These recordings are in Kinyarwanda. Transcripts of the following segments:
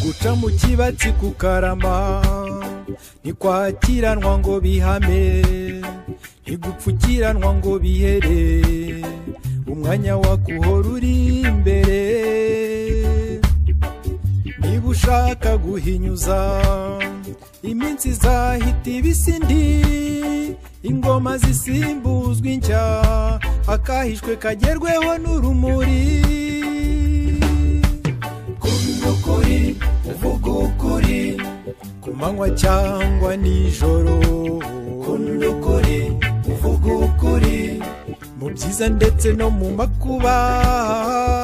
Baca mu kibatsi ku karama Ntitwakiranwa ngo bihame Ntigupfukiranwa ngo bihere Umwanya wakuhora uri imbere Niba ushaka guhinyuza Iminsi izahita ibisindi Ingoma zisimbuzwa inshya Akahishwe kagerweho n'urumuri kuri uvuga ukuri ku manywa cyangwa nijoro kunda ukuri uvuga ukuri mu byiza ndetse no mu makuba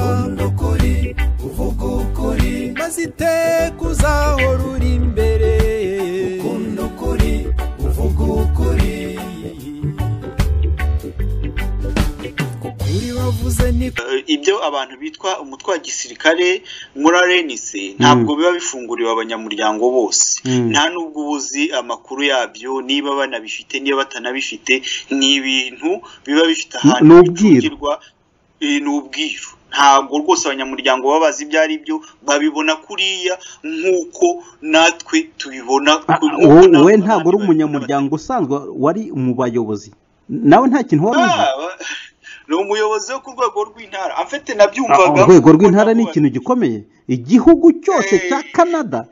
kunda ukuri uvuga ukuri maze iteka uzahora uri imbere kunda ukuri uvuga ukuri ukuri wavuze ni Eh, ibyo abantu bitwa umutwe wa gisirikare muri arenise ntabwo biba bifunguriwe abanyamuryango bose nta n'ubwo uba uzi amakuru yabyo niba banabifite niba batanabifite ni ibintu biba bifite ahantu ni ubwiru. bicungirwa, eh, ni ubwiru ntabwo rwose abanyamuryango baba bazi ibyo ari byo babibona kuriya nk'uko natwe tubibona Ah, ku- nk'uko wowe natwe wowe abandi ntabwo uri bana- umunyamuryango usanzwe wari mu bayobozi nawe nta kintu wari uzi Ah, ba- ni umuyobozi wo ku rwego rw'intara afite Ah, nabyumvaga urwego rw'intara ni ikintu gikomeye igihugu cyose cya Eh. canada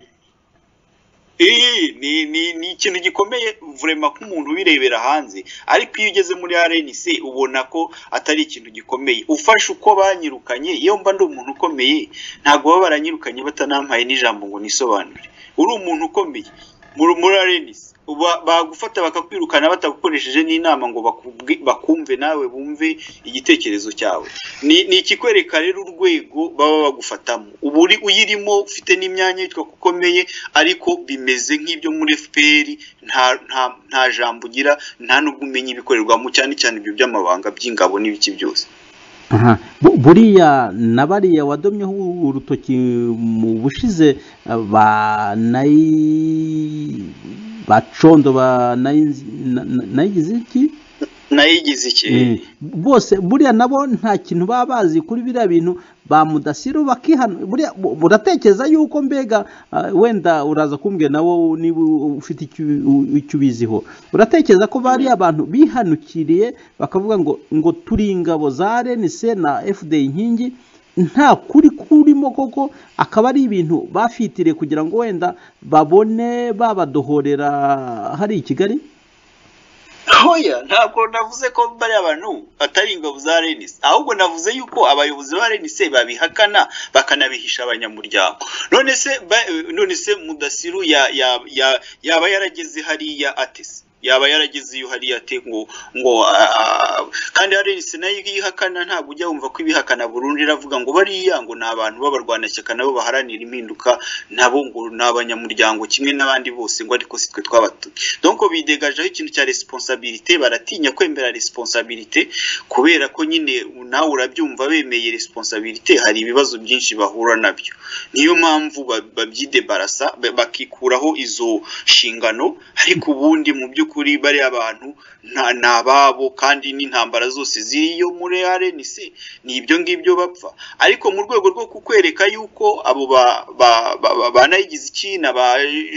Iyi ni ni ni ikintu gikomeye vurema nk'umuntu ubirebera hanze ariko iyo ugeze muri RNC ubona ko atari ikintu gikomeye ufashe uko banyirukanye iyo mba ndi umuntu ukomeye ntabwo baba baranyirukanye batanampaye n'ijambo ngo nisobanure uri umuntu ukomeye muri muri RNC uba- bagufata bakakwirukana batagukoresheje n'inama ngo bakubwi- bakumve nawe bumve igitekerezo cyawe ni ni ikikwereka rero urwego baba bagufatamo uba uri uyirimo ufite n'imyanya yitwa ko ukomeye ariko bimeze nk'ibyo muri FPR nta nta nta jambo ugira nta n'ubwo umenya ibikorerwamo cyane cyane ibyo by'amabanga by'ingabo n'ibiki byose Aha. Bu- buriya na bariya wadomyeho urutoki mu bushize eh, ba nayi bacondo ba nayi- na- na- nayigize iki nayo igize iki Eh, bose buriya nabo nta kintu baba bazi kuri biriya bintu ba mudasiru bakihana buriya bu- uratekereza yuko mbega ah, wenda uraza kumbwira nawe niba u- ufite icyo u- icyo ubiziho uratekereza ko bari abantu bihanukiriye bakavuga ngo ngo turi ingabo za renise na fda inkingi nta kuri kurimo koko akaba ari ibintu bafitiriye kugira ngo wenda babone babadohorera hari i kigali Hoya ntabwo navuze ko bariya bantu atari ingabo za Renise ahubwo navuze yuko abayobozi ba Renise babihakana bakanabihisha abanyamuryango none se ba- none se mudasiru ya, ya, ya, yaba yarageze hariya atese yaba yarageze iyo hariya ate ngo ngo a- a- kandi hari Renise nayo ihakana ntabwo ujya wumva ko ibihakana burundu iravuga ngo bariya ngo ni abantu b'abarwanashyaka nabo baharanira impinduka nabo ngo ni abanyamuryango kimwe n'abandi bose ngo ariko si twe twabatumye donc bidegajeho ikintu cya responsabilité baratinya kwemera responsabilité kubera ko nyine nawe urabyumva bemeye responsabilité hari ibibazo byinshi bahura nabyo niyo mpamvu ba- babyidebarasa ba- bakikuraho izo nshingano ariko ubundi mu by'ukuri bariya abantu nta- ni ababo kandi n'intambara zose ziriyo muri RNC ni ibyo ngibyo bapfa ariko mu rwego rwo kukwereka yuko abo ba- ba- ba- ba- banayigize iki na ba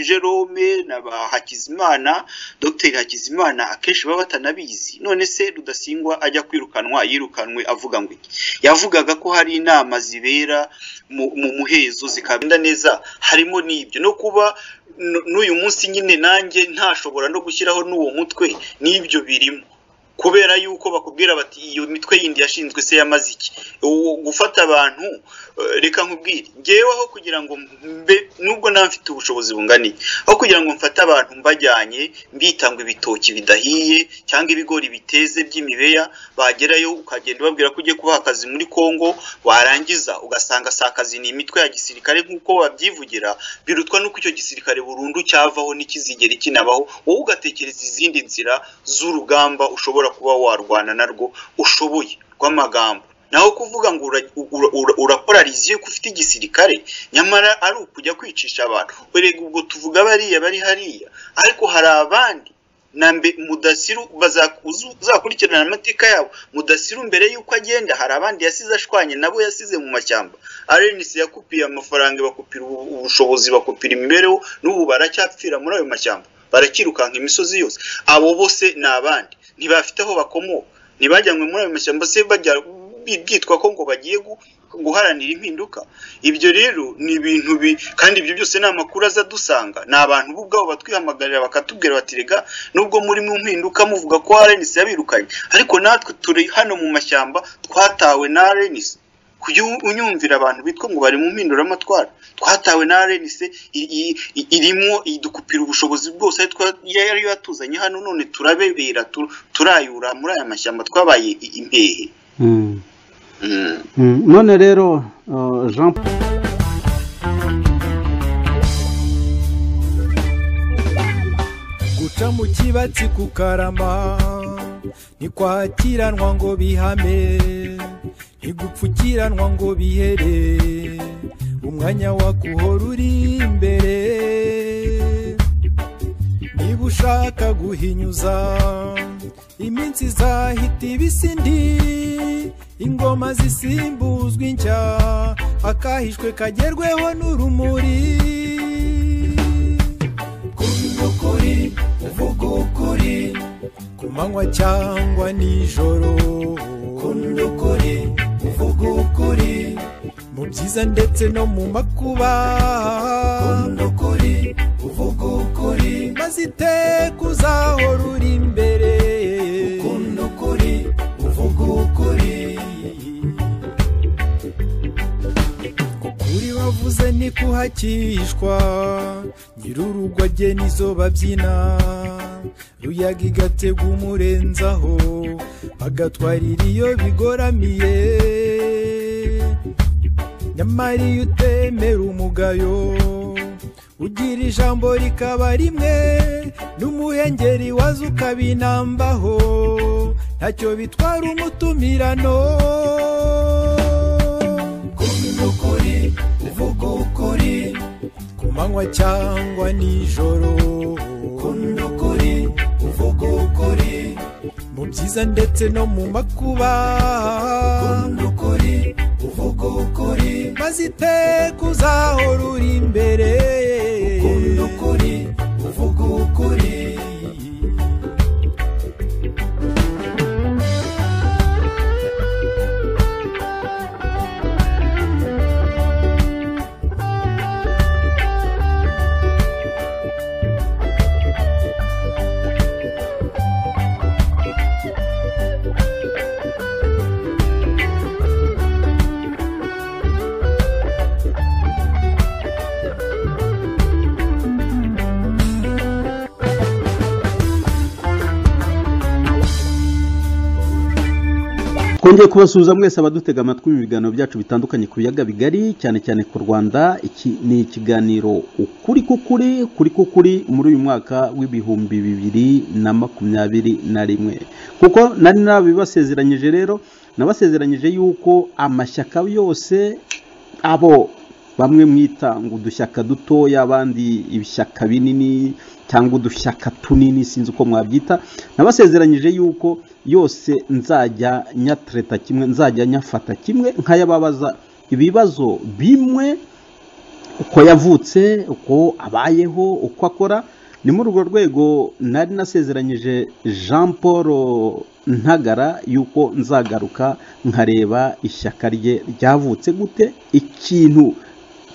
Jerome na ba Hakizimana Dr Hakizimana akenshi baba batanabizi none se rudasingwa ajya kwirukanwa yirukanwe avuga ngo iki yavugaga ko hari inama zibera mu mu muhezo zikagenda neza harimo n'ibyo no kuba n- n'uyu munsi nyine nanjye ntashobora no gushyiraho n'uwo mutwe n'ibyo birimo kubera yuko bakubwira bati iyo mitwe yindi yashinzwe se yamaze iki uwo gufata abantu eh, reka nkubwire ngeweho kugira ngo mbe nubwo nta mfite ubushobozi bungana iki aho kugira ngo mfate abantu mbajyanye mbitanga ibitoki bidahiye cyangwa ibigori biteze by'imibeya bagerayo ukagenda ubabwira ko ugiye kubaha akazi muri Kongo warangiza ugasanga si akazi ni imitwe ya gisirikare nk'uko babyivugira birutwa n'uko icyo gisirikare burundu cyavaho n'ikizigera kinabaho wowe ugatekereza izindi nzira z'urugamba ushobora kuba warwana narwo ushoboye rw'amagambo naho kuvuga ngo ura- ura- ura- urapolariziye ko ufite igisirikare nyamara ari ukujya kwicisha abantu erega ubwo tuvuga bariya bari hariya ariko hari abandi na mbe mudasiru baza- uzu- uzakurikirana amateka yabo mudasiru mbere y'uko agenda hari abandi yasize ashwanye nabo yasize mu mashyamba arenisi yakupiye amafaranga bakupira ubu- ubushobozi bakupira imibereho n'ubu baracyapfira muri ayo mashyamba barakirukanka imisozi yose abo bose ni abandi ntibafite aho bakomoka ntibajyanywe muri ayo mashyamba se bajya bi- byitwa ko ngo bagiye gu- guharanira impinduka ibyo rero ni ibintu bi kandi ibyo byose ni amakuru aza adusanga ni abantu bo ubwabo batwihamagarira bakatubwira bati rega nubwo muri mu mpinduka muvuga ko RNC yabirukanye ariko natwe turi hano mu mashyamba twatawe na RNC kujya u- unyumvira abantu bitwa ngo bari mu mpinduramatwara twatawe na RNC i- i- i- irimo idukupira ubushobozi bwose ari twa- yari yatuzanye hano none turabebera tu- turayura muri aya mashyamba twabaye i- impehe Mm. Mm. Mm. none rero uh, jean guca mu kibatsi kukarama ntikwakiranwa ngo bihame ntigupfukiranwa ngo bihere umwanya wakuhora uri imbere niba ushaka guhinyuza iminsi izahita ibisindi ingoma zisimbuzwa inshya akahishwe kagerweho n'urumuri kuvuga ukuri uvuga ukuri ku manywa cyangwa nijoro kunda ukuri uvuga ukuri mu byiza ndetse no mu makuba kunda ukuri uvuga ukuri maze iteka uzahora uri imbere kunda ukuri uvuga ukuri ukuri wavuze ntikuhakishwa nyir'urugo agena izo babyina ruyaga igatega umurenzaho agatwarira iyo bigoramiye nyamara iyo utemera umugayo ugira ijambo rikaba rimwe n'umuhengeri waza ukabinambaho ntacyo bitwara umutumirano kuvuga ukuri uvuga ukuri ku manywa cyangwa nijoro kunda ukuri uvuga ukuri mu byiza ndetse no mu makuba kunda ukuri uvuga ukuri maze iteka uzahora uri imbere kunda ukuri uvuga ukuri twongeye kubasuhuza mwese abadutega amatwi mu biganiro byacu bitandukanye ku biyaga bigari cyane cyane ku rwanda iki ni ikiganiro ukuri k'ukuri kuri k'ukuri muri uyu mwaka w'ibihumbi bibiri na makumyabiri na rimwe kuko nari nabibasezeranyije rero nabasezeranyije yuko amashyaka yose abo bamwe mwita ngo udushyaka dutoya abandi ibishyaka binini cyangwa udushyaka tunini sinzi uko mwabyita nabasezeranyije yuko yose nzajya nyatereta kimwe nzajya nyafata kimwe nkayababaza ibibazo bimwe uko yavutse uko abayeho uko akora ni muri urwo rwego nari nasezeranyije jean paul ntagara yuko nzagaruka nkareba ishyaka rye ryavutse gute ikintu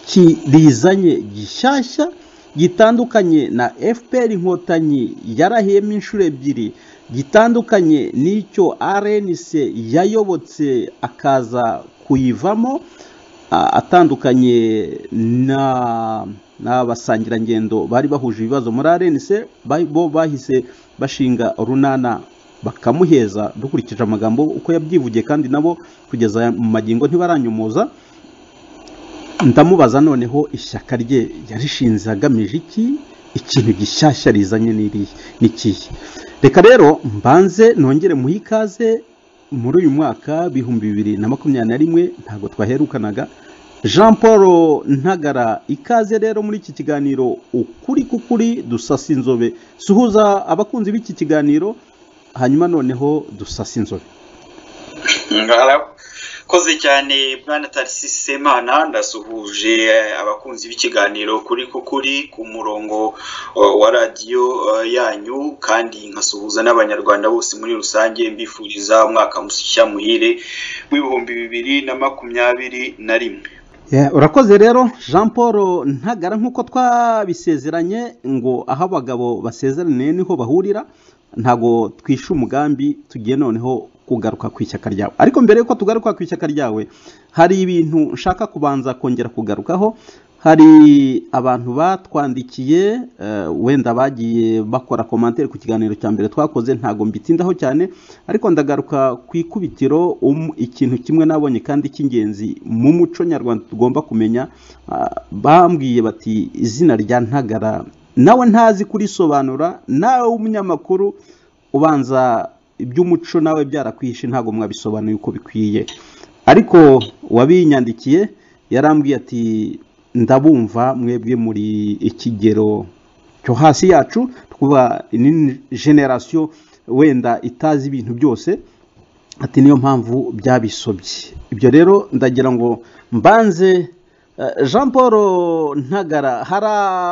kirizanye gishyashya gitandukanye na fpr inkotanyi yarahiyemo inshuro ebyiri gitandukanye n'icyo rnc yayobotse akaza kuyivamo a- atandukanye na- n'abasangirangendo bari bahuje ibibazo muri rnc ba- bo bahise bashinga runana bakamuheza dukurikije amagambo uko yabyivugiye kandi nabo kugeza mu magingo ntibaranyomoza ndamubaza noneho ishyaka rye yarishinze agamije iki ikintu gishyashya rizanye ni irihe? ni ikihe reka rero mbanze nongere muhe ikaze muri uyu mwaka bihumbi bibiri na makumyabiri na rimwe ntabwo twaherukanaga jean paul ntagara ikaze rero muri iki kiganiro ukuri k'ukuri dusasa inzobe suhuza abakunzi b'iki kiganiro hanyuma noneho dusasa inzobe murakoze cyane mwana tarisise mana ndasuhuje abakunzi b'ikiganiro kuri kukuri ku murongo uh, wa radiyo uh, yanyu kandi nkasuhuza n'abanyarwanda bose muri rusange mbifuriza umwaka mushya muhire w'ibihumbi bibiri na makumyabiri na rimwe Yeah, urakoze rero jean paul ntagara nk'uko twabisezeranye ngo aho abagabo basezeraniye niho bahurira ntabwo twishe umugambi tugiye noneho kugaruka ku ishyaka ryawe ariko mbere y'uko tugaruka ku ishyaka ryawe hari ibintu nshaka kubanza kongera kugarukaho hari abantu batwandikiye eh, wenda bagiye bakora komantere ku kiganiro cya mbere twakoze ntabwo mbitindaho cyane ariko ndagaruka ku ikubitiro um- ikintu kimwe nabonye kandi cy'ingenzi mu muco nyarwanda tugomba kumenya ah, bambwiye bati izina rya ntagara nawe ntazi kurisobanura nawe w'umunyamakuru ubanza iby'umuco nawe byarakwihishe ntabwo mwabisobanuye uko bikwiye ariko uwabinyandikiye yarambwiye ati ndabumva mwebwe muri ikigero cyo hasi yacu twuba ni generasiyo wenda itazi ibintu byose ati niyo mpamvu byabisobye ibyo rero ndagira ngo mbanze Eh, Jean Paul Ntagara hari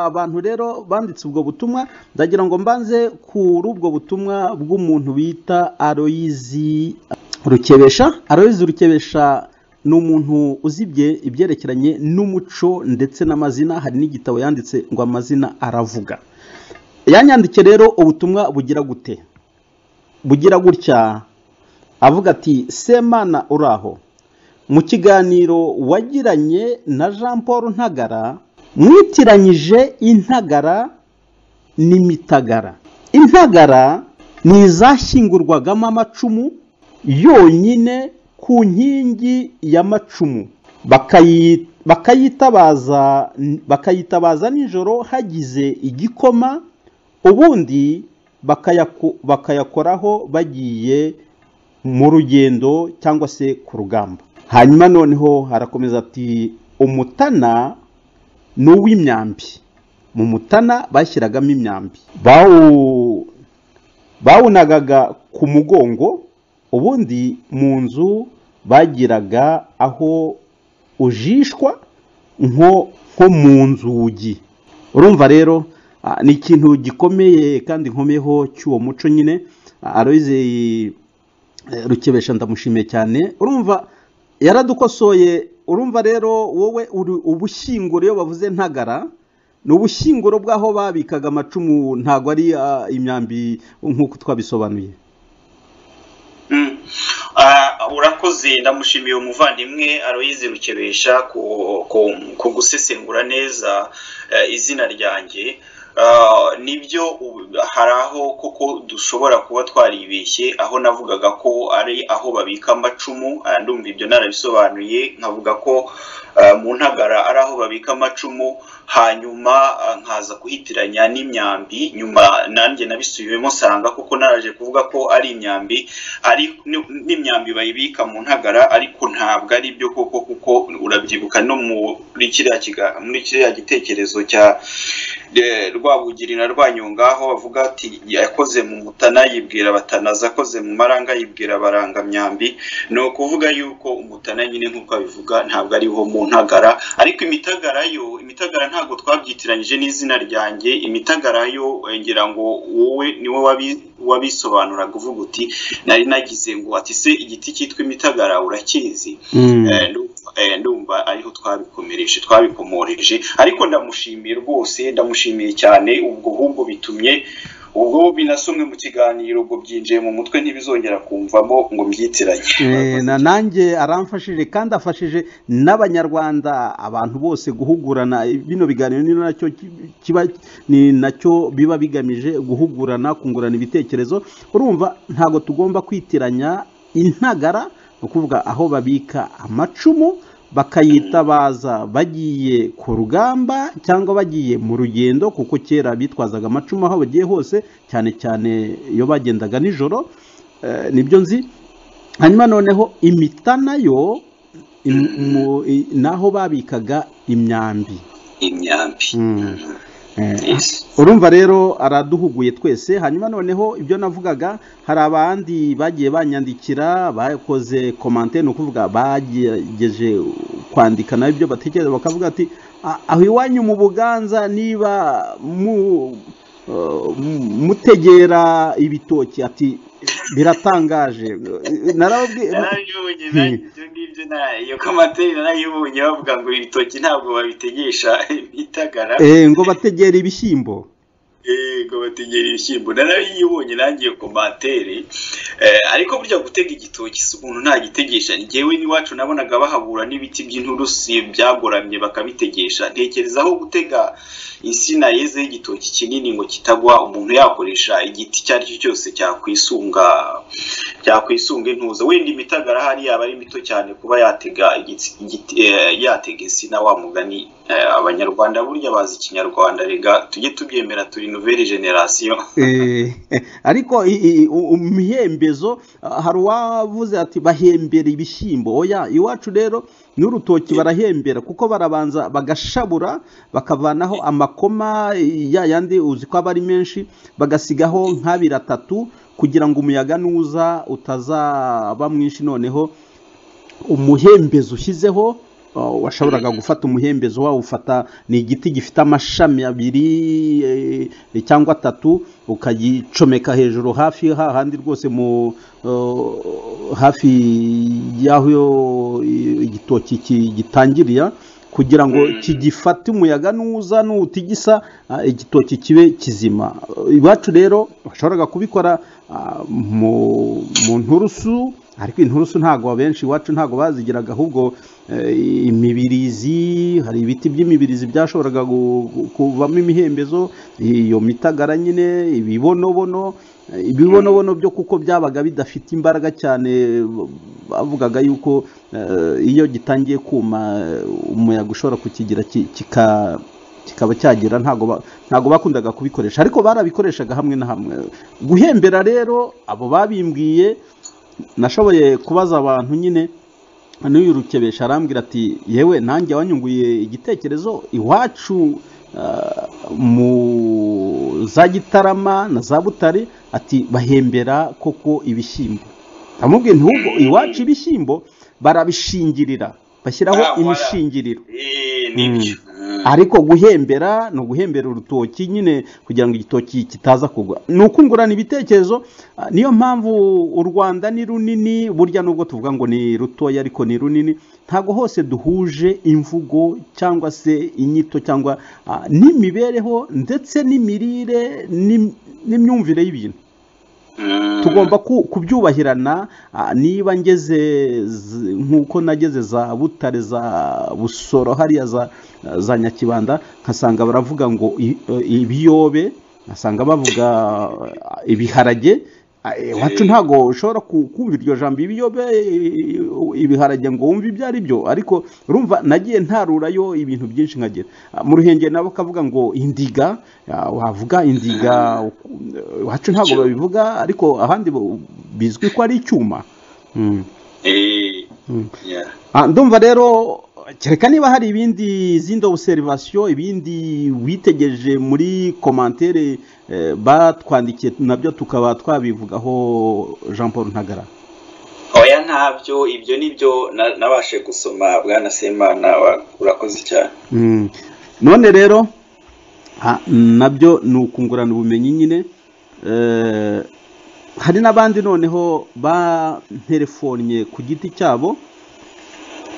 abantu rero banditse ubwo butumwa ndagira ngo mbanze kuri ubwo butumwa bw'umuntu bita Aloyizi Rukebesha Aloyizi Rukebesha ni umuntu uzibye ibyerekeranye n'umuco ndetse n'amazina hari n'igitabo yanditse ngo amazina aravuga yanyandike rero ubutumwa bugira gute bugira gutya avuga ati semana uraho mu kiganiro wagiranye na jean paul ntagara mwitiranyije intagara n'imitagara intagara ni izashyingurwagamo amacumu yonyine ku nkingi y'amacumu bakayi- bakayitabaza bakayitabaza nijoro hagize igikoma ubundi bakayako- bakayakoraho bagiye mu rugendo cyangwa se ku rugamba hanyuma noneho harakomeza ati umutana ni uw'imyambi mu mutana bashyiragamo imyambi bawu bawunagaga ku mugongo ubundi mu nzu bagiraga aho ujishwa nko nko mu nzugi urumva rero ah, ni ikintu gikomeye kandi nkomeyeho cy'uwo muco nyine aroyize rukebesha ndamushimiye cyane urumva yaradukosoye urumva rero wowe uri ubushyinguro iyo bavuze ntagara ni ubushyinguro bw'aho babikaga amacumu ntabwo ari ah, imyambi nk'uko twabisobanuye Mm. Ah, urakoze ndamushimiye umuvandimwe aroyize rukebesha ku, ku, ku gusesengura neza eh, izina ryanjye Ah, nibyo ubu- hari aho koko dushobora kuba twaribeshye aho navugaga ko ari aho babika amacumu ah, ndumva ibyo narabisobanuye nkavuga ko ah, mu ntagara ari aho babika amacumu hanyuma ah, nkaza kuhitiranya n'imyambi nyuma nanjye nabisubiyemo nsanga kuko naraje kuvuga ko ari imyambi ari ni- n'imyambi bayibika mu ntagara ariko ntabwo ari byo koko kuko urabyibuka no muri kiriya kiga- muri kiriya gitekerezo cya eh, rwabugiri na rwanyonga aho bavuga ati yakoze mu mutana yibwira batanazi akoze mu maranga yibwira barangamyambi ni ukuvuga yuko umutana nyine nk'uko abivuga ntabwo ariho mu ntagara ariko imitagara yo imitagara ntabwo twabyitiranyije n'izina ryanjye imitagara yo eh, ngira ngo wowe niwe wabi- wabisobanuraga uvuga uti nari nagize ngo ati se igiti cyitwa imitagara urakizi Eh, ndumva- eh, ndumva ariho twabikomereje twabikomoreje ariko ndamushimiye rwose ndamushimiye cyane ubwo ahubwo bitumye ubwo binasomwe mu kiganiro ubwo byinjiye mu mutwe ntibizongera kumvamo ngo mbyitiranye Eh, na nanjye aramfashije kandi afashije n'abanyarwanda abantu bose guhugurana bino biganiro ni nacyo ki- kiba ni nacyo biba bigamije guhugurana kungurana ibitekerezo urumva ntabwo tugomba kwitiranya intagara ni ukuvuga aho babika amacumu bakayitabaza bagiye ku rugamba cyangwa bagiye mu rugendo kuko kera bitwazaga amacumu aho bagiye hose cyane cyane iyo bagendaga nijoro Eh, nibyo nzi hanyuma noneho imita nayo im- mu- i- naho babikaga imyambi imyambi Eh, Yes. urumva rero araduhuguye twese hanyuma noneho ibyo navugaga hari abandi bagiye banyandikira bakoze komante ni ukuvuga bagerageje kwandika nabi ibyo batekereza bakavuga ati "Ah, aho iwanyu mu buganza niba mu eh, mu- mutegera ibitoki ati biratangaje narababwiye narayibonye nanjye ibyo ngibyo na- iyo komateri narayibonye bavuga ngo ibitoki ntabwo babitegesha itagara Eh, ngo bategera ibishyimbo yego bategera ibishyimbo narayibonye nanjye iyo komantere Eh, ariko burya gutega igitoki si umuntu ntagitegesha njyewe n'iwacu nabonaga bahabura n'ibiti by'inturusi byagoramye bakabitegesha ntekereza aho gutega insina yezeho igitoki kinini ngo kitagwa umuntu yakoresha igiti icyo ari cyo cyose cyakwisunga cyakwisunga intuza wenda imitagara hari yaba ari mito cyane kuba yatega igiti- igiti eh, yatega insina wa mugani eh, abanyarwanda burya bazi ikinyarwanda rega tujye tubyemera turi nouvelle generation Eh, eh, ariko i- i- i- u- imihembezo ah, hari uwavuze ati bahembera ibishyimbo oya iwacu rero n'urutoki barahembera kuko barabanza bagashabura bakavanaho amakoma eh, ya yandi uzi ko aba ari menshi bagasigaho nk'abiri atatu kugira ngo umuyaga nuza utazaba mwinshi noneho umuhembezo ushyizeho uh, washoboraga gufata umuhembezo wawufata ni igiti gifite amashami abiri eh, cyangwa atatu ukagicomeka hejuru hafi hahandi rwose mu uh, hafi y'aho eh, igitoki ki- gitangirira kugira ngo Mm. kigifate umuyaga nuza nutigisa ah, igitoki kibe kizima Eh, iwacu rero bashoboraga kubikora ah, mu mu nturusu ariko inturusu ntabwo abenshi iwacu ntabwo bazigiraga ahubwo eh, imibirizi hari ibiti by'imibirizi byashoboraga gu- gu- kuvamo imihembezo iyo mitagara nyine ibibonobono eh, ibibonobono byo kuko byabaga bidafite imbaraga cyane bavugaga yuko eh, iyo gitangiye kuma eh, umuyaga ushobora kukigira ki- kika kikaba cyagira ntago ba- ntago bakundaga kubikoresha ariko barabikoreshaga hamwe na hamwe guhembera rero abo babimbwiye nashoboye kubaza abantu nyine n'uyu rukebesha arambwira ati yewe nanjye wanyunguye igitekerezo iwacu ah, mu za gitarama na za butare ati bahembera koko ibishyimbo amubwiye ntubwo iwacu ibishyimbo barabishingirira bashyiraho Ah, wala. imishingiriro Eh, nibyo Mm. ariko guhembera ni uguhembera urutoki nyine kugira ngo igitoki kitaza kugwa ni ukungurana ibitekerezo ah, niyo mpamvu u rwanda ni runini burya nubwo tuvuga ngo ni rutoya ariko ni runini ntabwo hose duhuje imvugo cyangwa se inyito cyangwa ah, n'imibereho ndetse n'imirire n'im- n'imyumvire y'ibintu Mm. tugomba ku- kubyubahirana ah, niba ngeze z- nk'uko nageze za butare za busoro hariya za za nyakibanda nkasanga baravuga ngo i- eh, ibiyobe nkasanga bavuga ah, ibiharage Ah, iwacu ntabwo ushobora ku- kumva iryo jambo ibiyobe eh, ibiharage ngo wumve ibyo ari byo ariko urumva nagiye ntarurayo ibintu byinshi nkagira Ah, mu ruhengeri nabo kavuga ngo indiga ah, wavuga indiga eh, iwacu ntabwo Icyuma. babivuga ariko ahandi bo- bizwi ko ari icyuma Mm. Eh, Mm. yeah. Ah, ndumva rero kereka niba hari ibindi izindi obuserivasiyo ibindi witegereje muri komantere eh, batwandikiye nabyo tukaba twabivugaho Jean Paul Ntagara oya ntabyo ibyo nibyo na- nabashe gusoma bwana semana wa- urakoze cyane Mm. none rero ah, nabyo ni ukungurana ubumenyi nyine Eh, hari n'abandi noneho banterefonnye ku giti cyabo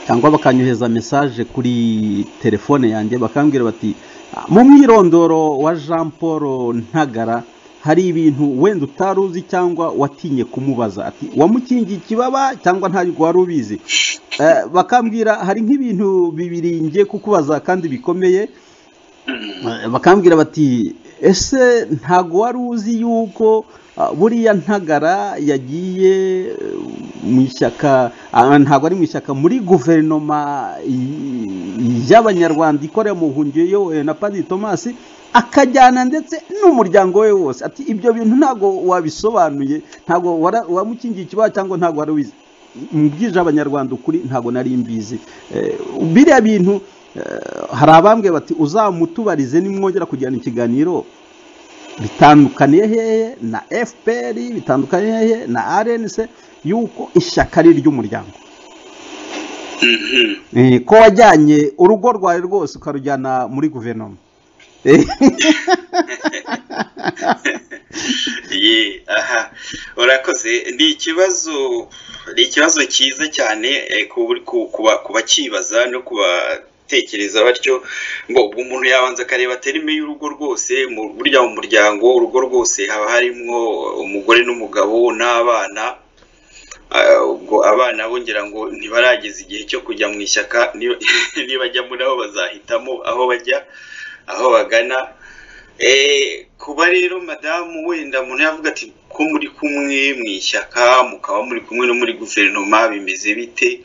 cyangwa bakanyohereza mesaje kuri telefone yanjye bakambwira bati "Ah, mu mwirondoro wa jean paul ntagara hari ibintu wenda utari uzi cyangwa watinye kumubaza ati wamukingiye ikibaba cyangwa ntabwo wari ubizi Eh, bakambwira hari nk'ibintu bibiri ngiye kukubaza kandi bikomeye Eh, bakambwira bati ese ntago wari uzi yuko ah, buriya ntagara yagiye eh, mu ishyaka ah, ntago ari mu ishyaka muri guverinoma y- y'abanyarwanda ikorera mu buhungiro iyobowe na padiri tomasi akajyana ndetse n'umuryango we wose ati ibyo bintu ntago wabisobanuye ntago wara- wamukingiye ikibazo cyangwa ntago wari ubizi mbwije abanyarwanda ukuri ntabwo nari mbizi Eh, biriya bintu eh, hari abambwe bati uzamutubarize nimwongera kugirana ikiganiro bitandukaniye hehe na fpr bitandukaniye hehe na rnc yuko ishyaka ari iry'umuryango Mhm. Eh, ko wajyanye urugo rwawe rwose ukarujyana muri guverinoma Eh, Ye, aha urakoze ni ikibazo ni ikibazo cyiza cyane eh, ku- ku- kuba- kubakibaza no kubatekereza batyo ngo ubwo umuntu yabanza akareba terime y'urugo rwose mu- burya mu muryango urugo rwose haba harimo umugore n'umugabo n'abana Ah, ubwo abana bo ngira ngo ntibarageza igihe cyo kujya mu ishyaka niba- nibajyamo nabo bazahitamo aho bajya aho bagana Eh, kuba rero madamu wenda umuntu yavuga ati ko muri kumwe mu ishyaka mukaba muri kumwe no muri guverinoma bimeze bite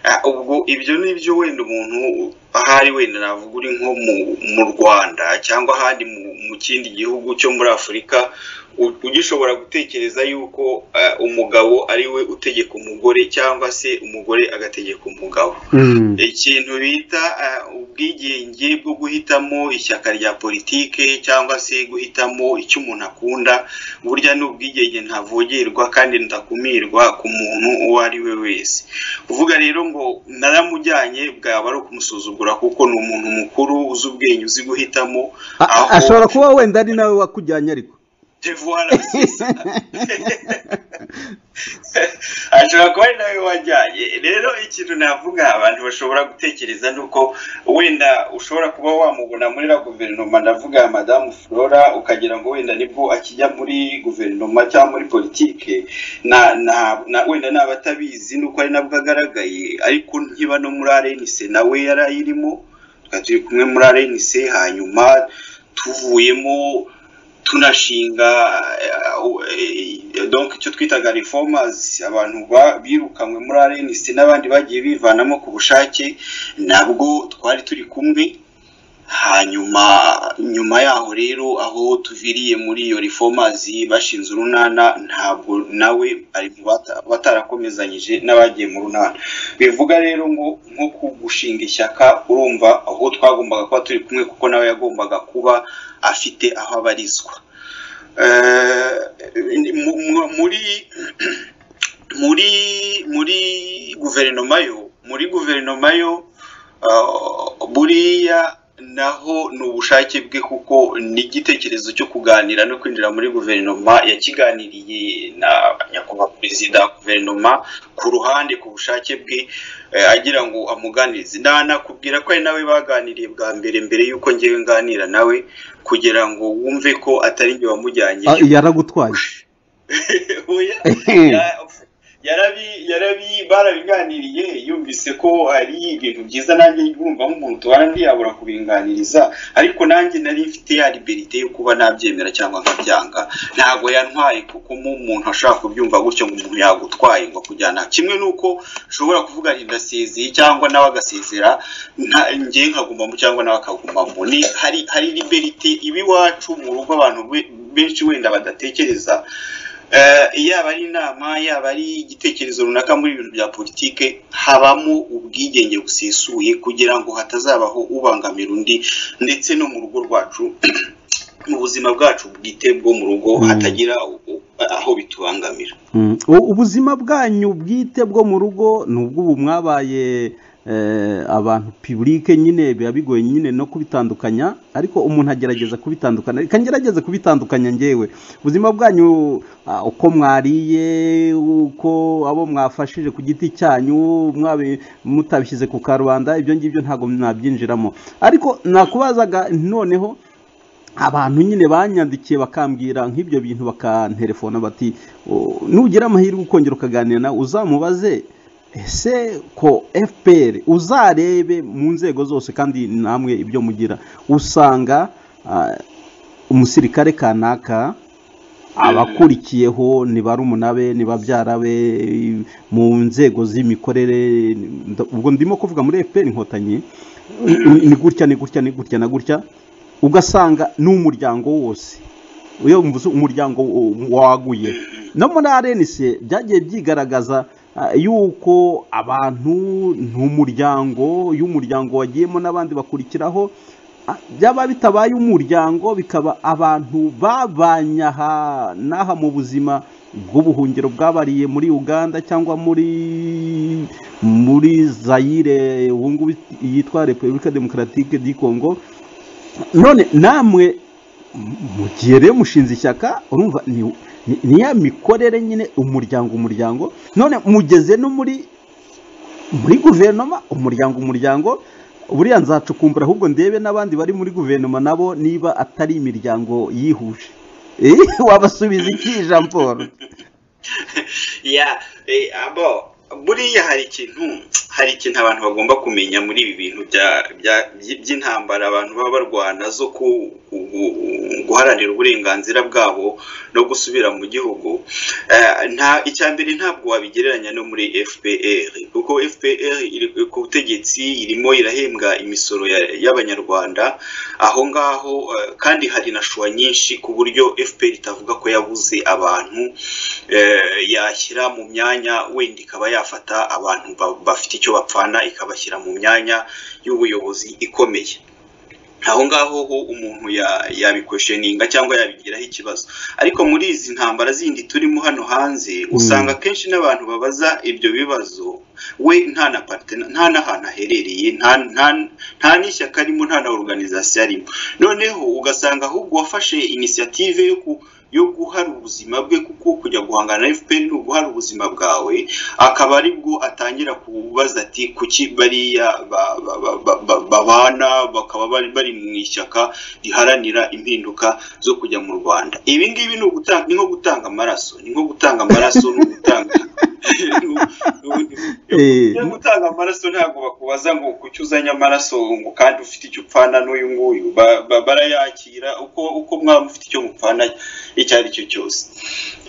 Ah, ubwo ibyo ni byo wenda umuntu ahari wenda navuga uri nko mu, mu rwanda cyangwa ahandi mu, mu kindi gihugu cyo muri afurika u- ugishobora gutekereza yuko ah, umugabo ari we utegeka umugore cyangwa se umugore agategeka umugabo ikintu bita eh, ubwigenge bwo guhitamo ishyaka rya politike cyangwa se guhitamo icyo umuntu akunda burya ni ubwigenge ntavogerwa kandi ndakumirwa ku muntu uwo ari we wese kuvuga rero ngo naramujyanye bwaba ari ukumusuzugura kuko ni umuntu mukuru uzi ubwenge uzi guhitamo a- aho- ashobora kuba wenda ari nawe wakujyanye ariko te voilà, c'est ça. ashobora kuba ari nawe wajyanye rero ikintu navuga abantu bashobora gutekereza ni uko wenda ushobora kuba wamubona muri la guverinoma ndavuga madamu flora ukagira ngo wenda nibwo akijya muri guverinoma cyangwa muri politike na, na, na wenda naba atabizi nuko ari nabwo agaragaye ariko nkiba no muri rnc nawe yari ayirimo tukaba turi kumwe muri rnc hanyuma tuvuyemo tunashinga eh, donc icyo twitaga reformers abantu ba- birukanwe muri RNC n'abandi bagiye bivanamo ku bushake nabwo twari turi kumwe hanyuma nyuma yaho rero aho tuviriye muri iyo reformers bashinze urunana ntabwo nawe ari mu bata- batarakomezanyije n'abagiye mu runana bivuga rero ngo nko ku gushinga ishyaka urumva aho twagombaga kuba turi kumwe kuko nawe yagombaga kuba afite aho abarizwa Eh, mu- mu- muri muri muri guverinoma yo muri guverinoma yo ah, buriya naho ni ubushake bwe kuko ni igitekerezo cyo kuganira no kwinjira muri guverinoma yakiganiriye na nyakubahwa perezida wa guverinoma ku ruhande ku bushake bwe eh, agira ngo amuganirize nanakubwira ko ari nawe baganiriye bwa mbere mbere y'uko ngewe nganira nawe kugira ngo wumve ko atari njye wamujyanye Ah, yaragutwaye Oya, ya- yarabi yarabi barabiganiriye yumvise ko ari ibintu byiza nanjye urumva nk'umuntu tubana ntiyabura kubinganiriza ariko nanjye nari mfite ya liberite yo kuba nabyemera cyangwa nkabyanga ntabwo yantwaye kuko mu muntu ashobora kubyumva gutyo ngo umuntu yagutwaye ngo kujyana kimwe n'uko ushobora kuvuga ati ndasezeye cyangwa nawe agasezera nta- njye nkagumamo cyangwa nawe akagumamo ni hari hari liberite iba iwacu mu rugo abantu be- benshi wenda badatekereza Eh, yaba ari inama yaba ari igitekerezo runaka muri ibintu bya politike habamo ubwigenge busesuye kugira ngo hatazabaho ubangamira undi ndetse no mu rugo rwacu mu buzima bwacu bwite bwo mu rugo Mm. hatagira u- u- aho bitubangamira Mm. U- ubuzima bwanyu bwite bwo mu rugo nubwo ubu mwabaye eh, abantu pibulike nyine biba bigoye nyine no kubitandukanya ariko umuntu agerageza kubitandukana reka ngerageze kubitandukanya ngewe ubuzima bwanyu ah, uko mwariye uko abo mwafashije ku giti cyanyu mwabi- mutabishyize ku karubanda ibyo ngibyo ntabwo nabyinjiramo ariko nakubazaga noneho abantu nyine banyandikiye bakambwira nk'ibyo bintu bakanterefona bati "O, nugira amahirwe ukongera ukaganira nawe uzamubaze ese ko fpr uzarebe mu nzego zose kandi namwe ibyo mugira usanga ah, umusirikare kanaka abakurikiyeho ni barumunave ni babyara be mu nzego z'imikorere nda- ubwo ndimo kuvuga muri fpr inkotanyi ni ni gutya ni gutya ni gutya na gutya ugasanga ni umuryango wose iyo wumva umuryango waguye no muri arenise byagiye byigaragaza ah, yuko abantu n'umuryango y'umuryango wagiyemo n'abandi bakurikiraho ah, byaba bitabaye umuryango bikaba abantu babanye aha n'aha mu buzima bw'ubuhungiro bwabariye muri uganda cyangwa muri muri zayire ubu ngubu yitwa repubulika demokaratike di kongo none namwe mu gihe rero mushinze ishyaka urumva ni ni ya mikorere nyine umuryango umuryango none mugeze no muri muri guverinoma umuryango umuryango buriya nzacukumbura ahubwo ndebe n'abandi bari muri guverinoma nabo niba atari imiryango yihuje Eh, wabasubiza iki jean paul ya eh, abo buriya hari ikintu hari ikintu abantu bagomba kumenya muri ibi bintu bya- bya- by- by'intambara abantu baba barwana zo ku- ku- ku- guharanira uburenganzira bwabo no gusubira mu gihugu Eh, nta icya mbere ntabwo wabigereranya no muri fpr kuko fpr iri ku butegetsi irimo irahembwa imisoro ya- y'abanyarwanda aho ngaho eh, kandi hari na shuwa nyinshi ku buryo fpr itavuga ko yabuze abantu eh, yashyira mu myanya wenda ikaba yafata abantu ba- bafite icyo bapfana ikabashyira mu myanya y'ubuyobozi ikomeye aho ngaho ho umuntu ya- yabikwesheninga cyangwa yabigiraho ikibazo ariko muri izi ntambara zindi turimo hano hanze usanga akenshi n'abantu babaza ibyo bibazo we nta na partena nta n'ahantu aherereye nta nta- nta n'ishyaka arimo nta na organization arimo noneho ugasanga ahubwo wafashe inisiyative yo ku yo guhara ubuzima bwe kuko kujya guhangana na FPR ni uguhara ubuzima bwawe akaba aribwo atangira kubaza ati kuki bariya ba- ba- ba- ba- ba- babana bakaba bari bari mu ishyaka riharanira impinduka zo kujya mu Rwanda ibi ngibi ni ugutanga ni nko gutanga amaraso ni nko gutanga amaraso ni ugutanga Eh, iyo gutanga amaraso ntabwo bakubaza ngo kuki uzanye amaraso ngo kandi ufite icyo upfana n'uyu nguyu Ba- ba- barayakira uko uko mwaba mufite icyo mupfana icyo ari cyo cyose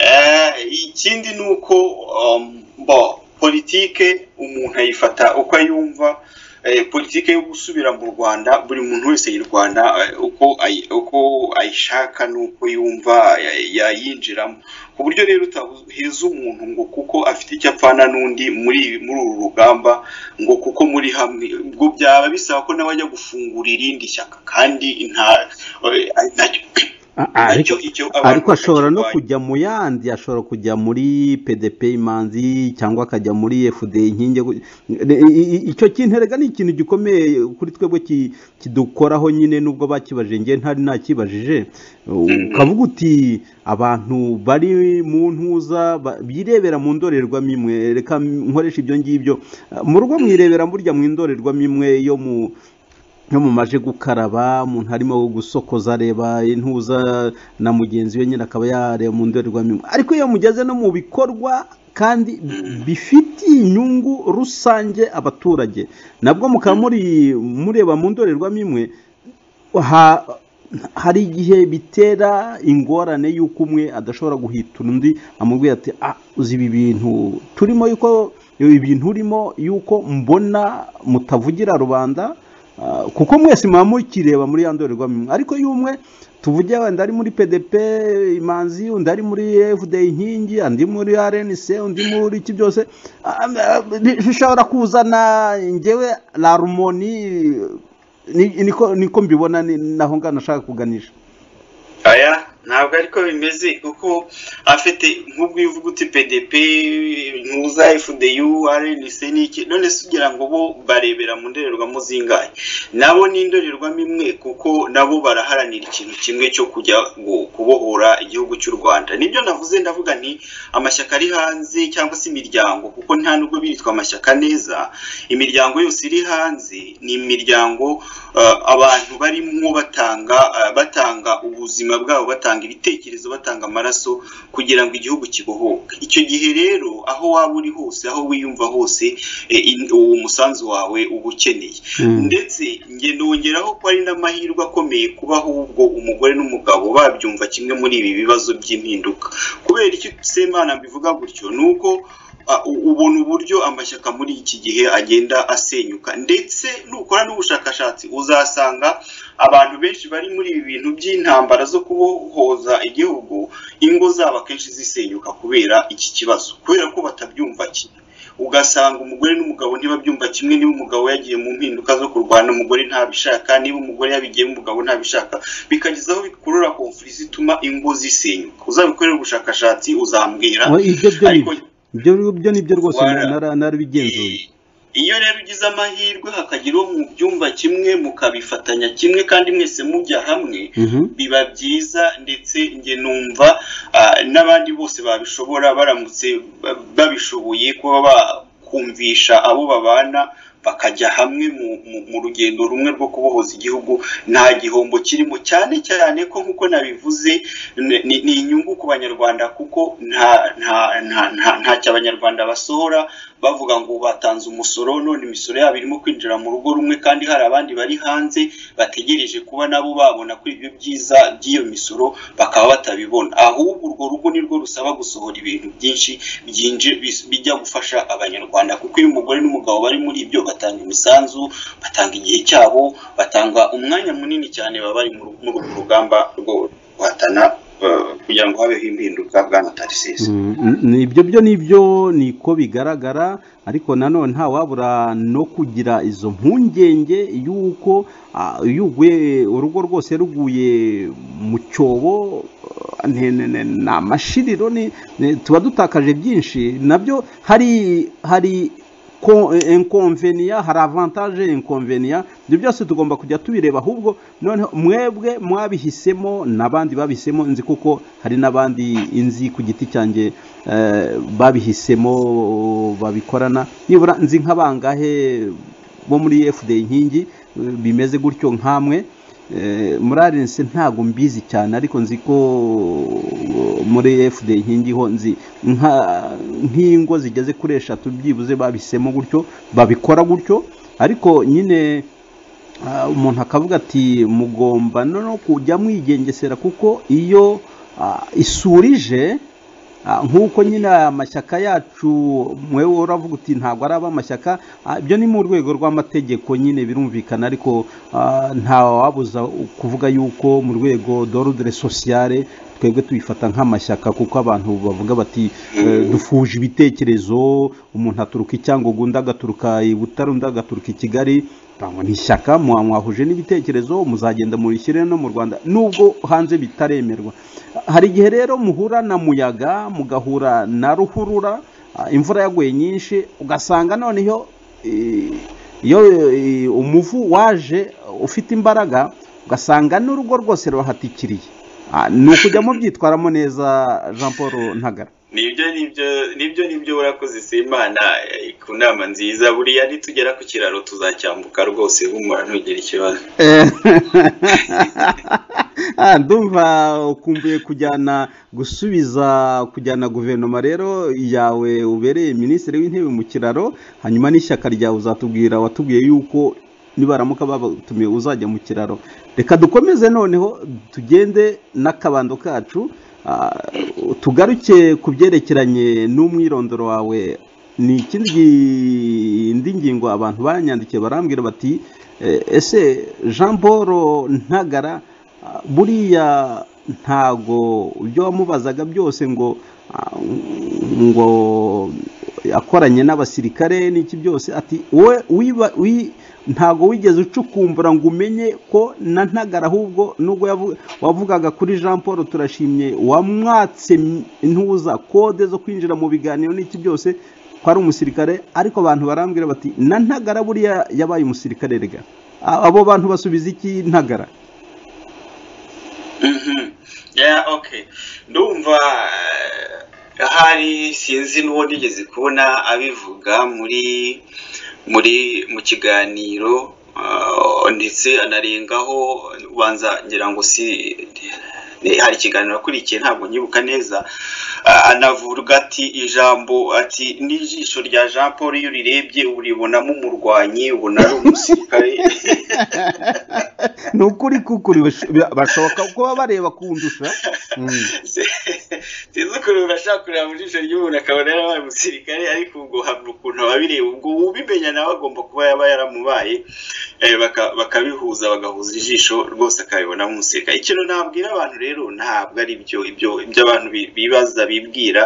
Eh, ikindi ni uko um, bo politike umuntu ayifata uko ayumva eh, politike yo gusubira mu rwanda buri muntu wese yirwana eh, uko ayi- uko ayishaka n'uko yumva eh, yayinjiramo ku buryo rero utaheza umuntu ngo kuko afite icyo apfana n'undi muri muri uru rugamba ngo kuko muri hamwe ubwo byaba bisaba ko nawe ajya gufungura irindi shyaka kandi nta eh, nacyo a- ariko nacyo icyo abantu ariko ashobora no bakirwanya. kujya mu yandi ashobora kujya muri pdp imanzi cyangwa akajya muri fd inkingi icyo kinterega ni ikintu gikomeye kuri twebwe ki- kidukoraho nyine nubwo bakibajije njye ntari nakibajije ukavuga uti abantu bari mu ntuza ba- birebera mu ndorerwamo imwe reka nkoresha ibyo ngibyo mu rugo mwirebera burya mu indorerwamo imwe yo mu no mu maje gukaraba umuntu arimo gusokoza areba intuza na mugenzi we nyine akaba yareba mu ndorerwamo imwe. ariko iyo mugeze no mu bikorwa kandi bifitiye inyungu rusange abaturage nabwo mukaba muri mureba mu ndorerwamo imwe ha- hari igihe bitera ingorane y'uko umwe adashobora guhitura undi amubwira ati ah uzi ibi bintu turimo yuko ibi bintu urimo yuko mbona mutavugira rubanda Ah, kuko mwese muba mukireba muri ya ndorerwamo imwe. ariko iyo umwe tuvuge wenda ari muri pdp imanzi undi ari muri fd inkingi undi muri rnc undi muri iki byose ah, ah, bishobora kuzana ngewe larumoni ni- niko niko mbibona ni- naho ngana nashaka kuganisha aya ntabwo ariko bimeze kuko afite nk'ubwo iyo uvuga uti pdp ntuza fdu rnc n'iki none se ugira ngo bo barebera mu ndorerwamo zingahe nabo ni indorerwamo imwe kuko nabo baraharanira ikintu kimwe cyo kujya gu- kubohora igihugu cy'u rwanda nibyo navuze ndavuga nti amashyaka ari hanze cyangwa se imiryango kuko nta nubwo biritwa amashyaka neza imiryango yose iri hanze ni imiryango eh, abantu barimo batanga eh, batanga ubuzima bwabo batanga ibitekerezo batanga amaraso kugira ngo igihugu kibohoke icyo gihe rero aho waba uri hose aho wiyumva hose eh, in- uwo musanzu wawe uba ukeneye Mm. ndetse nge nongeraho ko ari n'amahirwe akomeye kuba ahubwo umugore n'umugabo babyumva kimwe muri ibi bibazo by'impinduka kubera icyo semana mbivuga gutyo ni uko ah, u- ubona uburyo amashyaka muri iki gihe agenda asenyuka ndetse nukora n'ubushakashatsi uzasanga abantu benshi bari muri ibi bintu by'intambara zo kubohoza igihugu ingo zabo akenshi zisenyuka kubera iki kibazo kubera ko batabyumva kimwe ugasanga umugore n'umugabo ntibabyumva kimwe niba umugabo yagiye mu mpinduka zo kurwana umugore ntabishaka niba umugore yabigiyemo umugabo ntabishaka bikageza aho bikurura konfuri zituma ingo zisenyuka uzabikorera ubushakashatsi uzambwira Oh, ibyo byo ni ariko byo. ibyo byo ni byo rwose Wara. nara- narabigenzuye iyo rero ugize amahirwe hakagira uwo mu byumba kimwe mukabifatanya kimwe kandi mwese mujya hamwe Mhm. biba byiza ndetse njye numva ah, n'abandi bose babishobora baramutse ba- babishoboye kuba bakumvisha abo babana bakajya hamwe mu, mu, mu rugendo rumwe rwo kubohoza igihugu nta gihombo kirimo cyane cyane ko nk'uko nabivuze ni- ni, ni inyungu ku banyarwanda kuko nta nta nta nta, nta cyo abanyarwanda basohora bavuga ngo batanze umusoro none imisoro yabo irimo kwinjira mu rugo rumwe kandi hari abandi bari hanze bategereje kuba nabo babona kuri ibyo byiza by'iyo misoro bakaba batabibona ahubwo urwo rugo nirwo rusaba gusohora ibintu byinshi byinje bis- bijya gufasha abanyarwanda kuko iyo umugore n'umugabo bari muri ibyo batanga imisanzu batanga igihe cyabo batanga umwanya munini cyane baba bari muri muri urwo rugamba rwo guhatana eh, kugira ngo habeho impinduka bwana tarisisi Mm, ni- ibyo byo nibyo niko bigaragara ariko nanone ntawabura no kugira izo mpungenge y'uko ah, iyo uguye urugo rwose ruguye mu cyobo ah, ne- ne- ne- ni amashiriro ni- ne- tuba dutakaje byinshi nabyo hari hari ko- inconvenia hari avantage inconvenia ibyo byose tugomba kujya tubireba ahubwo noneho mwebwe mwabihisemo n'abandi babihisemo nzi kuko hari n'abandi inzi ku giti cyanjye eh, babihisemo babikorana nibura nzi nk'abangahe bo muri fda inkingi eh, bimeze gutyo nkamwe Eh, muri arense ntabwo mbizi cyane ariko nzi ko muri fda inkingi ho nzi nka- nk'ingo zigeze kuri eshatu byibuze babihisemo gutyo babikora gutyo ariko nyine ah, umuntu akavuga ati mugomba no kujya mwigengesera kuko iyo ah, isuri ije ah, nk'uko nyine aya mashyaka yacu mwewe uravuga uti ntabwo ari ab'amashyaka ah, ibyo ni mu rwego rw'amategeko nyine birumvikana ariko ah, nta wabuza kuvuga yuko mu rwego d'ordre sociale twebwe tubifata nk'amashyaka kuko abantu bavuga bati eh, dufuje ibitekerezo umuntu aturuka i Cyangugu undi agaturuka i Butare undi agaturuka i Kigali Tangwa ni ishyaka mwa- mwahuje n'ibitekerezo muzagenda murishyire no mu Rwanda nubwo hanze bitaremerwa hari igihe rero muhura na muyaga mugahura na ruhurura ah, imvura yaguye nyinshi ugasanga noneho eh, iyo eh, umuvu waje ufite imbaraga ugasanga n'urugo rwose ruhatikiriye ni ukujyamo byitwaramo neza Jean Paul Ntagara nibyo nibyo nibyo nibyo urakoze simana eh, ku nama nziza buriya nitugera ku kiraro tuzacyambuka rwose humura ntugire ikibazo Eh, ah, ndumva ukumbuye kujyana gusubiza kujyana guverinoma rero yawe ubereye minisitiri w'intebe mu kiraro hanyuma n'ishyaka ryawe uzatubwira watubwiye yuko nibaramuka babatumiye uzajya mu kiraro reka dukomeze noneho tugende n'akabando kacu ah, tugaruke ku byerekeranye n'umwirondoro wawe ni ikindi gi- indi ngingo abantu banyandikiye barambwira bati "Eh, ese jean paul ntagara ah, buriya ntago ibyo wamubazaga byose ngo ah, ngo akoranye n'abasirikare n'iki byose ati wowe wiba- wi- ntago wigeze ucukumbura ngo umenye ko na ntagara ahubwo nubwo yavu- wavugaga kuri jean paul turashimye wamwatse intuza kode zo kwinjira mu biganiro n'iki byose ko ari umusirikare ariko abantu barambwira bati na ntagara buriya yabaye umusirikare rega A- abo bantu basubiza iki ntagara Mhm. Yeah, okay. Ndumva eh, hari sinzi n'uwo nigeze kubona abivuga muri muri mu kiganiro ah, ndetse anarengaho ubanza ngira ngo si ni- hari ikiganiro akurikiye ntabwo nyibuka neza ah, anavuga ati ijambo ati n'ijisho rya Jean Paul iyo urirebye uba uribonamo umurwanyi ubona ari umusirikare ni ukuri kukuri bash- bashoboka kuba bareba kundusha Mm. sinzi ukuntu bashaka kureba mu jisho ry'umuntu akabona yarabaye umusirikare ariko ubwo hamwe ukuntu ababireba ubwo ubimenya nawe agomba kuba yaba yaramubaye Eh, baka- bakabihuza bagahuza ijisho rwose akabibona nk'umusirikare ikintu nabwira abantu rero ntabwo ari byo ibyo ibyo abantu bi- bibaza bibwira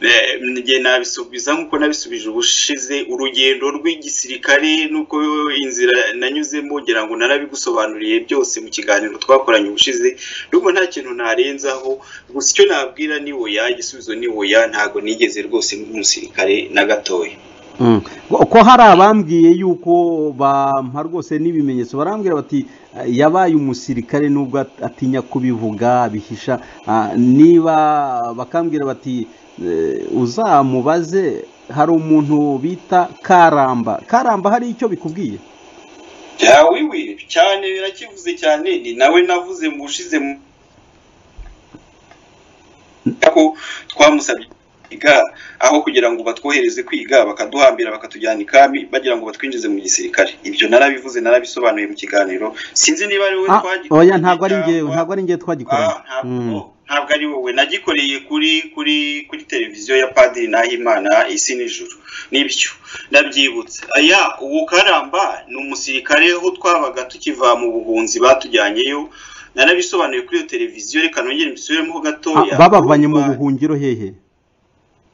Eh, njye nabisubiza nk'uko nabisubije ubushize urugendo rw'igisirikare nuko inzira nanyuzemo ngira ngo narabigusobanuriye byose mu kiganiro twakoranye ubushize n'ubwo nta kintu narenzaho gusa icyo nabwira ni oya igisubizo ni oya ntabwo nigeze rwose nk'umusirikare na gatoya ko hari abambwiye yuko bampa rwose n'ibimenyetso barambwira bati "Ah, yabaye umusirikare nubwo at- atinya kubivuga bihisha Ah, niba bakambwira bati "Eh, uzamubaze hari umuntu bita karamba karamba hari icyo bikubwiye yawiwe cyane birakivuze cyane ni nawe navuze mu ushize mu ko twamusabye kwiga aho kugira ngo batwohereze kwiga bakaduhambira bakatujyana ikami bagira ngo batwinjize mu gisirikare ibyo narabivuze narabisobanuye mu kiganiro sinzi niba ari wowe Ah, twagiye oya ntabwo ari njyewe ntabwo ari njyewe twagikoranye Ah, ntabwo- Mm. ntabwo ari wowe nagikoreye kuri kuri kuri televiziyo ya padiri nahimana isi n'ijuru nibyo ndabyibutse aya uwo karamba ni umusirikare aho twabaga tukiva mu buhunzi batujyanyeyo narabisobanuye kuri iyo televiziyo reka nongere mbisubiremo gatoya Ah, babavanye mu Urumva- buhungiro hehe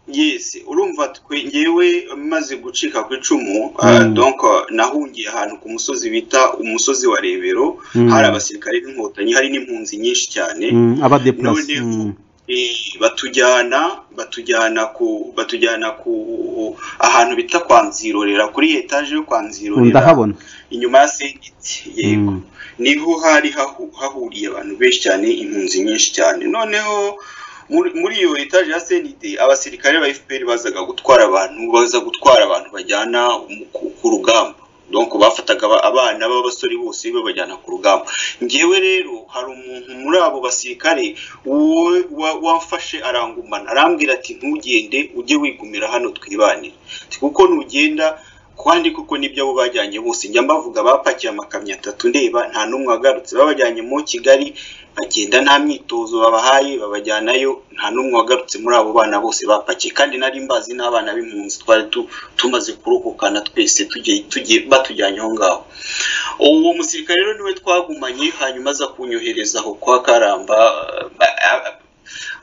Yes, urumva twe ngewe maze gucika ku icumu Mm. ah, donc ah, nahungiye ahantu ku musozi bita umusozi wa Rebero Mm. hari abasirikare b'inkotanyi hari n'impunzi nyinshi cyane Mm, abadeplase None- Mm. eh, batujyana batujyana ku batujyana ku ahantu bita kwa Nzirorera kuri etaje yo kwa Nzirorera ndahabona inyuma ya Sengiti yego Mm. niho hari hahu- hahuriye abantu benshi cyane impunzi nyinshi cyane noneho muri- muri iyo etaje ya senide abasirikare ba fpr bazaga gutwara abantu baza gutwara abantu bajyana mu- ku- ku rugamba donc bafataga aba- abana b'abasore bose babajyana ku rugamba ngewe rero hari umuntu muri abo basirikare wowe wa- wamfashe arangumana arambwira ati ntugende ujye wigumira hano twibanire Ati, kuko nugenda kandi kuko nibyo abo bajyanye bose njya mbavuga bapakiye amakamyo atatu ndeba nta n'umwe wagarutse babajyanye mu kigali bagenda nta myitozo babahaye babajyanayo nta n'umwe wagarutse muri abo bana bose bapakiye kandi nari mbazi n'abana b'impunzi twari tu- tumaze kurokokana twese tugiye tugiye batujyanye aho ngaho uwo musirikare rero niwe twagumanye hanyuma aza kunyoherezaho kwa karamba ba- a-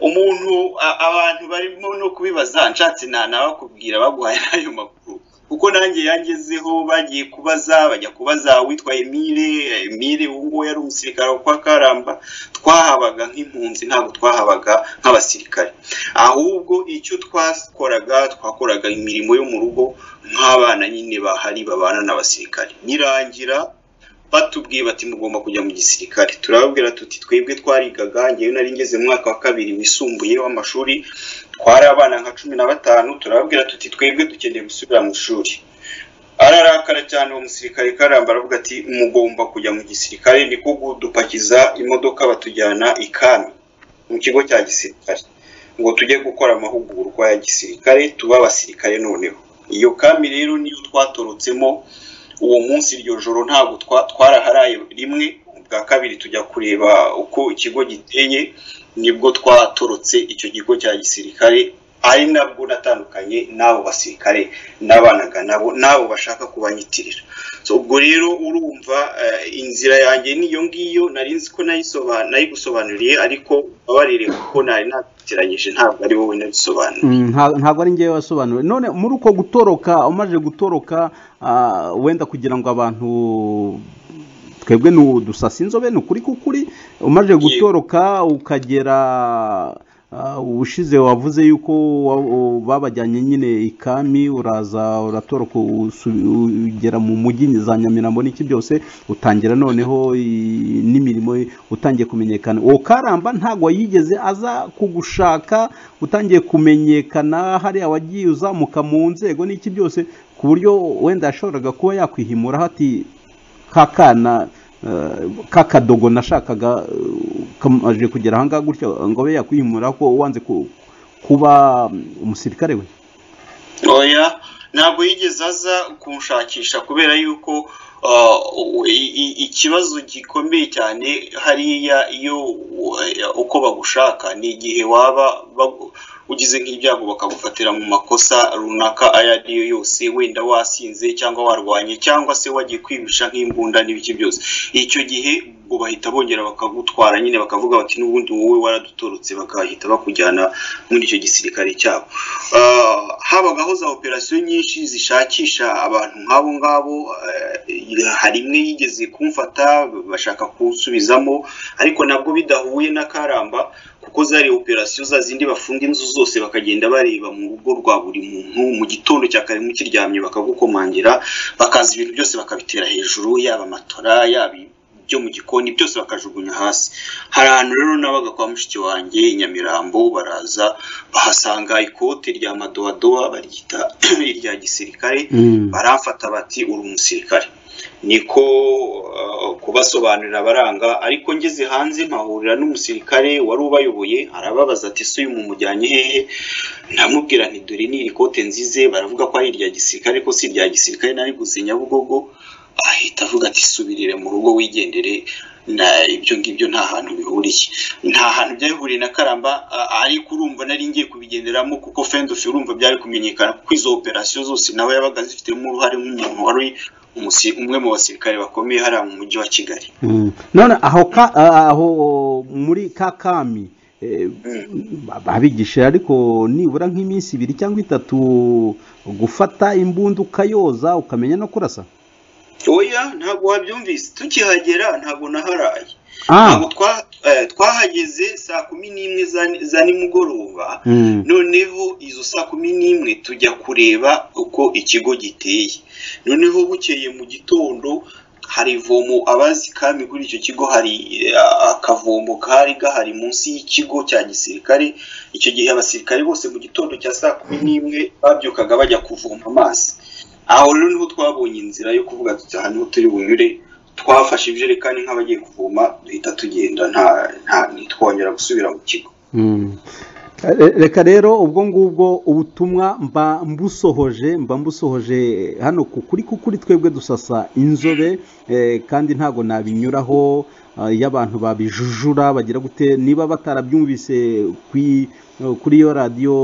umuntu a- abantu barimo no kubibaza nshatse nta nabakubwira baguhaye ayo makuru kuko nanjye yangezeho bagiye kubaza bajya kubaza uwitwa Emile Emile uwo nguwo yari umusirikare wo kwa Karamba twahabaga nk'impunzi ntabwo twahabaga nk'abasirikare ahubwo icyo twakoraga twakoraga imirimo yo mu rugo nk'abana nyine bahari babana n'abasirikare nirangira batubwiye bati mugomba kujya mu gisirikare turababwira tuti twebwe twarigaga njyewe nari ngeze mu mwaka wa kabiri wisumbuye w'amashuri twari abana nka cumi na batanu turababwira tuti twebwe dukeneye gusubira mu ishuri ararakara cyane uwo musirikare karamba aravuga ati mugomba kujya mu gisirikare niko kudupakiza imodoka batujyana ikami mu kigo cya gisirikare ngo tujye gukora amahugurwa ya gisirikare tuba abasirikare noneho iyo kami rero niyo twatorotsemo uwo munsi iryo joro ntabwo twa- twaraharaye rimwe ubwa kabiri tujya kureba uko ikigo giteye nibwo twatorotse icyo kigo cya gisirikare ari nabwo natandukanye n'abo basirikare nabanaga nabo n'abo bashaka kubanyitirira so ubwo rero urumva eh, inzira yanjye niyo ngiyo nari nzi ko nayisoba- nayigusobanuriye ariko babarire kuko nari nabitiranyije ntabwo ari wowe nabisobanuriye Mm, nta- ntabwo ari njyewe wasobanuriwe none muri uko gutoroka umaze gutoroka ah, wenda kugira ngo abantu twebwe ni udusasa inzobe ni ukuri kukuri umaze gutoroka ukagera ah, ubushize wavuze yuko wa- u- babajyanye nyine ikami uraza uratoroka usu- ugera mu mujyi za nyamirambo n'iki byose utangira noneho i- n'imirimo ye, utangiye kumenyekana uwo karamba ntabwo yigeze aza kugushaka utangiye kumenyekana hariya wagiye uzamuka mu nzego n'iki byose ku buryo wenda yashoboraga kuba yakwihimura hati ka kana eh, ka kadogo nashakaga eh, kamaze kugera ahangaha gutya ngo abe yakwihimura ko wanze ku- kuba umusirikare we oya ntabwo yigeze aza kunshakisha kubera yuko uh, i- i- ikibazo gikomeye cyane hariya iyo uh, uko bagushaka ni igihe waba bagu- ugize nk'ibyago bakagufatira mu makosa runaka ayo ari yo yose wenda wasinze cyangwa warwanye cyangwa se wagiye kwibisha nk'imbunda n'ibiki byose icyo gihe ubwo bahita bongera bakagutwara nyine bakavuga bati n'ubundi wowe waradutorotse bakahita bakujyana muri icyo gisirikare cyabo Ah, habagaho za operasiyo nyinshi zishakisha abantu nk'abo ngabo eh, hari imwe yigeze kumfata bashaka kunsubizamo ariko nabwo bidahuye n'akaramba kuko zari operasiyo za zindi bafunga inzu zose bakagenda bareba mu rugo rwa buri muntu mu gitondo cya kare mukiryamye bakagukomangira bakaza ibintu byose bakabitera hejuru yaba amatora yaba byo mu gikoni byose bakajugunya hasi hari ahantu rero nabaga kwa mushiki wanjye i nyamirambo baraza bahasanga ikote rya madowadowa baryita irya gisirikare Mm. baramfata bati uri umusirikare niko uh, kubasobanurira abaranga ariko ngeze hanze mpahurira n'umusirikare wari ubayoboye arababaza ati se uyu mumujyanye hehe ndamubwira nti dore ni iri kote nzize baravuga ko ari irya gisirikare ko si irya gisirikare nari guze nyabugogo ahita avuga ati subirire mu rugo wigendere na ibyo ngibyo nta hantu bihuriye nta hantu byabihuriye na karamba a- ariko urumva nari ngiye kubigenderamo kuko fendofi urumva byari kumenyekana kuko izo operasiyo zose nawe yabaga zifitemo uruhare nk'umuntu wari umusi- umwe mu basirikare bakomeye hariya mu mujyi wa kigali Mm. none aho ka- ah, aho muri kakami eh, ba- babigishije ariko nibura nk'iminsi ibiri cyangwa itatu gufata imbunda ukayoza ukamenya no kurasa oya ntabwo wabyumvise tukihagera ntabwo naharaye ah ntabwo twa- eh, twahageze saa kumi n'imwe za ni- za nimugoroba mm. noneho izo saa kumi n'imwe tujya kureba uko ikigo giteye noneho bukeye mu gitondo hari ivomo abazi kami kuri icyo kigo hari eh, akavomo kari gahari munsi y'ikigo cya gisirikare icyo gihe abasirikare bose mu gitondo cya saa kumi n'imwe babyukaga bajya kuvoma amazi aho rero niho twabonye inzira yo kuvuga tuti aha niho turi bunyure twafashe ibijerekani nk'abagiye kuvoma duhita tugenda nta nta ntitwongera gusubira mu kigo Mm. Eh, reka rero ubwo ngubwo ubutumwa mba mbusohoje mba mbusohoje hano ku kuri ku kuri twebwe dusasa inzobe eh, kandi ntago nabinyuraho ah, iyo abantu babijujura bagira gute niba batarabyumvise kwi- eh, kuri iyo radiyo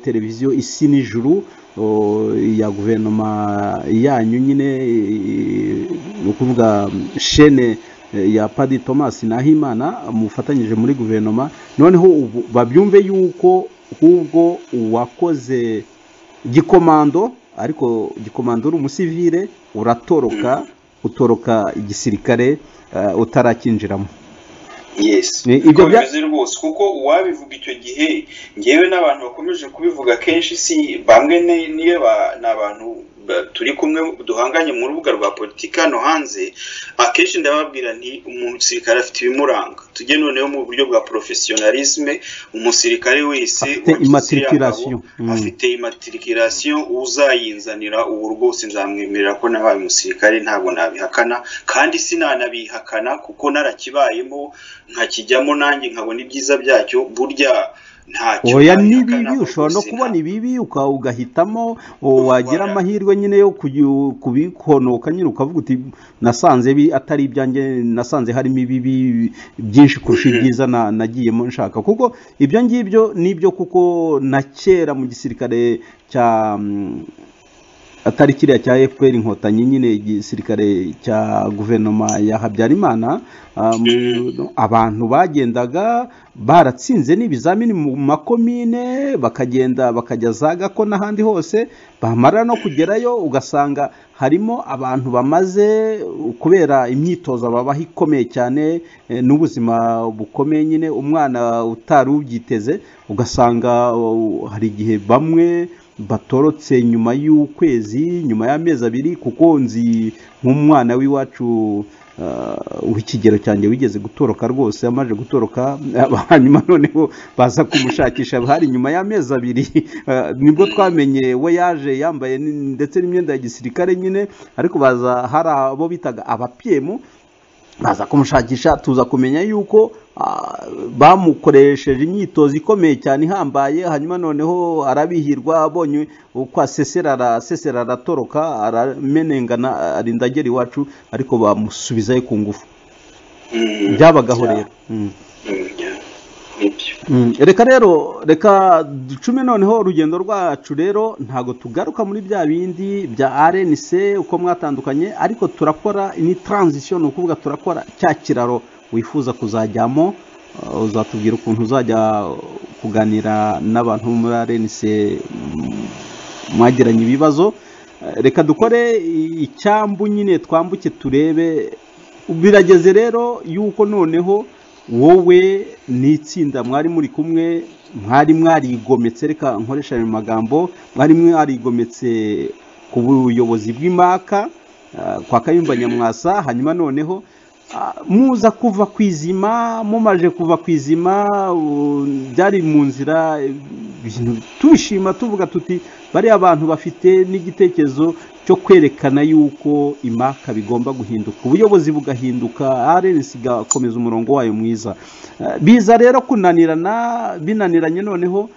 televiziyo isi n'ijuru oh, ya guverinoma yanyu nyine eh, ni ukuvuga mm, shene eh, ya padi thomas nahimana mufatanyije muri guverinoma noneho ubu babyumve yuko ahubwo uwakoze gikomando ariko gikomando uri umusivire uratoroka utoroka igisirikare eh, utarakinjiramo yes Ni- ibyo ibyo bya- bimeze rwose kuko uwabivuga icyo gihe ngewe n'abantu bakomeje kubivuga kenshi si bamwe ni- niyo ba- ni abantu ba- turi kumwe duhanganye mu rubuga rwa politiki hano hanze akenshi ndababwira nti umusirikare afite ibimuranga tujye noneho mu buryo bwa professionalisme umusirikare wese Afite wagize immatriculation. iriya ngabo, Mm. afite imatirikirasiyo uzayinzanira ubu rwose nzamwemerera ko nabaye umusirikare ntabwo nabihakana kandi sinanabihakana kuko narakibayemo ntakijyamo nanjye nkabona ibyiza byacyo burya ntacyo oya nabihakana n'ibibi kuko ushobora no sinabihakana. kubona ibibi uka- ugahitamo o, wagira amahirwe nyine yo kuyu- kubikonoka nyine ukavuga uti nasanze bi- atari ibyanjye nasanze harimo ibibi byinshi kurusha ibyiza na- nagiyemo nshaka kuko ibyo ngibyo nibyo kuko na kera mu gisirikare cya mm, atari kiriya cya fpr inkotanyi nyine igisirikare cya guverinoma ya habyarimana um, abantu bagendaga baratsinze n'ibizamini mu makomine bakagenda bakajya za gako n'ahandi hose bamara no kugerayo ugasanga harimo abantu bamaze uh, kubera imyitozo babaho ikomeye cyane eh, n'ubuzima bukomeye nyine umwana utari ubyiteze ugasanga uh, hari igihe bamwe batorotse nyuma y'ukwezi nyuma y'amezi abiri kuko nzi nk'umwana w'iwacu ah, w'ikigero cyanjye wigeze gutoroka rwose amaze gutoroka hanyuma noneho baza kumushakisha hari nyuma y'amezi abiri ah, nibwo twamenye we yaje yambaye ni- ndetse n'imyenda ya gisirikare nyine ariko baza hari abo bitaga abapiyemu baza kumushakisha tuza kumenya yuko ah, bamukoresheje imyitozo ikomeye cyane ihambaye hanyuma noneho arabihirwa abonye uko asesera arasesera aratoroka aramenengana arinda agera iwacu ariko bamusubizayo ku ngufu Mm. byabagaho rero Mm. Mm, yeah. Nibyo. byo reka rero reka ducume noneho urugendo rwacu rero ntabwo tugaruka muri bya bindi bya rnc uko mwatandukanye ariko turakora ni transition ni ukuvuga turakora cya kiraro wifuza kuzajyamo Uh, uzatubwira ukuntu uzajya kuganira n'abantu bo muri rnc mm, mwagiranye ibibazo Uh, reka dukore i- icyambu nyine twambuke turebe birageze rero yuko noneho wowe n'itsinda mwari muri kumwe mwari mwarigometse reka nkoresha ayo magambo mwari mwarigometse ku buyobozi bw'imaka ah, kwa kayumba nyamwasa hanyuma noneho ah, muza kuva ku izima mumaje kuva ku izima u- byari mu nzira eh, ibintu tubishima tuvuga tuti bariya bantu bafite n'igitekerezo cyo kwerekana yuko imaka bigomba guhinduka ubuyobozi bugahinduka rns igakomeza umurongo wayo mwiza Eh, biza rero kunanirana binaniranye noneho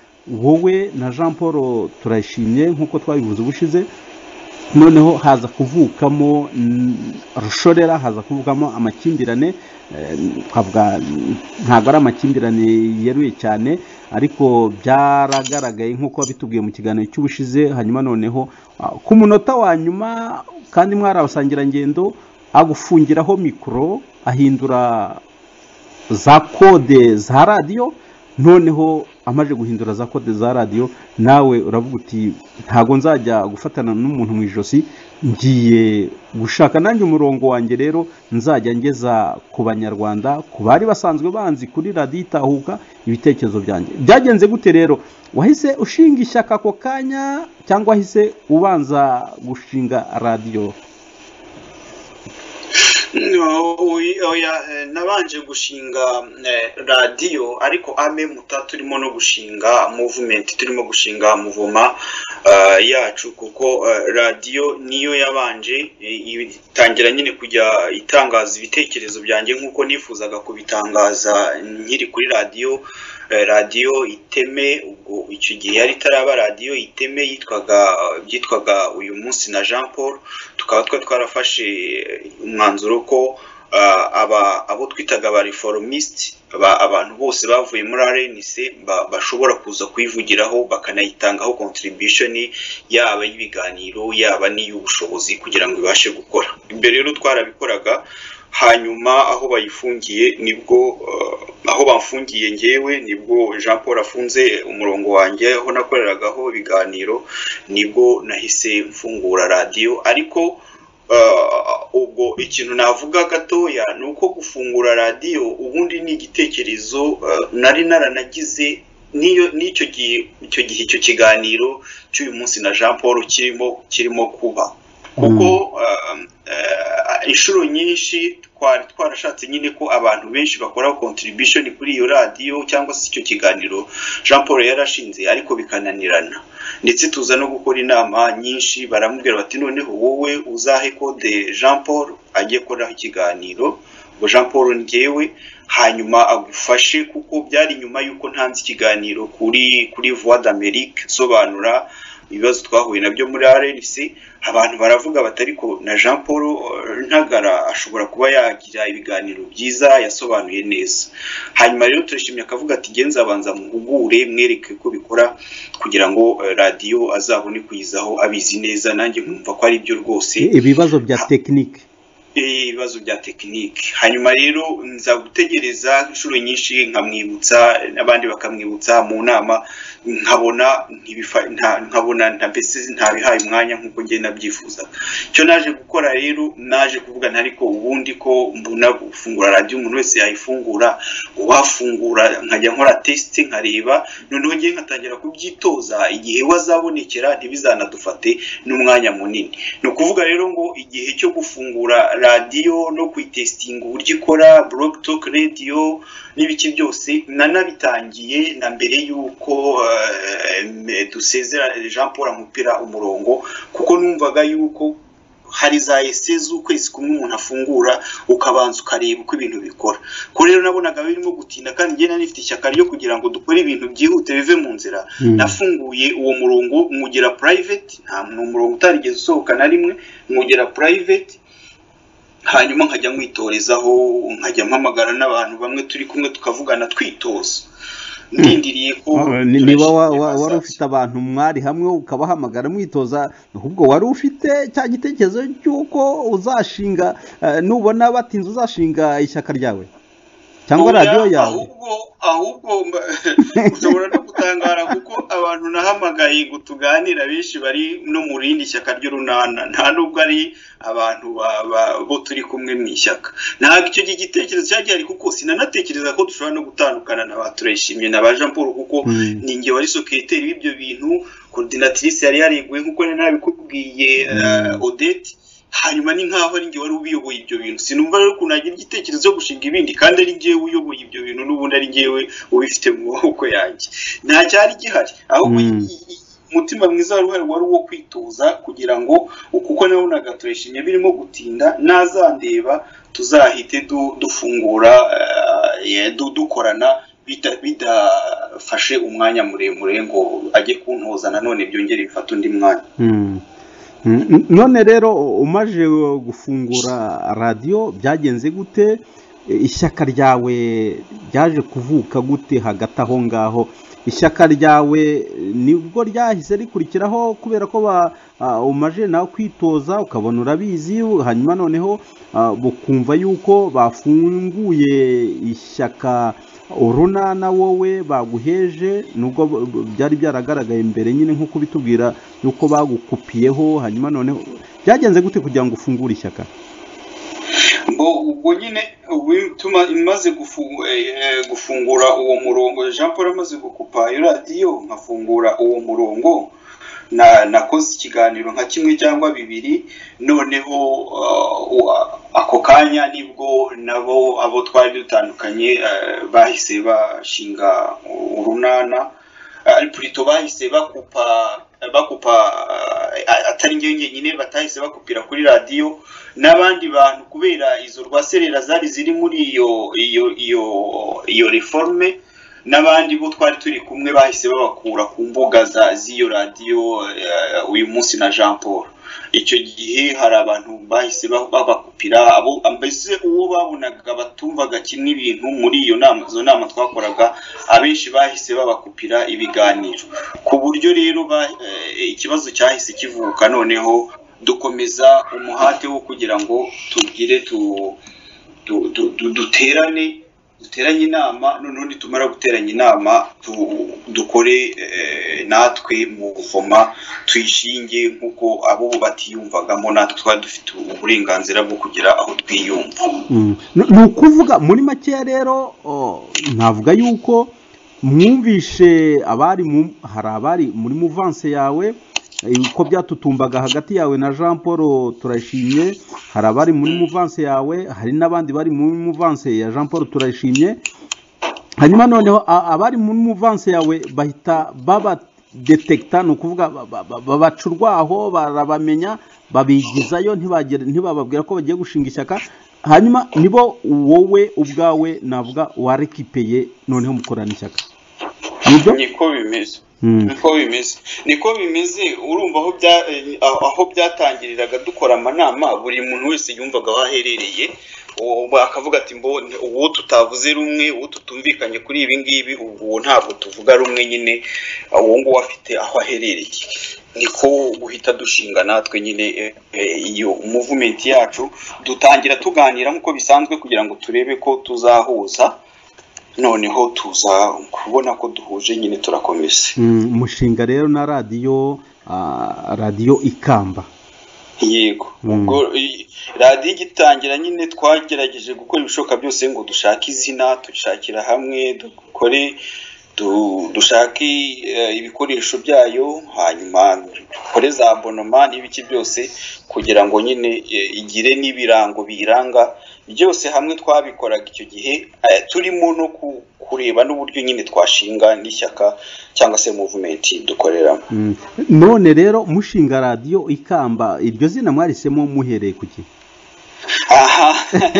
wowe na jean paul turayishimye nk'uko twabivuze ubushize noneho haza kuvukamo mm, rushorera haza kuvukamo amakimbirane eh, twavuga mm, ntabwo ari amakimbirane yeruye cyane ariko byaragaragaye nk'uko wabitubwiye mu kiganiro cy'ubushize hanyuma noneho ah, ku munota wa nyuma kandi mwari abasangirangendo agufungiraho mikoro ahindura za kode za radiyo noneho amaze guhindura za kode za radiyo nawe uravuga uti ntabwo nzajya gufatana n'umuntu mu ijosi ngiye gushaka nanjye umurongo wanjye rero nzajya ngeza ku banyarwanda ku bari basanzwe banzi kuri radiyo itahuka ibitekerezo byanjye byagenze gute rero wahise ushinga ishyaka ako kanya cyangwa wahise ubanza gushinga radiyo No, uy- oya, eh, nabanje gushinga eh, radiyo ariko ame muta turimo no gushinga movement turimo gushinga muvoma ah, yacu kuko eh, radiyo niyo yabanje eh, itangira nyine kujya itangaza ibitekerezo byanjye nk'uko nifuzaga kubitangaza nkiri kuri radiyo Eh, radiyo iteme ubwo icyo gihe yari itaraba radiyo iteme yitwaga byitwaga uyu munsi na jean paul tukaba twari twarafashe umwanzuro ko ah, aba- abo twitaga aba reformistes, aba abantu bose bavuye muri rnc ba- bashobora kuza kuyivugiraho bakanayitangaho contribution yaba y'ibiganiro yaba n'iy'ubushobozi kugira ngo ibashe gukora mbere rero twarabikoraga hanyuma aho bayifungiye nibwo ah, aho bafungiye ngewe nibwo jean paul afunze umurongo wanjye aho nakoreragaho ibiganiro nibwo nahise mfungura radiyo ariko ah, ubwo ikintu navuga gatoya ni uko gufungura radiyo ubundi ni igitekerezo ah, nari naranagize n'iyo n'icyo gihe icyo gihe icyo kiganiro cy'uyu munsi na jean paul kirimo kirimo kuba kuko um, eh, inshuro nyinshi twari twarashatse nyine ko abantu benshi bakora contribution kuri iyo radiyo cyangwa se icyo kiganiro jean paul yarashinze ariko bikananirana ndetse tuza no gukora inama nyinshi baramubwira bati noneho wowe uzahe kode jean paul ajye koraho ikiganiro ngo jean paul ngewe hanyuma agufashe kuko byari nyuma y'uko ntanze ikiganiro kuri kuri voix d'amerique nsobanura ibibazo twahuye nabyo muri rnc abantu baravuga bati ariko na jean paul eh, ntagara ashobora kuba yagira ibiganiro byiza yasobanuye neza hanyuma rero turashimye akavuga ati ngenzi abanza muhugure mwereke ko bikora kugira ngo eh, radiyo azabone kuyizaho abizi neza nanjye nkumva ko ari byo rwose ibibazo bya tekinike Eh, ibibazo bya tekinike hanyuma rero nza gutegereza inshuro nyinshi nkamwibutsa n'abandi bakamwibutsa mu nama nkabona ntibifa- nta- nkabona nta mbese ntabihaye umwanya nk'uko njye nabyifuzaga icyo naje gukora rero naje kuvuga nti ariko ubundi ko mbona gufungura radiyo umuntu wese yayifungura uwafungura nkajya nkora tesite nkareba noneho ngiye nkatangira kubyitoza igihe wazabonekera ntibizanadufate n'umwanya munini ni ukuvuga rero ngo igihe cyo gufungura radiyo no kuyitesitinga uburyo ikora blog talk radio n'ibiki byose nanabitangiye na mbere y'uko eh, dusezera jean paul amupira umurongo kuko numvaga y'uko hari za ese z'ukwezi kumwe umuntu afungura ukabanza ukareba uko ibintu bikora ko rero nabonaga birimo gutinda kandi njye nari nifite ishyaka ryo kugira ngo dukore ibintu byihute bive mu nzira Mm. nafunguye uwo murongo mwugera private nta ni umurongo utarigeze usohoka na rimwe mwugera private hanyuma nkajya mwitorezaho nkajya mpamagara n'abantu bamwe turi kumwe tukavugana twitoza ndindiriye ko Ni- niba wa- wa- wari ufite abantu mwari hamwe ukabahamagara mwitoza ahubwo wari ufite cya gitekerezo cy'uko uzashinga eh, nubona batinze uzashinga ishyaka ryawe cyangwa Oya, radiyo yawe ahubwo ahubwo mba- ushobora no gutangara kuko abantu nahamagaye ngo tuganira benshi bari no mu rindi shyaka ry'urunana nta nubwo ari abantu ba- ba- bo turi kumwe mu ishyaka ntabwo icyo gihe igitekerezo cyari gihari kuko sinanatekereza ko dushobora no gutandukana na ba tureshimye na ba jean paul kuko Mm. ni nge wari soketeri w'ibyo bintu korodinatirisi yari yareguwe nk'uko nari nabikubwiye eh, odette hanyuma ni nkaho ari ngewe wari ubiyoboye ibyo bintu sinumva rero ukuntu agira igitekerezo cyo gushinga ibindi kandi ari ngewe uyoboye ibyo bintu n'ubundi ari ngewe ubifite mu maboko yanjye nta cyari gihari ahubwo Mm. i- i- umutima mwiza wari uhari wari uwo kwitoza kugira ngo kuko nabonaga tureshimye birimo gutinda nazandeba tuzahite du- dufungura eh, ye- du- dukorana bida- bidafashe umwanya muremure ngo ajye kuntoza nanone byongere bifate undi mwanya Mm. Mm, none rero umaje gufungura radiyo byagenze gute E, ishyaka ryawe ryaje kuvuka gute hagati aho ngaho ishyaka ryawe e, nibwo ryahise rikurikiraho kubera ko ba- ah, umaje nawe kwitoza ukabona urabizi hanyuma noneho ah, bukumva yuko bafunguye ishyaka urunana wowe baguheje nubwo b- b- byari byaragaragaye mbere nyine nk'uko bitubwira yuko bagukupiyeho hanyuma noneho byagenze gute kugira ngo ufungure ishyaka ngo ubwo nyine bituma imaze gufungu- eh, gufungura uwo murongo jean paul amaze gukupa iyo radiyo nkafungura uwo murongo na nakoze ikiganiro nka kimwe cyangwa bibiri noneho uh, wa- ako kanya nibwo nabo abo twari dutandukanye eh, bahise bashinga urunana ari purito bahise bakupa bakupa eh, atari njyewe njyenyine batahise bakupira kuri radiyo n'abandi bantu kubera izo rwaserera zari ziri muri iyo iyo iyo iyo reforme n'abandi bo twari turi kumwe bahise babakura ku mbuga za- z'iyo radiyo eh, uyu munsi na jean paul icyo gihe hari abantu bahise ba- babakupira abo mbese uwo babonaga batumvaga kimwe ibintu muri iyo nama izo nama twakoraga abenshi bahise babakupira ibiganiro ku buryo rero ba- eh, ikibazo cyahise kivuka noneho dukomeza umuhate wo kugira ngo tugire tu du- du- du- duterane duteranye inama noneho nitumara guteranya inama tu- dukore eh, natwe mu buvoma tuyishinge nk'uko abo batiyumvagamo natwe twari dufite uburenganzira bwo kugira aho twiyumva Mm. Ni ni ukuvuga muri makeya rero o, navuga yuko mwumvishe abari mu hari abari muri muvanse yawe eh, ko byatutumbaga hagati yawe na jean paul turashimye hari abari muri muvanse yawe hari n'abandi bari muri muvanse ya jean paul turashimye hanyuma noneho a- abari muri muvanse yawe bahita babadetekita ni ukuvuga ba- ba- ba- babaca urwaho barabamenya babigizayo ntibagere- ntibababwira ko bagiye gushinga ishyaka hanyuma nibo wowe ubwawe navuga warekipeye noneho mukorana ishyaka nibyo niko bimeze Mm. niko bimeze niko bimeze urumva aho bya eh, aho- aho byatangiriraga dukora amanama buri muntu wese yumvaga aho aherereye uwo akavuga ati mbo uwo tutavuze rumwe uwo tutumvikanye kuri ibi ngibi ubwo uwo ntabwo tuvuga rumwe nyine uwo nguwo afite aho aherereye niko guhita dushinga natwe nyine eh, eh, iyo muvumenti yacu dutangira tuganira nk'uko bisanzwe kugira ngo turebe ko tuzahuza noneho tuza kubona ko duhuje nyine turakomeza Mm, mushinga rero na radiyo ah, radiyo ikamba yego Mm. ubwo i- radiyo igitangira nyine twagerageje gukora ibishoboka byose ngo dushake izina dushakira hamwe dukore du- dushake eh, ibikoresho byayo hanyuma dukore za bonoma n'ibiki byose kugira ngo nyine eh, igire n'ibirango biyiranga byose hamwe twabikoraga icyo gihe eh, turimo no ku- kureba n'uburyo nyine twashinga n'ishyaka cyangwa se muvumenti dukoreramo Mm. none rero mushinga radiyo ikamba iryo zina mwarisemo muhereye ku ki aha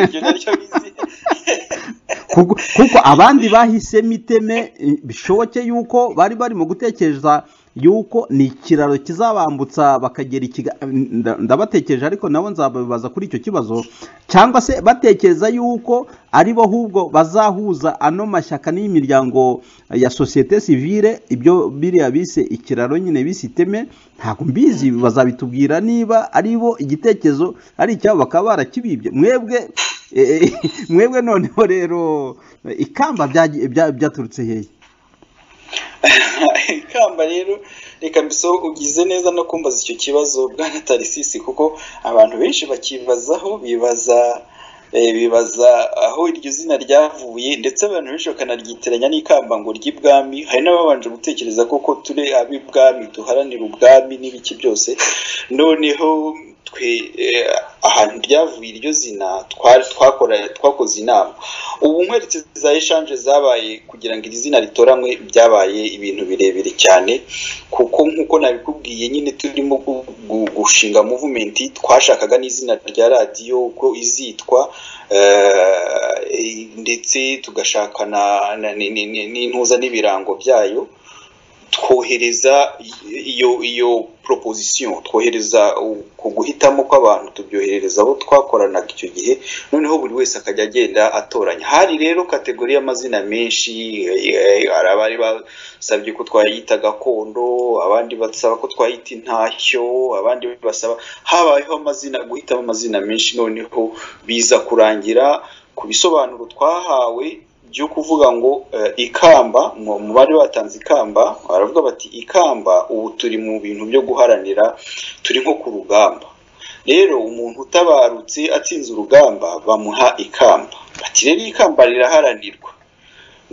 ibyo naryo bizi kuko kuko abandi bahisemo iteme eh, bishoboke yuko bari barimo gutekereza yuko ni ikiraro kizabambutsa bakagera i Kigali nda- ndabatekereje ariko nabo nzababibaza kuri icyo kibazo cyangwa se batekereza yuko ari bo ahubwo bazahuza ano mashyaka n'imiryango ya sosiyete sivile ibyo biriya bise ikiraro nyine bise iteme ntabwo mbizi bazabitubwira niba ari bo igitekerezo ari icyabo bakaba barakibibye mwebwe eh, mwebwe noneho rero ikamba byagiye- bya- byaturutse hehe ikamba rero reka mbiso ugize neza no kumbaza icyo kibazo bwana tarisisi kuko abantu benshi bakibazaho bibaza eh, bibaza aho iryo zina ryavuye ndetse abantu benshi bakanaryitiranya n'ikamba ngo ry'ibwami hari n'ababanje gutekereza koko turi ab'ibwami duharanira ubwami n'ibiki byose noneho twe eh, ahantu ryavuye iryo zina twari twakora twakoze inama ubu nkweretse za eshanje zabaye kugira ngo iri zina ritoranywe byabaye ibintu birebire cyane kuko nk'uko nabikubwiye nyine turimo gu- gu- gushinga muvumenti twashakaga n'izina rya radiyo uko izitwa eh, ndetse tugashaka na- na- ni- ni- ni- n'intuza n'ibirango byayo twohereza i- iyo iyo proposition twohereza u- ku guhitamo kw'abantu tubyoherereza abo twakoranaga icyo gihe noneho buri wese akajya agenda atoranya hari rero kategori y'amazina menshi eh, hari abari basabye ko twayita gakondo abandi basaba ko twayita intashyo abandi basaba habayeho amazina guhitamo amazina menshi noneho biza kurangira ku bisobanuro twahawe byo kuvuga ngo eh, ikamba mu mu bari batanze ikamba baravuga bati ikamba ubu turi mu bintu byo guharanira turi nko ku rugamba rero umuntu utabarutse atsinze urugamba bamuha ikamba bati rero ikamba riraharanirwa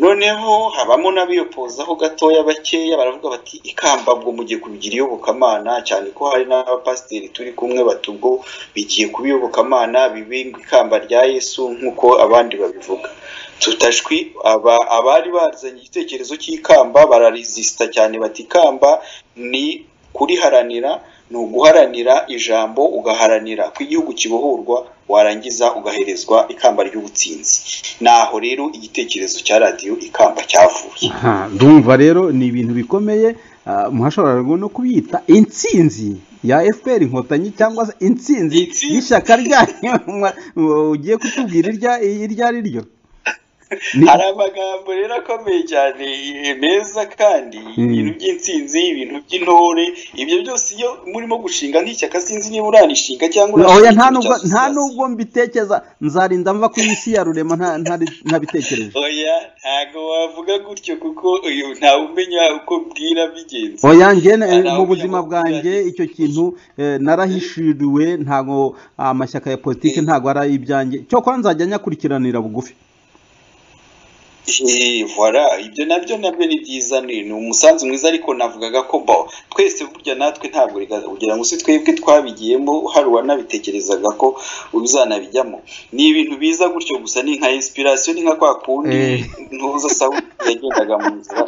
noneho habamo n'abiyopozaho gatoya bakeya baravuga bati ikamba bwo mugiye kubigira iyobokamana cyane ko hari n'abapasiteri turi kumwe bati ubwo bigiye kuba iyobokamana bibe ikamba rya yesu nk'uko abandi babivuga tutashwi aba abari bazanye igitekerezo cy'ikamba bararizisita cyane bati ikamba ni kuriharanira ni uguharanira ijambo ugaharanira ko igihugu kibohorwa warangiza ugaherezwa ikamba ry'ubutsinzi naho rero igitekerezo cya radiyo ikamba cyavuye Aha, ndumva rero ni ibintu bikomeye ah, mwashoboraga no kubita intsinzi ya fpr inkotanyi cyangwa se intsinzi Intsinzi. y'ishyaka ryanyu mwa- mwa- ugiye kutubwira irya- iryo ari ryo Ni- hari amagambo rero akomeye cyane eh, meza kandi ibintu by'intsinzi ibintu by'intore ibyo byose iyo murimo gushinga nk'ishyaka sinzi niba urarishinga cyangwa oya nta ikintu nubwo cya nta sosiyete. nubwo mbitekereza nzarinda mva ku isi ya rurema nta- ntari- ntabitekereje oya ntago wavuga gutyo kuko uyu ntawe umenya uko bwira bigenze oya njye eh, Ntawe mu buzima ubivuga. bwanjye icyo kintu eh, narahishuriwe ntago amashyaka ya politiki ntago ari ibyanjye cyokora nzajya nyakurikiranira bugufi Eh, voilà ibyo nabyo nabyo ni byiza ni ni umusanzu mwiza ariko navugaga ko bo twese burya natwe ntabwo riga- kugira ngo si twebwe twabigiyemo hari uwanabitekerezaga ko uzanabijyamo ni ibintu biza gutyo gusa ni nka inspiration ni nka kwa kundi Eh. ntuza sawuti yagendaga mu nzira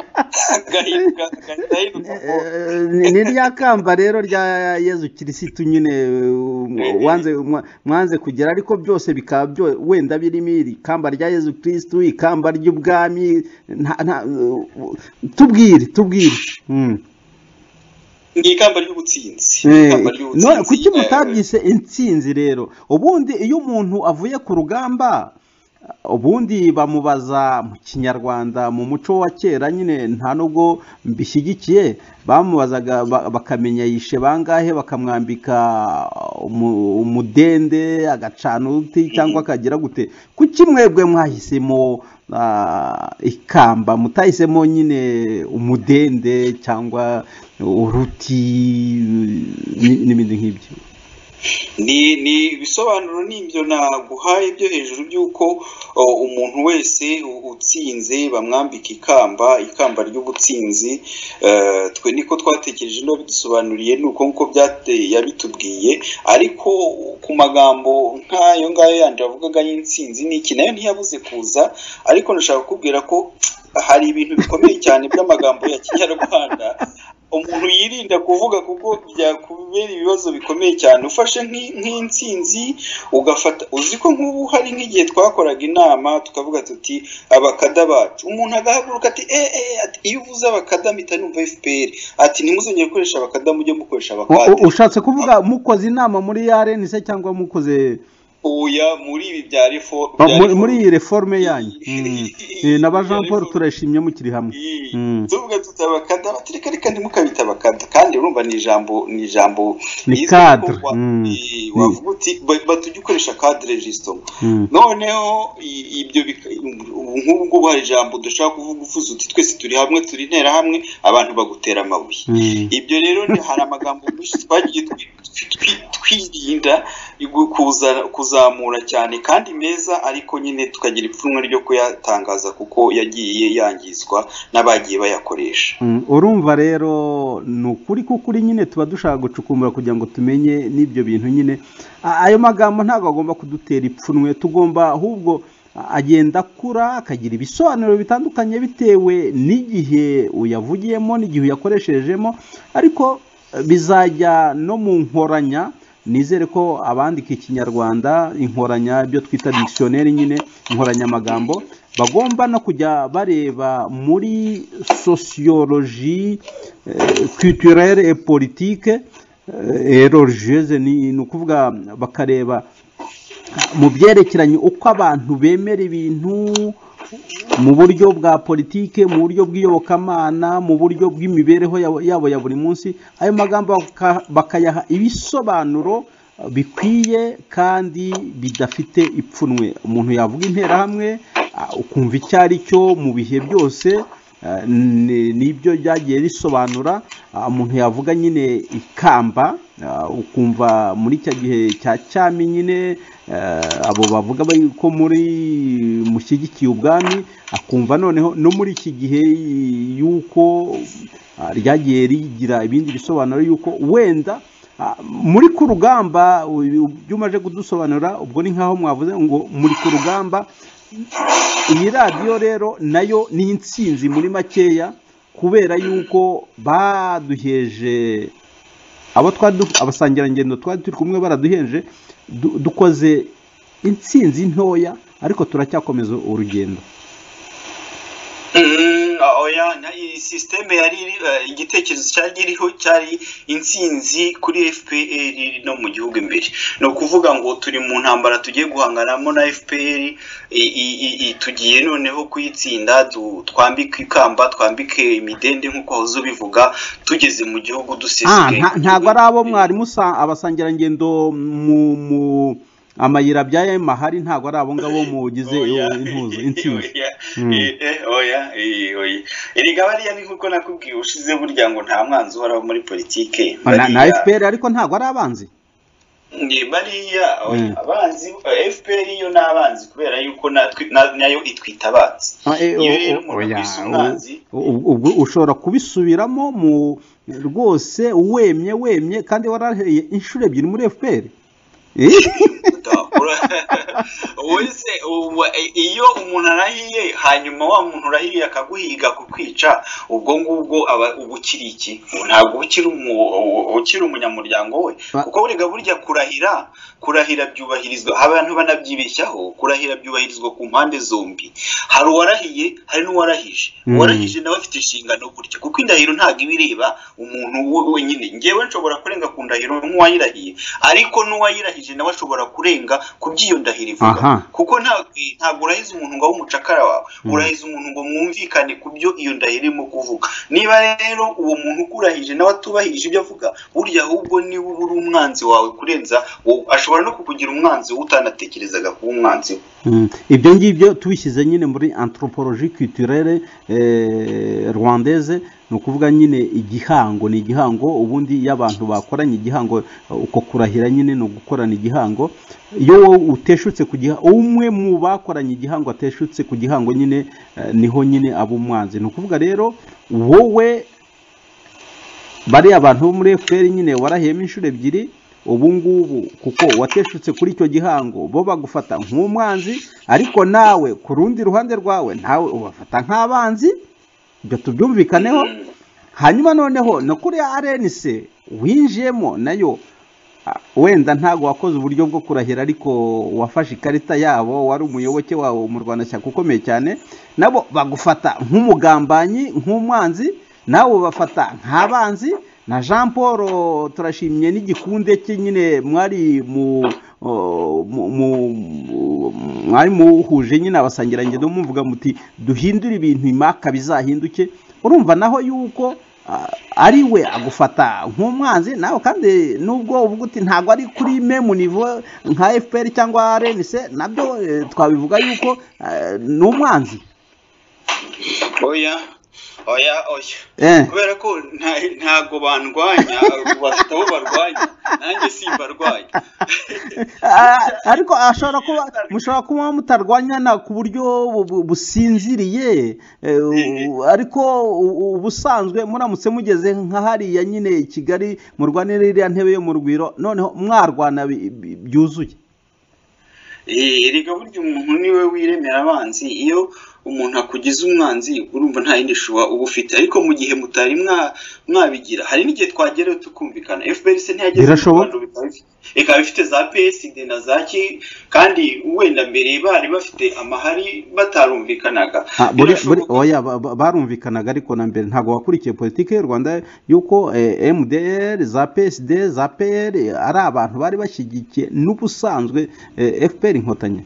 agahinduka agahita ahinduka ngo- Eh, ni ni rya kamba rero rya yezu kirisitu nyine um, wanze mwa- mwanze kugera ariko byose bikaba byo wenda birimo iri kamba rya yezu kirisitu ikamba ry'ubwami nta- nta- uh, tubwire tubwire Mm. ni ikamba ry'ubutsinzi ni Eh, ikamba no, ry'ubutsinzi kuki eh, mutabyise intsinzi rero ubundi iyo umuntu avuye ku rugamba ubundi bamubaza mu kinyarwanda mu muco wa kera nyine nta nubwo mbishyigikiye bamubazaga ba- bakamenya yishe bangahe bakamwambika umu- umudende agacana uti cyangwa akagira gute kuki mwebwe mwahisemo ah, ikamba mutahisemo nyine umudende cyangwa uruti ni- n'ibindi nk'ibyo ni ni ibisobanuro ni ibyo naguhaye byo hejuru by'uko o, umuntu wese u- utsinze bamwambika ikamba ikamba ry'ubutsinzi Eh, twe niko twatekereje no bidusobanuriye ni uko nguko byate- yabitubwiye ariko ku magambo nk'ayo ngayo yandi wavugaga y'intsinzi n'iki nayo ntiyabuze kuza ariko ndashaka kukubwira ko hari ibintu bikomeye cyane by'amagambo ya kinyarwanda umuntu yirinda kuvuga kuko byakubera ibibazo bikomeye cyane ufashe nk'i- nk'intsinzi ugafata uzi ko nk'ubu hari nk'igihe twakoraga inama tukavuga tuti abakada bacu umuntu agahaguruka ati eh eh ati iyo uvuze abakada mpita numva FPR ati ntimuzongere gukoresha abakada mujye mukoresha U- abakade u- ushatse kuvuga mukoze inama muri ya se cyangwa mukoze oya muri ibi bya reform ba- bya muri- reform- muri iyi reforme yanyu Mm. Eh, na ba jean paul turayishimye mukiri hamwe Mm. tuvuga tuti abakada batereka reka ntimukabita abakada kandi urumva ni ijambo ni ijambo Ni riza cadre, kuko wa- mm. i- wavuga uti ba- batujye ukoresha cadre register Mm. noneho i- ibyo bika- ubu nk'ubu ngubu hari ijambo dushobora kuvuga uvuze uti twese turi hamwe turi intera hamwe abantu bagutera amabuye Mm. ibyo rero ni hari amagambo menshi twagiye twi- twi- twirinda igu- kuza- kuzamura cyane kandi meza ariko nyine tukagira ipfunwe ryo kuyatangaza kuko yagiye yangizwa n'abagiye bayakoresha Mm, urumva rero ni ukuri k'ukuri nyine tuba dushaka gucukumbura kugira ngo tumenye n'ibyo bintu nyine A- ayo magambo ntabwo agomba kudutera ipfunwe tugomba ahubwo a- agenda akura akagira ibisobanuro bitandukanye bitewe n'igihe uyavugiyemo n'igihe uyakoresherejemo ariko eh, bizajya no mu nkoranya nizere ko abandika ikinyarwanda inkoranya ibyo twita dictionnaire nyine inkoranyamagambo bagomba no kujya bareba muri sociologie eh, culturelle et politique eh, et religieuse ni ni ukuvuga bakareba mu byerekeranye uko abantu bemera ibintu mu buryo bwa politike mu buryo bw'iyobokamana mu buryo bw'imibereho yabo- yabo ya buri munsi ayo magambo baka- bakayaha ibisobanuro eh, bikwiye kandi bidafite ipfunwe umuntu yavuga interahamwe ah, ukumva icyo ari cyo mu bihe byose eh, ni- nibyo byagiye bisobanura ah, umuntu yavuga nyine ikamba ah, ukumva muri cya gihe cya cyami nyine eh, abo bavuga ba- ko muri mushyigikiye ubwami akumva noneho no muri iki gihe y'uko ah, ryagiye rigira ibindi bisobanuro y'uko wenda ah, muri ku rugamba uyu- ibyo umaze kudusobanura ubwo ni nk'aho mwavuze ngo muri ku rugamba iyi radiyo rero nayo ni insinzi muri makeya kubera yuko baduheje abo twari du- abasangirangendo twari turi kumwe baraduheje du- dukoze insinzi ntoya ariko turacyakomeza urugendo Mm, oya na- iyi sisiteme yari iri- eh, igitekerezo cyari kiriho cyari intsinzi kuri FPR iri no mu gihugu imbere ni ukuvuga ngo turi mu ntambara tugiye guhanganamo na FPR i- i- i- i- tugiye noneho kuyitsinda du- twambike ikamba twambike imidende nk'uko wahoze ubivuga tugeze mu gihugu Ah, dusesuye nta- ntabwo ari abo mwari musa abasangirangendo mu mu amayira bya ema hari ntabwo ari abo ngabo mugize Oya. intuzo intsinzi Oya. Mm. Eh, eh, oya eh, oya erega bariya ni nk'uko nakubwiye ushize burya ngo nta mwanzi uhoraho muri politike na, na Bariya- fpr ariko ntabwo ari abanzi ni bariya oya, Mm. abanzi fpr yo ni abanzi kubera yuko natwe- na- nayo itwita abanzi Ah, eh, Iyo o- rero o- umuntu oya, akwise u- umwanzi, u- ubwo ushobora kubisubiramo mu rwose wemye wemye kandi waraheye inshuro ebyiri muri fpr Eh, wese ubu, eh, iyo umuntu arahiye hanyuma wa muntu urahiye akaguhiga kukwica ubwo ngubwo aba uba ukiri iki ntabwo uba ukiri umu- u- ukiri umunyamuryango we Ba- kuko burega burya kurahira kurahira byubahirizwa abantu banabyibeshyaho kurahira byubahirizwa ku mpande zombi hari uwarahiye hari n'uwarahije Mm. uwarahije nawe afite inshingano burya kuko indahiro ntabwo iba ireba umuntu we- wenyine ngewe nshobora kurenga ku ndahiro nk'uwayirahiye ariko n'uwayirahije nawe ashobora kurenga ku by'iyo ndahiro ivuga Aha. kuko nta- eh, ntabwo urahiza umuntu ngo abe umucakara wawe Mm. urahiza umuntu ngo mwumvikane ku byo iyo ndahiro irimo kuvuga niba rero uwo muntu ukurahije nawe atubahirije ibyo avuga burya ahubwo niba uba uri umwanzi wawe kurenza wowe ashobora no kukugira umwanzi wowe utanatekerezaga kuba umwanzi we mm, ibyo ngibyo tubishyize nyine muri anthropologie culturelle eh, rwandaise ni ukuvuga nyine igihango ni igihango ubundi iyo abantu bakoranye igihango eh, uko kurahira nyine ni ugukorana igihango iyo wowe uteshutse ku gihango umwe mu bakoranye igihango ateshutse ku gihango nyine eh, niho nyine aba umwanzi ni ukuvuga rero wowe bariya bantu bo muri fpr nyine warahiyemo inshuro ebyiri ubu ngubu kuko wateshutse kuri icyo gihango bo bagufata nk'umwanzi ariko nawe ku rundi ruhande rwawe nawe ubafata nk'abanzi ibyo tubyumvikaneho Mm. hanyuma noneho no kuriya arenise winjiyemo nayo ah, wenda ntabwo wakoze uburyo bwo kurahira ariko wafashe ikarita yabo wari umuyoboke wawe umurwanashyaka ukomeye cyane nabo bagufata nk'umugambanyi nk'umwanzi nawe bafata nk'abanzi na jean paul turashimye n'igikunde cye nyine mwari mu o, mu- mu- mu- mwari muhuje nyine abasangirangendo muvuga muti duhindure ibintu impaka bizahinduke urumva naho yuko ah, ari we agufata nk'umwanzi nawe kandi nubwo uvuga uti ntabwo ari kuri me mu nivo nka fpr cyangwa rnc nabyo eh, twabivuga yuko eh, ni umwanzi oya oya oya Eh. kubera ko nta- ntago bandwanya bafite abo barwanya nanjye simbarwanya Ah, ariko ashobora kuba mushobora kuba mutarwanyana ku buryo bu- bu- businziriye eh, u- ariko u- u- ubusanzwe muramutse mugeze nka hariya nyine i kigali murwanira iriya ntebe yo mu rugwiro noneho mwarwana bi- bi- byuzuye Eh, erega burya umuntu niwe wiremera abanzi iyo umuntu akugize umwanzi urumva nta yindi shuba uba ufite ariko mu gihe mutari mwa- mwabigira hari n'igihe twagerayo tukumvikana fpr se ntiyageze mu Birashoboka. Rwanda, bikaba bifite- ikaba ifite za psd na za ki kandi wenda mbere bari bafite amahari batarumvikanaga Ah, buri- buri- Birashoboka. oya, ba- ba- barumvikanaga ariko na mbere ntabwo wakurikiye politiki y'u rwanda yuko eh, mdr za psd za pr ari abantu bari bashyigikiye n'ubusanzwe eh, fpr inkotanyi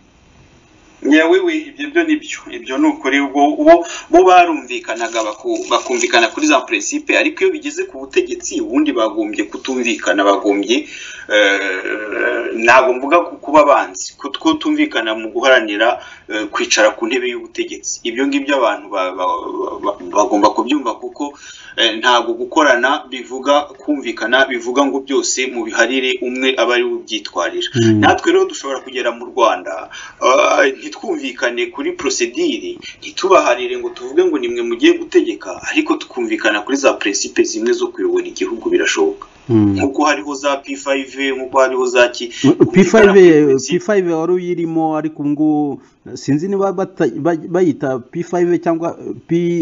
yewe we ibyo byo ni byo ibyo ni ukuri ubwo bo bo barumvikanaga baku- bakumvikana kuri za principe ariko iyo bigeze ku butegetsi ubundi bagombye kutumvikana bagombye eh, ntabwo mvuga ku kuba banzi kutumvikana mu guharanira eh, kwicara ku ntebe y'ubutegetsi ibyo ngibyo abantu ba- ba- ba- bagomba kubyumva kuko eh, ntabwo gukorana bivuga kumvikana bivuga ngo byose mu biharire umwe aba ari we ubyitwarira Mm. natwe rero dushobora kugera mu rwanda ah, ntitwumvikane kuri prosediri ntitubaharire ngo tuvuge ngo nimwe mugiye gutegeka ariko tukumvikana kuri za principe zimwe zo kuyobora igihugu birashoboka Mm. nk'uko hariho za p5 nk'uko hariho za ki P5 kumvikana kuri principe. P5 wari uyirimo ariko ubu ngubu sinzi niba bata- ba- bayita P5 cyangwa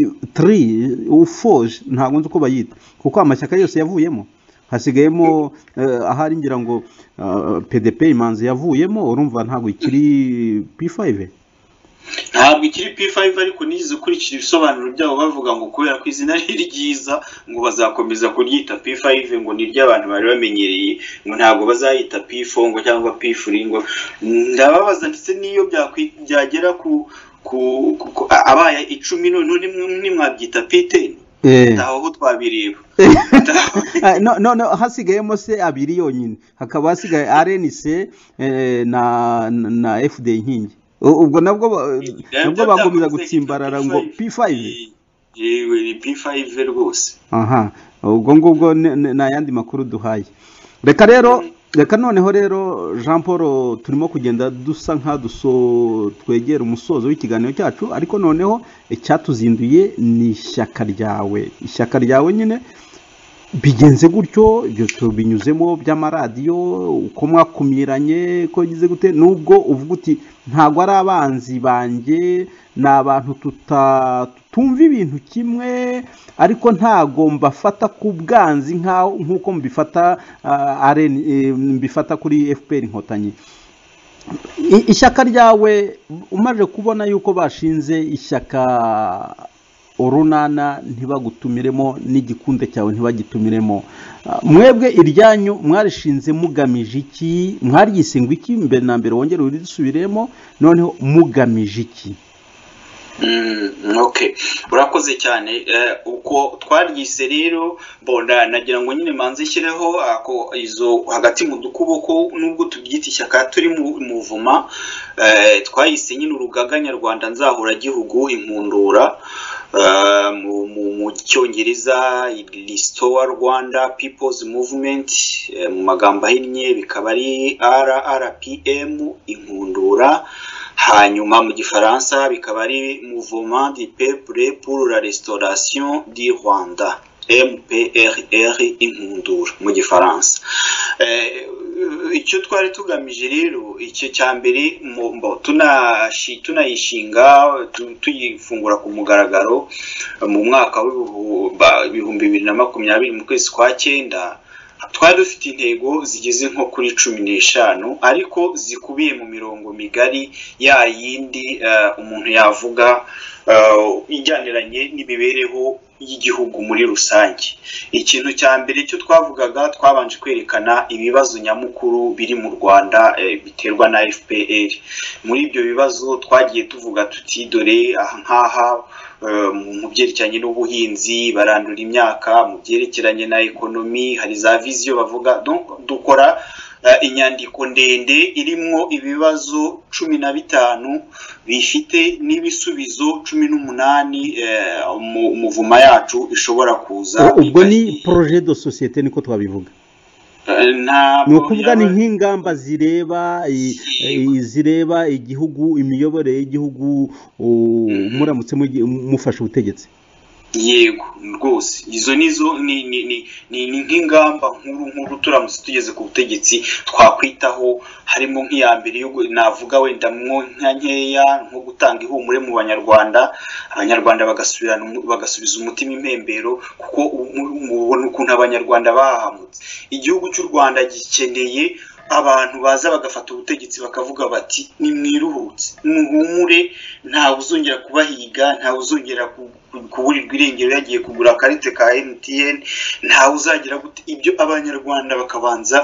P3 ufoje ntabwo nzi uko bayita kuko amashyaka yose yavuyemo hasigayemo eh, ahari ngira ngo eh, PDP imanzi yavuyemo urumva ntabwo ikiri P5 ntabwo ikiri p5 ariko nigeze ukurikira ibisobanuro byabo bavuga ngo kubera ko izina ari ryiza ngo bazakomeza kuryita p5 ngo ni iry'abantu bari bamenyereye ngo ntabwo bazayita p4 ngo cyangwa p3 ngo ndababaza ndetse n'iyo byakwi- byagera ku ku ku- ku- abaye icumi noneho nimwe- nimwabyita p10 Eh. ntaho aho twabireba Ah, no, no, no, hasigayemo se abiri yonyine hakaba hasigaye RNC eh, na, na, na FD inkingi U- ubwo nabwo ba- nabwo bagomeza gutsimbarara ngo P5 yewe ni p5 rwose aha ubwo ngubwo ni ni- ni ayandi makuru duhaye reka rero reka noneho rero jean paul turimo kugenda dusa nk'aduso twegera umusozo w'ikiganiro cyacu ariko noneho icyatuzinduye ni ishyaka ryawe ishyaka ryawe nyine bigenze gutyo ibyo tubinyuzemo by'amaradiyo uko mwakumiranye ko bigize gute nubwo uvuga uti ntabwo ari abanzi banjye ni abantu tuta- tutumva ibintu kimwe ariko ntabwo mbafata ku bwanzi nk'aho nk'uko mbifata ah, RN, eh, mbifata kuri fpr inkotanyi I- ishyaka ryawe umaze kubona yuko bashinze ishyaka urunana ntibagutumiremo n'igikunde cyawe ntibagitumiremo Ah, mwebwe iryanyu mwarishinze mugamije iki mwaryise ngo iki mbere na mbere wongere urisubiremo noneho mugamije iki Mm, okay urakoze cyane eh, uko twaryise rero bonda nagira ngo nyine manze nshyireho ako izo hagati mu dukuboko nubwo tubyita ishyaka turi mu muvuma eh, twayise nyine urugaga nyarwanda nzahura gihugu impundura eh, mu, mu, mu cyongereza restore rwanda people's movement eh, mu magambo ahinnye bikaba ari rrpm impundura hanyuma mu gifaransa bikaba ari mouvement du peuple pour la restauration du rwanda mprr impundura mu gifaransa Eh, icyo twari tugamije rero icyo cya mbere tunayishinga tuyifungura ku mugaragaro mu mwaka w'ibihumbi bibiri na makumyabiri mu kwezi kwa cyenda twari dufite intego zigeze nko kuri cumi n'eshanu ariko zikubiye mu mirongo migari ya yindi umuntu yavuga ijyaniranye n'imibereho y'igihugu muri rusange ikintu cya mbere cyo twavugaga twabanje kwerekana ibibazo nyamukuru biri mu rwanda biterwa na fpr muri ibyo bibazo twagiye tuvuga tuti dore aha nk'aha mu byerekeranye n'ubuhinzi barandura imyaka mu byerekeranye na ekonomi hari za viziyo bavuga dukora inyandiko ndende irimo ibibazo cumi na bitanu bifite n'ibisubizo cumi n'umunani mu muvuma yacu ishobora kuza ubwo ni poroje do sosiyete niko twabivuga ni ukuvuga ni nk'ingamba zireba zireba igihugu imiyoborere y'igihugu muramutse mufashe ubutegetsi yego rwose izo nizo ni nk'ingamba nkuru nkuru turamutse tugeze ku butegetsi twakwitaho harimo nk'iya mbere navuga wenda mwo nka nkeya nko gutanga ihumure mu banyarwanda abanyarwanda bagasubiza umutima impembero kuko mubona ukuntu abanyarwanda bahamutse igihugu cy'u rwanda gikeneye abantu baza bagafata ubutegetsi bakavuga bati nimwiruhutse muhumure ntawe uzongera kubahiga ntawe uzongera kuburirwa irengero yagiye kugura akarite ka mtn ntawe uzagira ibyo abanyarwanda bakabanza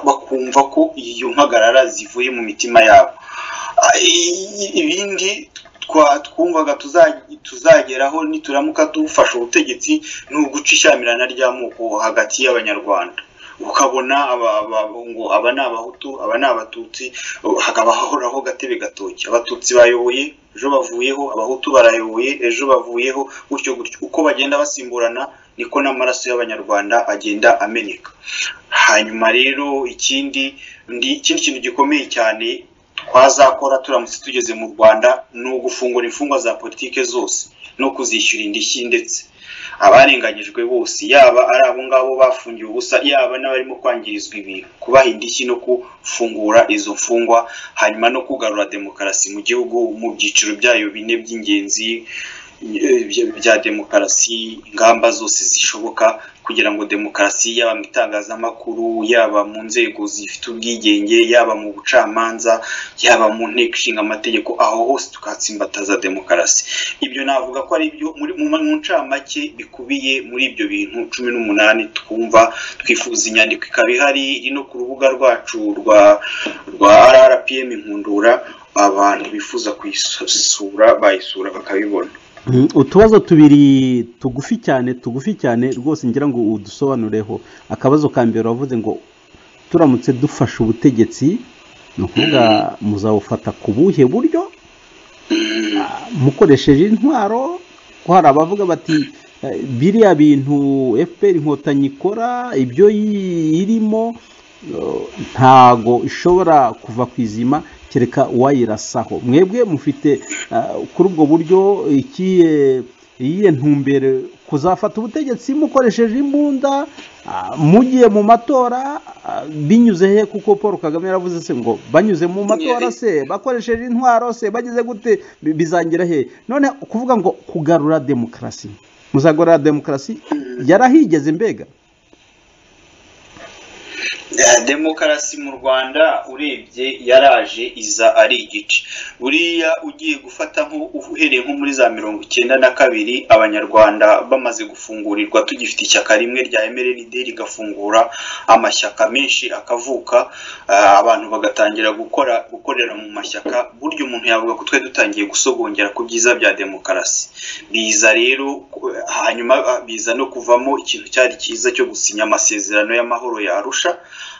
bakumva ko iyo mpagarara zivuye mu mitima yabo ibindi twumvaga tuzageraho nituramuka dufashe ubutegetsi ni uguca ishyamirana ry'amoko hagati y'abanyarwanda ukabona ngo aba ni abahutu aba ni abatutsi hakaba hahoraho gatebe gatoki abatutsi bayoboye ejo bavuyeho abahutu barayoboye ejo bavuyeho gutyo gutyo uko bagenda basimburana niko n'amaraso y'abanyarwanda agenda ameneka hanyuma rero ikindi ikindi kintu gikomeye cyane twazakora turamutse tugeze mu rwanda ni ugufungura imfungwa za politike zose no kuzishyura indishyi ndetse abarenganyijwe bose yaba ari abo ngabo bafungiwe ubusa yaba n'abarimo kwangirizwa ibintu kubaha indishyi no gufungura izo mfungwa hanyuma no kugarura demokarasi mu gihugu mu byiciro byayo bine by'ingenzi bya demokarasi ingamba zose zishoboka kugira ngo demokarasi yaba mu itangazamakuru yaba mu nzego zifite ubwigenge yaba mu bucamanza yaba mu nteko ishinga amategeko aho hose tukatsimbataza demokarasi ibyo navuga ko ari byo mu ncamake bikubiye muri ibyo bintu cumi n'umunani twumva twifuza inyandiko ikaba ihari iri no ku rubuga rwacu rwa rwa rrpm inkundura abantu bifuza kuyisura bayisura bakabibona utubazo tubiri tugufi cyane tugufi cyane rwose ngira ngo udusobanureho akabazo ka mbere wavuze ngo turamutse dufashe ubutegetsi ni ukuvuga muzabufata ku buhe buryo mukoresheje intwaro ko hari abavuga bati biriya bintu fpr inkotanyi ikora ibyo irimo ntago ishobora kuva ku izima kereka wayirasaho mwebwe mufite kuri ubwo buryo iyihe ntumbere kuzafata ubutegetsi mukoresheje imbunda mugiye mu matora binyuze he kuko paul kagame yaravuze se ngo banyuze mu matora se bakoresheje intwaro se bageze gute bizangira he none kuvuga ngo kugarura demokarasi muzagarura demokarasi yarahigeze mbega demokarasi mu rwanda urebye yaraje iza ari igice buriya ugiye gufata nko uhereye nko muri za mirongo icyenda na kabiri abanyarwanda bamaze gufungurirwa tugifite ishyaka rimwe rya mrnd rigafungura amashyaka menshi akavuka abantu bagatangira gukora gukorera mu mashyaka burya umuntu yavuga ko twari dutangiye gusogongera ku byiza bya demokarasi biza rero hanyuma biza no kuvamo ikintu cyari cyiza cyo gusinya amasezerano y'amahoro ya arusha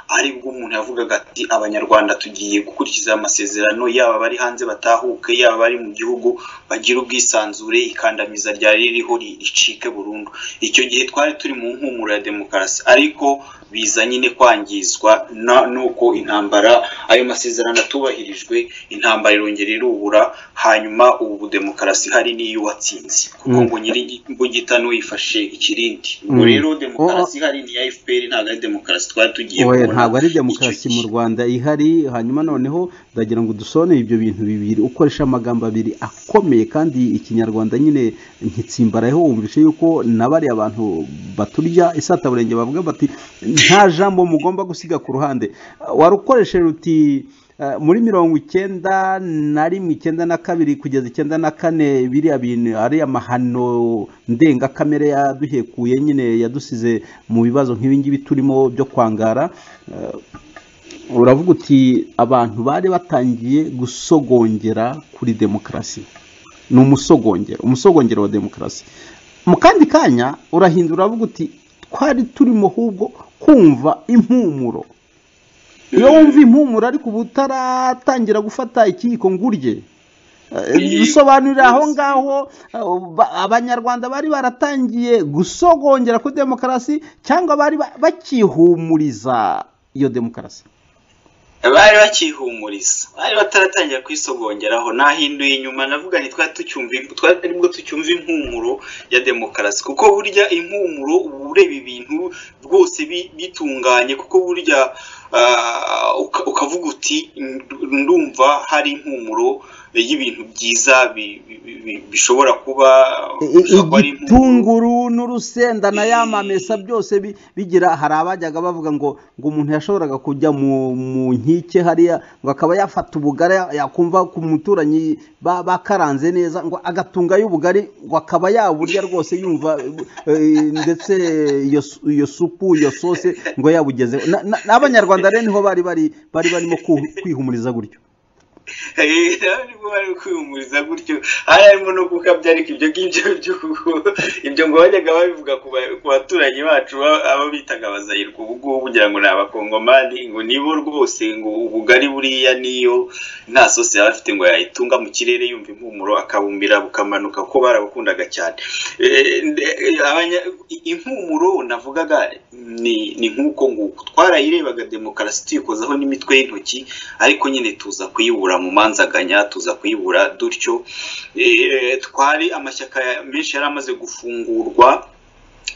aribwo umuntu yavugaga ati abanyarwanda tugiye gukurikiza amasezerano yaba abari hanze batahuke yaba abari mu gihugu bagira ubwisanzure ikandamiza ryari ririho ricike burundu icyo gihe twari turi mu nkumuro ya demokarasi ariko biza nyine kwangizwa nuko intambara ayo masezerano atubahirijwe intambara irongera irubura hanyuma ubu demokarasi ihari niyo watsinze kuko ngo nyiri imbugita yifashe ikirindi ubwo Mm. rero demokarasi ihari ni iya fpr ntabwo ari demokarasi twari tugiye oya kubona ntabwo ari icyo demokarasi mu gihe. rwanda ihari hanyuma noneho ndagira ngo dusoneye ibyo bintu bibiri ukoresha amagambo abiri akomeye kandi ikinyarwanda nyine nkitsimbarayeho wumvishe yuko na bariya abantu baturya isataburenge bavuga bati nta jambo mugomba gusiga ku ruhande warukoresheje uti eh, muri mirongo icyenda na rimwe icyenda na kabiri kugeza icyenda na kane biriya bintu ari amahano ndengakamere yaduhekuye nyine yadusize mu bibazo nk'ibingibi turimo byo kwangara eh, uravuga uti abantu bari batangiye gusogongera kuri demokarasi ni umusogongero umusogongero wa demokarasi mu kandi kanya urahindura uravuga uti twari turimo ahubwo kumva impumuro iyo wumva impumuro ariko uba utaratangira gufata ikiyiko ngo urye Eh, bisobanurira aho ngaho eh, ba- abanyarwanda bari baratangiye gusogongera kuri demokarasi cyangwa bari ba- bakihumuriza iyo demokarasi bari bakihumuriza bari bataratangira kwisogongeraho nahinduye inyuma navuga nti twari tucyumva twari aribwo tucyumva impumuro ya demokarasi kuko burya impumuro uba ureba ibintu rwose bi- bitunganye kuko burya ah, uka- ukavuga uti "Ndu- ndumva hari impumuro y'ibintu byiza bi- bi- bi- bishobora kuba I- i- bishobora kuba ari impumuro." igitunguru n'urusenda na ya mamesa byose bi- bigira hari abajyaga bavuga ngo ngo umuntu yashoboraga kujya mu mu nkike hariya ngo akaba yafata ubugari ya- yakumva ku muturanyi ba- bakaranze neza ngo agatungayo ubugari ngo akaba yaburya rwose yumva eh, ndetse iyo su- iyo supu iyo sose ngo yabugezeho Na- na- n'abanyarwanda rero niho bari bari bari barimo ku- kwihumuriza gutyo Eh, ntabwo bari kwihumuriza gutyo hari harimo no gukabya ariko ibyo ngibyo by'ubu- ibyo ngo bajyaga babivuga ku ba- ku baturanyi bacu ba- abo bitaga abazayirwa ubu ngubu kugira ngo ni abakongomani ngo nibo rwose ngo ubugari buriya niyo nta sose yaba afite ngo yayitunga mu kirere yumva impumuro akabumbira bukamanuka kuko barabukundaga cyane Eh, nde- abanya- impumuro navugaga ni ni nk'uko nguko twarayirebaga demokarasi tuyikozaho n'imitwe y'intoki ariko nyine tuza kuyibura mu manzaganya tuza kuyibura dutyo Eh, twari amashyaka ya- menshi yari amaze gufungurwa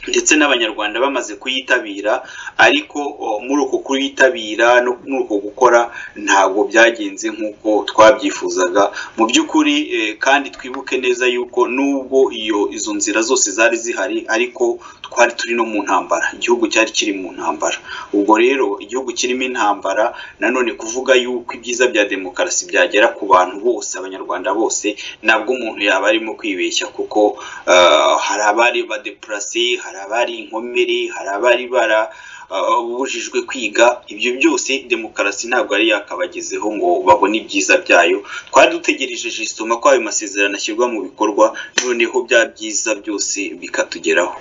ndetse n'abanyarwanda bamaze kuyitabira ariko o, muri uko kuyitabira no muri uko gukora ntabwo byagenze nk'uko twabyifuzaga mu by'ukuri eh, kandi twibuke neza yuko nubwo iyo izo nzira zose zari zihari ariko twari turi no mu ntambara igihugu cyari kiri mu ntambara ubwo rero igihugu kirimo intambara nanone kuvuga yuko ibyiza bya demokarasi byagera ku bantu bose abanyarwanda bose ntabwo umuntu yaba arimo kwibeshya kuko ah, hari abari badepurasi hari abari inkomere hari abari bara ah, bubujijwe kwiga ibyo byose demokarasi ntabwo ari yakabagezeho ngo babone ibyiza byayo twari dutegereje jisitoma ko ayo masezerano ashyirwa mu bikorwa noneho bya byiza byose bikatugeraho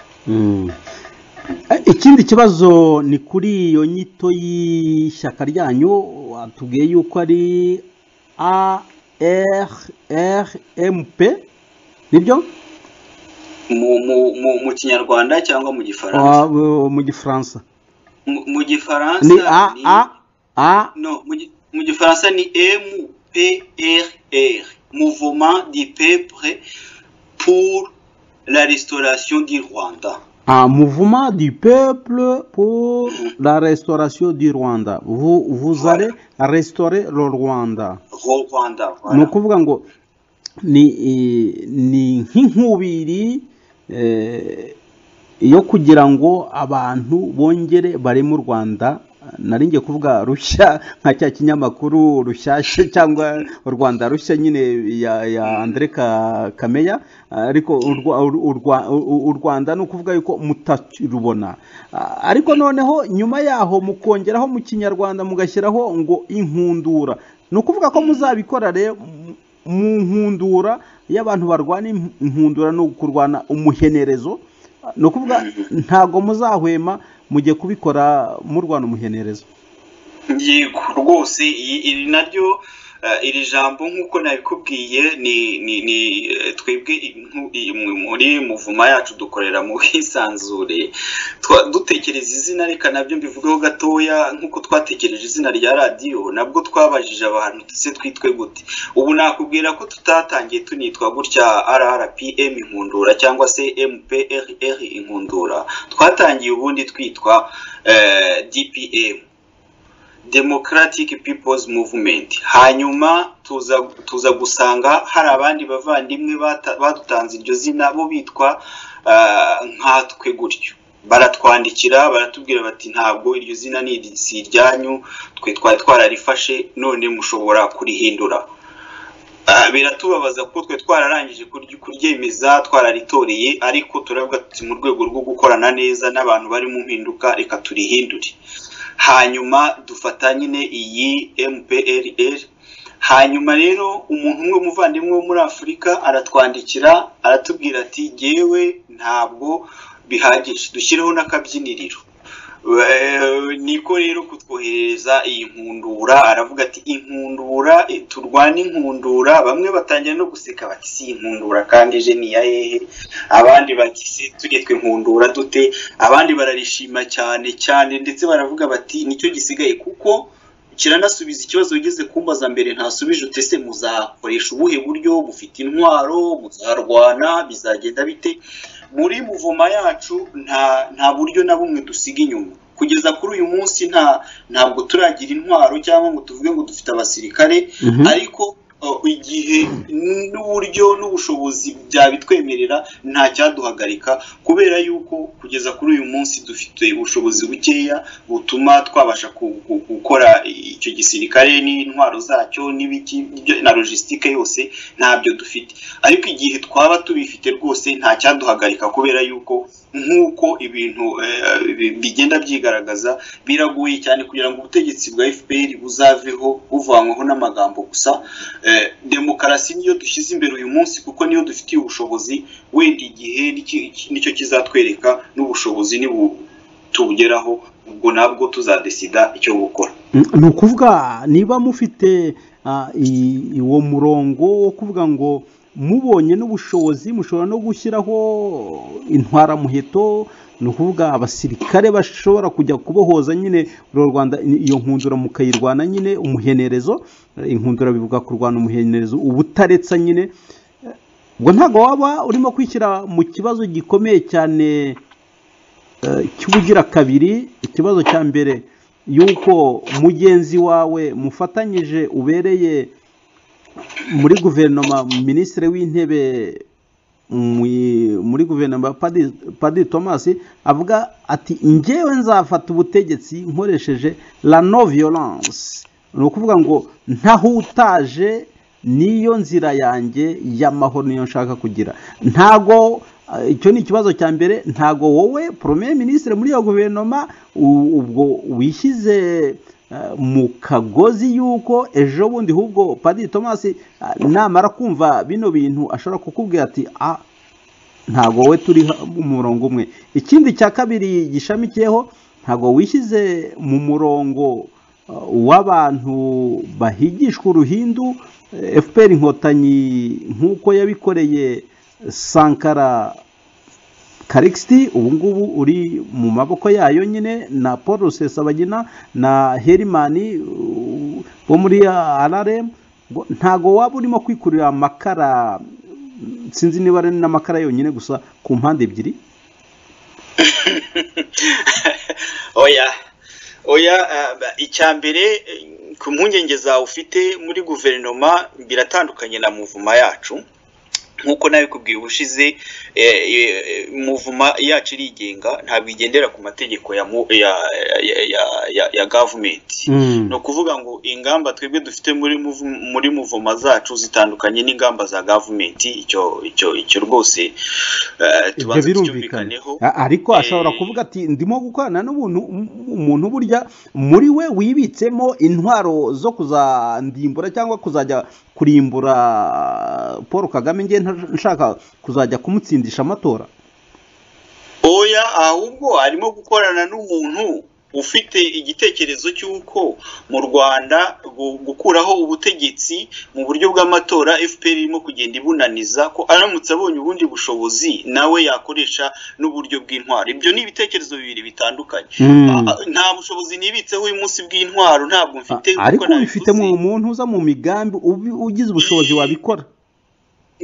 Eh, ikindi kibazo ni kuri iyo nyito y'ishyaka ryanyu watubwiye yuko ari armp nibyo mu mu mu mu kinyarwanda cyangwa mu gifaransa Ah, bu- mu gifaransa mu mu gifaransa ni a ni- a a no mu gi- mu gifaransa ni MPRR Mouvement du Peuple pour la restauration du Rwanda Ah, mouvement du peuple pour la restauration du Rwanda. Vous, vous Voilà. allez restaurer le Rwanda. Ro- Rwanda ni voilà. ukuvuga ngo ni i- ni nk'inkubiri eh, yo kugira ngo abantu bongere bareme u rwanda nari ngiye kuvuga rushya nka cya kinyamakuru rushyashya cyangwa u rwanda rushya nyine ya, ya andre Ka- kameya ariko u Rwa- u- u Rwa- u- u rwanda ni ukuvuga yuko mutarubona Ah, ariko noneho nyuma yaho mukongeraho mu kinyarwanda mugashyiraho ngo inkundura ni ukuvuga ko muzabikora rero mu- mu nkundura y'abantu barwana im- inkundura no kurwana umuhenerezo Ah, ni ukuvuga ntabwo muzahwema mujye kubikora murwana umuhenerezo Yego rwose i- iri naryo iri jambo nk'uko nabikubwiye ni ni ni eh, twebwe inku- iyi mu- muri muvuma yacu dukorera mu bwisanzure Twa- dutekereza izina reka nabyo mbivugeho gatoya nk'uko twatekereje izina rya radiyo nabwo twabajije abantu se twitwe gute ubu nakubwira ko tutatangiye tunitwa gutya rrpm inkundura cyangwa se mprr inkundura twatangiye ubundi twitwa eh, dpm democratic people's movement hanyuma tuza tuza gusanga hari abandi bavandimwe bata- badutanze iryo zina bo bitwa ah, nkatwe gutyo baratwandikira baratubwira bati ntabwo iryo zina ni iri- si iryanyu twe twari twararifashe none mushobora kurihindura Ah, biratubabaza ko twe twararangije kurya- kuryemeza twararitoreye ariko turavuga tuti mu rwego rwo gukorana neza n'abantu bari mu mpinduka reka turihindure hanyuma dufata nyine iyi mprl hanyuma rero umuntu umwe umuvandimwe wo muri afurika aratwandikira aratubwira ati jyewe ntabwo bihagije dushyireho n'akabyiniriro Eh, niko rero kutwohereza iyi nkundura aravuga ati inkundura eh, turwane inkundura bamwe batangira no guseka bati si inkundura kandi eje ni iya hehe abandi bati se tujye twinkundura dute abandi bararishima cyane cyane ndetse baravuga bati nicyo gisigaye kuko kiranasubiza ikibazo wigeze kumbaza mbere ntasubije ute se muzakoresha ubuhe buryo mufite intwaro muzarwana bizagenda bite muri muvoma yacu nta nta buryo na bumwe dusiga inyuma kugeza kuri uyu munsi nta ntabwo turagira intwaro cyangwa ngo tuvuge ngo dufite abasirikare Mhm. ariko uh, igihe n'uburyo n'ubushobozi byabitwemerera nta cyaduhagarika kubera yuko kugeza kuri uyu munsi dufite ubushobozi bukeya butuma twabasha ku- ku- gukora icyo gisirikare n'intwaro zacyo n'ibiki n'ibyo- na logisitike yose ntabyo dufite ariko igihe twaba tubifite rwose nta cyaduhagarika kubera yuko nk'uko ibintu eh, bi- bigenda byigaragaza biragoye cyane kugira ngo ubutegetsi bwa fpr buzaveho buvanyweho n'amagambo gusa eh, demokarasi niyo dushyize imbere uyu munsi kuko niyo dufitiye ubushobozi wenda igihe niki- nicyo kizatwereka n'ubushobozi nibu tubugeraho ubwo nabwo tuzadesida icyo gukora ni ukuvuga niba mufite ah, i- i- uwo murongo wo kuvuga ngo mubonye n'ubushobozi mushobora no gushyiraho intwaramuheto ni ukuvuga abasirikare bashobora kujya kubohoza nyine uru rwanda i- iyo nkundura mukayirwana nyine umuhenerezo eh, inkundura bivuga kurwana umuhenerezo ubutaretsa nyine Eh, ubwo ntabwo waba urimo kwishyira mu kibazo gikomeye cyane eh, cy'ubugira kabiri ikibazo cya mbere yuko mugenzi wawe mufatanyije ubereye muri guverinoma minisitiri w'intebe mu- muri guverinoma Padiri- padiri thomas avuga ati njyewe nzafata ubutegetsi nkoresheje la no violence ni ukuvuga ngo ntahutaje niyo nzira yanjye y'amahoro niyo nshaka kugira ntago eh, icyo ni ikibazo cya mbere ntago wowe premier ministre muri iyo guverinoma u- ubwo wishyize eh, mu kagozi y'uko ejo bundi ahubwo padiri thomas eh, namara kumva bino bintu ashobora kukubwira ati ah, ntabwo we turi ha- mu murongo umwe ikindi cya kabiri gishamikiyeho ntabwo wishyize mu murongo uh, w'abantu bahigishwa uruhindu eh, fpr inkotanyi nk'uko yabikoreye sankara karikisiti ubu ngubu uri mu maboko yayo nyine na paul rusesabagina na herimani uh, bo muri rrm ntago waba urimo kwikurira amakara mm, sinzi niba ari n'amakara yonyine gusa ku mpande ebyiri oya oya eh, ba- icya mbere eh, ku mpungenge zawe ufite muri guverinoma biratandukanye na muvuma yacu nk'uko nabikubwiye ubushize eh, eh, muvuma yacu irigenga ntabwo igendera ku mategeko ya mu- ya- ya- ya- ya- ya gavumenti ni ukuvuga ngo ingamba twebwe dufite muri muvu- muri muvoma zacu zitandukanye n'ingamba za gavumenti icyo icyo icyo rwose eh, ibyo tubanze birumvikana tubyumvikaneho A- ariko ashobora Eh, kuvuga ati ndimo gukorana n'ubuntu umuntu burya muri we wibitsemo intwaro zo kuzandimbura cyangwa kuzajya kurimbura paul kagame nge nshaka kuzajya kumutsindisha amatora oya ahubwo arimo gukorana n'umuntu ufite igitekerezo cy'uko mu rwanda gu- gukuraho ubutegetsi mu buryo bw'amatora fpr irimo kugenda ibunaniza ko aramutse abonye ubundi bushobozi nawe yakoresha n'uburyo bw'intwaro ibyo ni ibitekerezo bibiri bitandukanye Mm. Ah, ah, nta bushobozi nibitseho uyu munsi bw'intwaro ntabwo mfite kuko ariko bifite mu nabivuze. muntu uza mu migambi ubi- ugize ubushobozi wabikora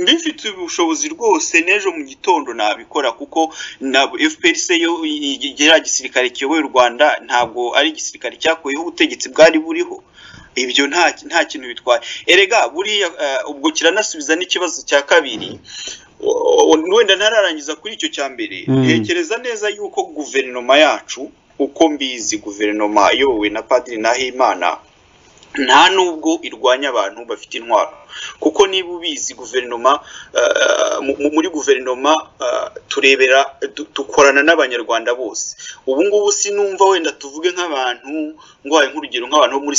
mbifite ubushobozi rwose n'ejo mu gitondo nabikora kuko ntabwo fpr se yo igera gisirikare kiyoboye u rwanda ntabwo ari igisirikare cyakuyeho ubutegetsi bwari buriho ibyo nta nta kintu bitwaye erega buriya eh, ubwo kiranasubiza n'ikibazo cya kabiri O- o- wenda ntararangiza kuri icyo cya mbere Mm. ntekereza neza yuko guverinoma yacu uko mbizi guverinoma iyobowe na padiri nahimana nta nubwo irwanya abantu bafite intwaro kuko niba ubizi guverinoma eh, mu- mu- muri guverinoma eh, turebera du- dukorana n'abanyarwanda bose ubu ngubu sinumva wenda tuvuge nk'abantu ngwaye nk'urugero nk'abantu bo muri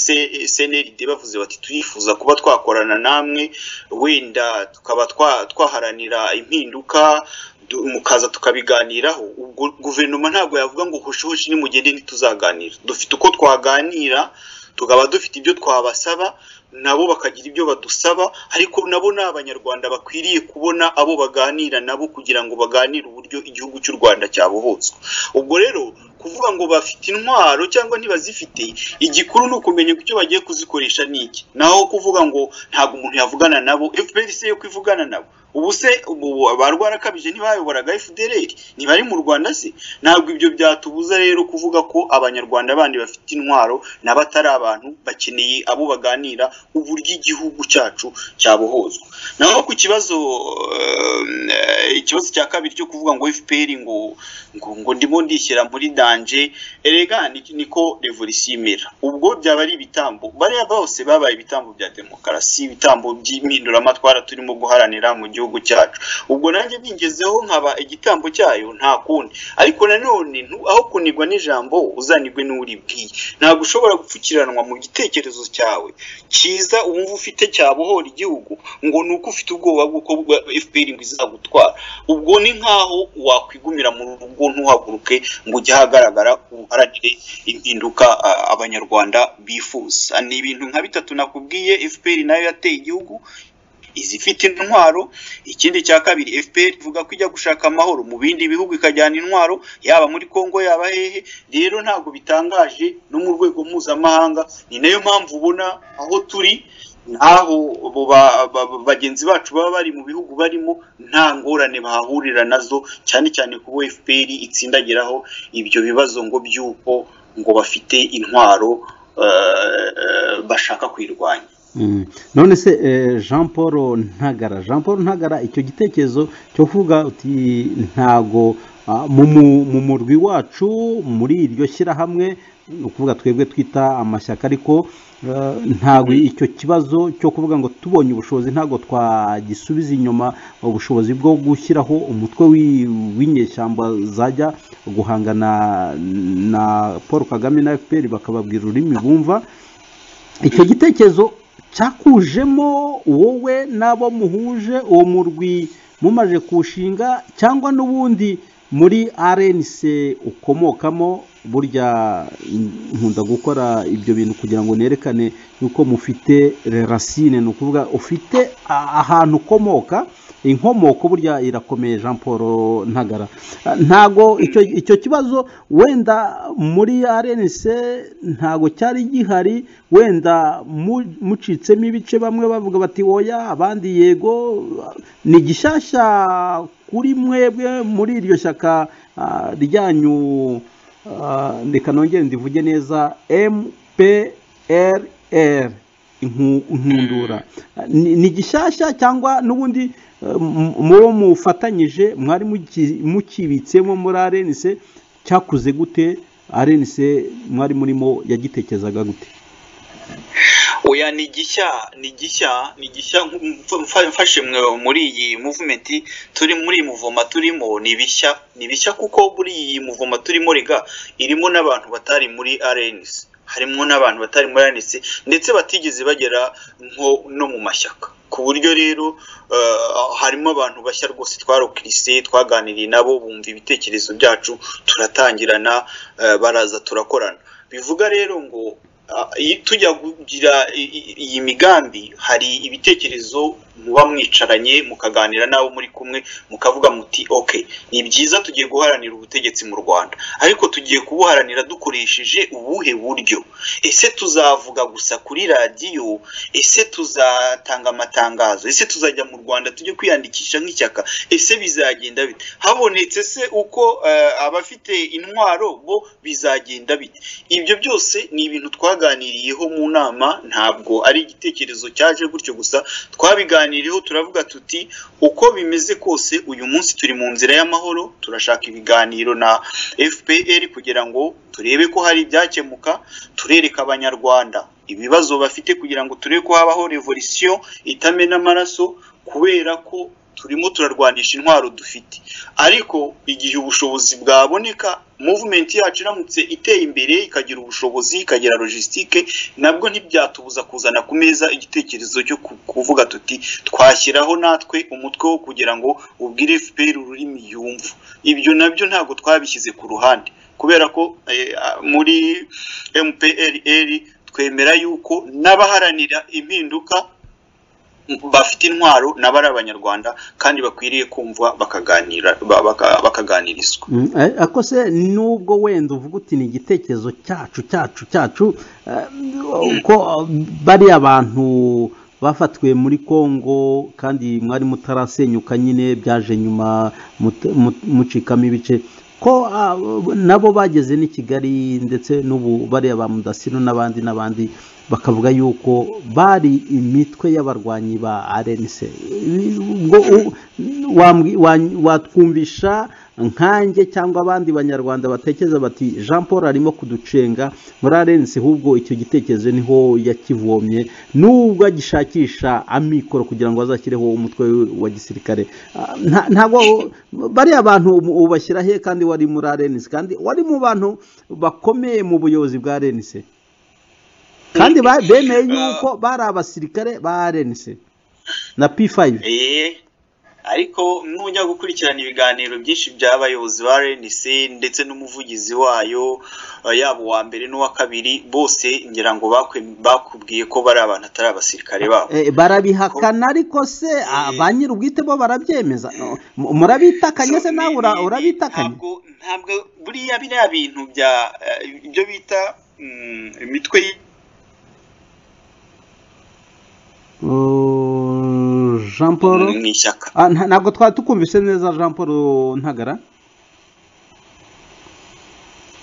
cnld bavuze bati turifuza kuba twakorana namwe wenda tukaba twa- twaharanira impinduka du- mukaza tukabiganiraho ubwo guverinoma ntabwo yavuga ngo hoshihoshi nimugende ntituzaganira dufite uko twaganira tukaba dufite ibyo twabasaba nabo bakagira ibyo badusaba ariko nabo ni abanyarwanda bakwiriye kubona abo baganira nabo kugira ngo baganire uburyo igihugu cy'u rwanda cyabohotswa ubwo rero kuvuga ngo bafite intwaro cyangwa ntibazifite igikuru ni ukumenya icyo bagiye kuzikoresha ni iki naho kuvuga ngo ntabwo umuntu yavugana nabo fpr se yo kwivugana nabo ubu se ubu ba rwarakabije ntibayoboraga fdr ntibari mu rwanda se ntabwo ibyo byatubuza rero kuvuga ko abanyarwanda bandi bafite intwaro nabo atari abantu bakeneye abo baganira uburyo igihugu cyacu cyabohozwa naho ku kibazo eh, ikibazo cya kabiri cyo kuvuga ngo fpr ngo ngo, ngo ndimo ndishyira muri danje erega ni- niko revolisiyo imera ubwo byaba ari ibitambo bariya bose babaye ibitambo bya demokarasi ibitambo by'impinduramatwara turimo guharanira mu gihugu cyacu ubwo nanjye bingezeho nkaba igitambo cyayo nta kundi ariko nanone ntu- aho kunigwa n'ijambo uzanigwe n'uribwiye ntabwo ushobora gupfukiranwa mu gitekerezo cyawe cyiza wumva ufite cyabohora igihugu ngo ni uko ufite ubwoba bw'uko bwa- fpr ngo izagutwara ubwo ni nk'aho wakwigumira mu rugo ntuhaguruke ngo ujye ahagaragara uharanire impinduka ah, abanyarwanda bifuza ni ibintu nka bitatu nakubwiye fpr nayo yateye igihugu izifite intwaro ikindi cya kabiri fpr ivuga ko ijya gushaka amahoro mu bindi bihugu ikajyana intwaro yaba muri congo yaba hehe rero ntabwo bitangaje no mu rwego mpuzamahanga ni nayo mpamvu ubona aho turi n'aho abo ba- ba- ba- bagenzi bacu baba bari mu bihugu barimo nta ngorane bahahurira nazo cyane cyane kubo fpr itsindagiraho ibyo bibazo ngo by'uko ngo bafite intwaro eh, eh, bashaka kwirwanya Mm. none se eh, jean paul ntagara jean paul ntagara icyo gitekerezo cyo kuvuga uti ntago ah, mu mu- mu murwi wacu muri iryo shyirahamwe ni ukuvuga twebwe twita amashyaka ariko eh, ntago icyo kibazo cyo kuvuga ngo tubonye ubushobozi ntago twagisubiza inyuma ubushobozi bwo gushyiraho umutwe wi- w'inyeshyamba zajya guhangana na paul kagame na fpr bakababwira ururimi bumva icyo gitekerezo cyakujemo wowe n'abo muhuje uwo murwi mumaje kuwushinga cyangwa n'ubundi muri rnc ukomokamo burya nkunda gukora ibyo bintu kugira ngo nerekane yuko mufite rerasine ni ukuvuga ufite a- ahantu ukomoka inkomoko burya irakomeye jean paul ntagara ntago icyo, icyo kibazo wenda muri rnc ntago cyari gihari wenda mu- mucitsemo ibice bamwe bavuga bati oya abandi yego ni gishyashya kuri mwebwe muri iryo shyaka ah, ryanyu ah, reka nongere ndivuge neza mprr inku- inkundura ni ni gishyashya cyangwa n'ubundi eh, m- mubo mufatanyije mwari muki- mukibitsemo muri arenise cyakuze gute arenise mwari murimo yagitekerezaga gute oya ni gishya ni gishya ni gishya nk- mfa- mfashe mwe- muri iyi movement turi muri iyi muvoma turimo ni bishya ni bishya kuko muri iyi muvoma turimo rega irimo n'abantu batari muri RNC harimo n'abantu batari muri RNC ndetse batigeze bagera nko no mu mashyaka ku buryo rero eh, harimo abantu bashya rwose twarokirisi twaganiriye nabo bumva ibitekerezo byacu turatangirana eh, baraza turakorana bivuga rero ngo ah, iyo tujya kugira i- i- iyi migambi hari ibitekerezo muba mwicaranye mukaganira n'abo muri kumwe mukavuga muti ok ni byiza tugiye guharanira ubutegetsi mu rwanda ariko tugiye kubuharanira dukoresheje ubuhe buryo ese tuzavuga gusa kuri radiyo ese tuzatanga amatangazo ese tuzajya mu rwanda tujye kwiyandikisha nk'ishyaka ese bizagenda bite habonetse se uko eh, abafite intwaro bo bizagenda bite ibyo byose ni ibintu twaganiriyeho mu nama ntabwo ari igitekerezo cyaje gutyo gusa twabiganiriyeho turavuga tuti uko bimeze kose uyu munsi turi mu nzira y'amahoro turashaka ibiganiro na fpr kugira ngo turebe ko hari ibyakemuka turereka abanyarwanda ibibazo bafite kugira ngo turebe ko habaho revolisiyo itamena amaraso kubera ko turimo turarwanisha intwaro dufite ariko igihe ubushobozi bwaboneka movement yacu iramutse iteye imbere ikagira ubushobozi ikagira logistique nabwo ntibyatubuza kuzana ku meza igitekerezo cyo ku- kuvuga tuti twashyiraho natwe umutwe wo kugira ngo ubwire FPR ururimi yumva ibyo nabyo ntabwo twabishyize ku ruhande kubera ko eh, ah, muri MPLR twemera yuko n'abaharanira impinduka bafite intwaro nabo ari abanyarwanda kandi bakwiriye kumvwa bakaganira ba- baka- bakaganirizwa Mm, eh, ako se nubwo wenda uvuga uti ni igitekerezo cyacu cyacu cyacu eh, ko eh, bariya bantu bafatiwe muri kongo kandi mwari mutarasenyuka nyine byaje nyuma mut- mu- mucikamo ibice ko ah, nabo bageze n'i kigali ndetse n'ubu bariya ba mudasino n'abandi n'abandi bakavuga yuko bari imitwe y'abarwanyi ba rnc ubwo u- wambwi- wa- watwumvisha nkanjye cyangwa abandi banyarwanda batekereza bati jean paul arimo kuducenga muri rnc ahubwo icyo gitekerezo niho yakivomye nubwo agishakisha amikoro kugira ngo azashyireho umutwe we wa gisirikare Ah, nta- ntabwo bariya bantu ubu- ubashyira he kandi wari muri rnc kandi wari mu bantu bakomeye mu buyobozi bwa rnc kandi ba- bemeye yuko bari abasirikare ba rnc na p5 Eh, ariko nujya gukurikirana ibiganiro byinshi by'abayobozi ba RNC ndetse n'umuvugizi wayo eh, yaba uwa mbere n'uwa kabiri bose ngira ngo bakwe- bakubwiye ko bari abantu atari abasirikare babo Eh, barabihakana ariko se ah, ba nyir'ubwite bo barabyemeza No, mu- murabitakanye se nawe ura- urabitakanye ntabwo ntabwo buriya biriya bintu bya eh, ibyo bita mm, imitwe y- Uh, jean paul mu ishyaka Ah, nta- ntabwo twari tukumvise neza jean paul ntagara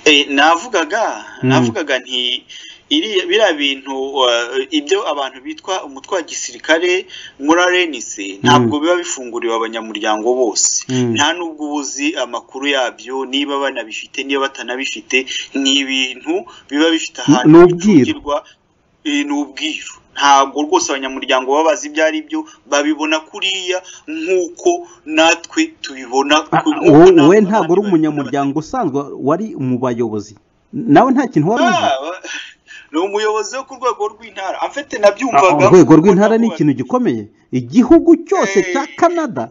Eh, navugaga Mm. navugaga nti iri biriya bintu eh, ibyo abantu bitwa umutwe wa gisirikare muri arenise ntabwo biba bifunguriwe abanyamuryango bose Mm. nta nubwo uba uzi amakuru yabyo niba banabifite niba batanabifite ni ibintu biba bifite ahantu ni ubwiru. bicungirwa Eh, ni ubwiru ntabwo rwose abanyamuryango baba bazi ibyo ari byo babibona kuriya nk'uko natwe tubibona Ah, ku- wowe- nk'uko natwe wowe ntabwo uri abandi babibona. umunyamuryango usanzwe wari mu bayobozi nawe nta kintu wari uzi Ah, wa- ni umuyobozi wo ku rwego rw'intara afite Ah, nabyumvaga urwego rw'intara ni ikintu gikomeye igihugu cyose Eh. cya canada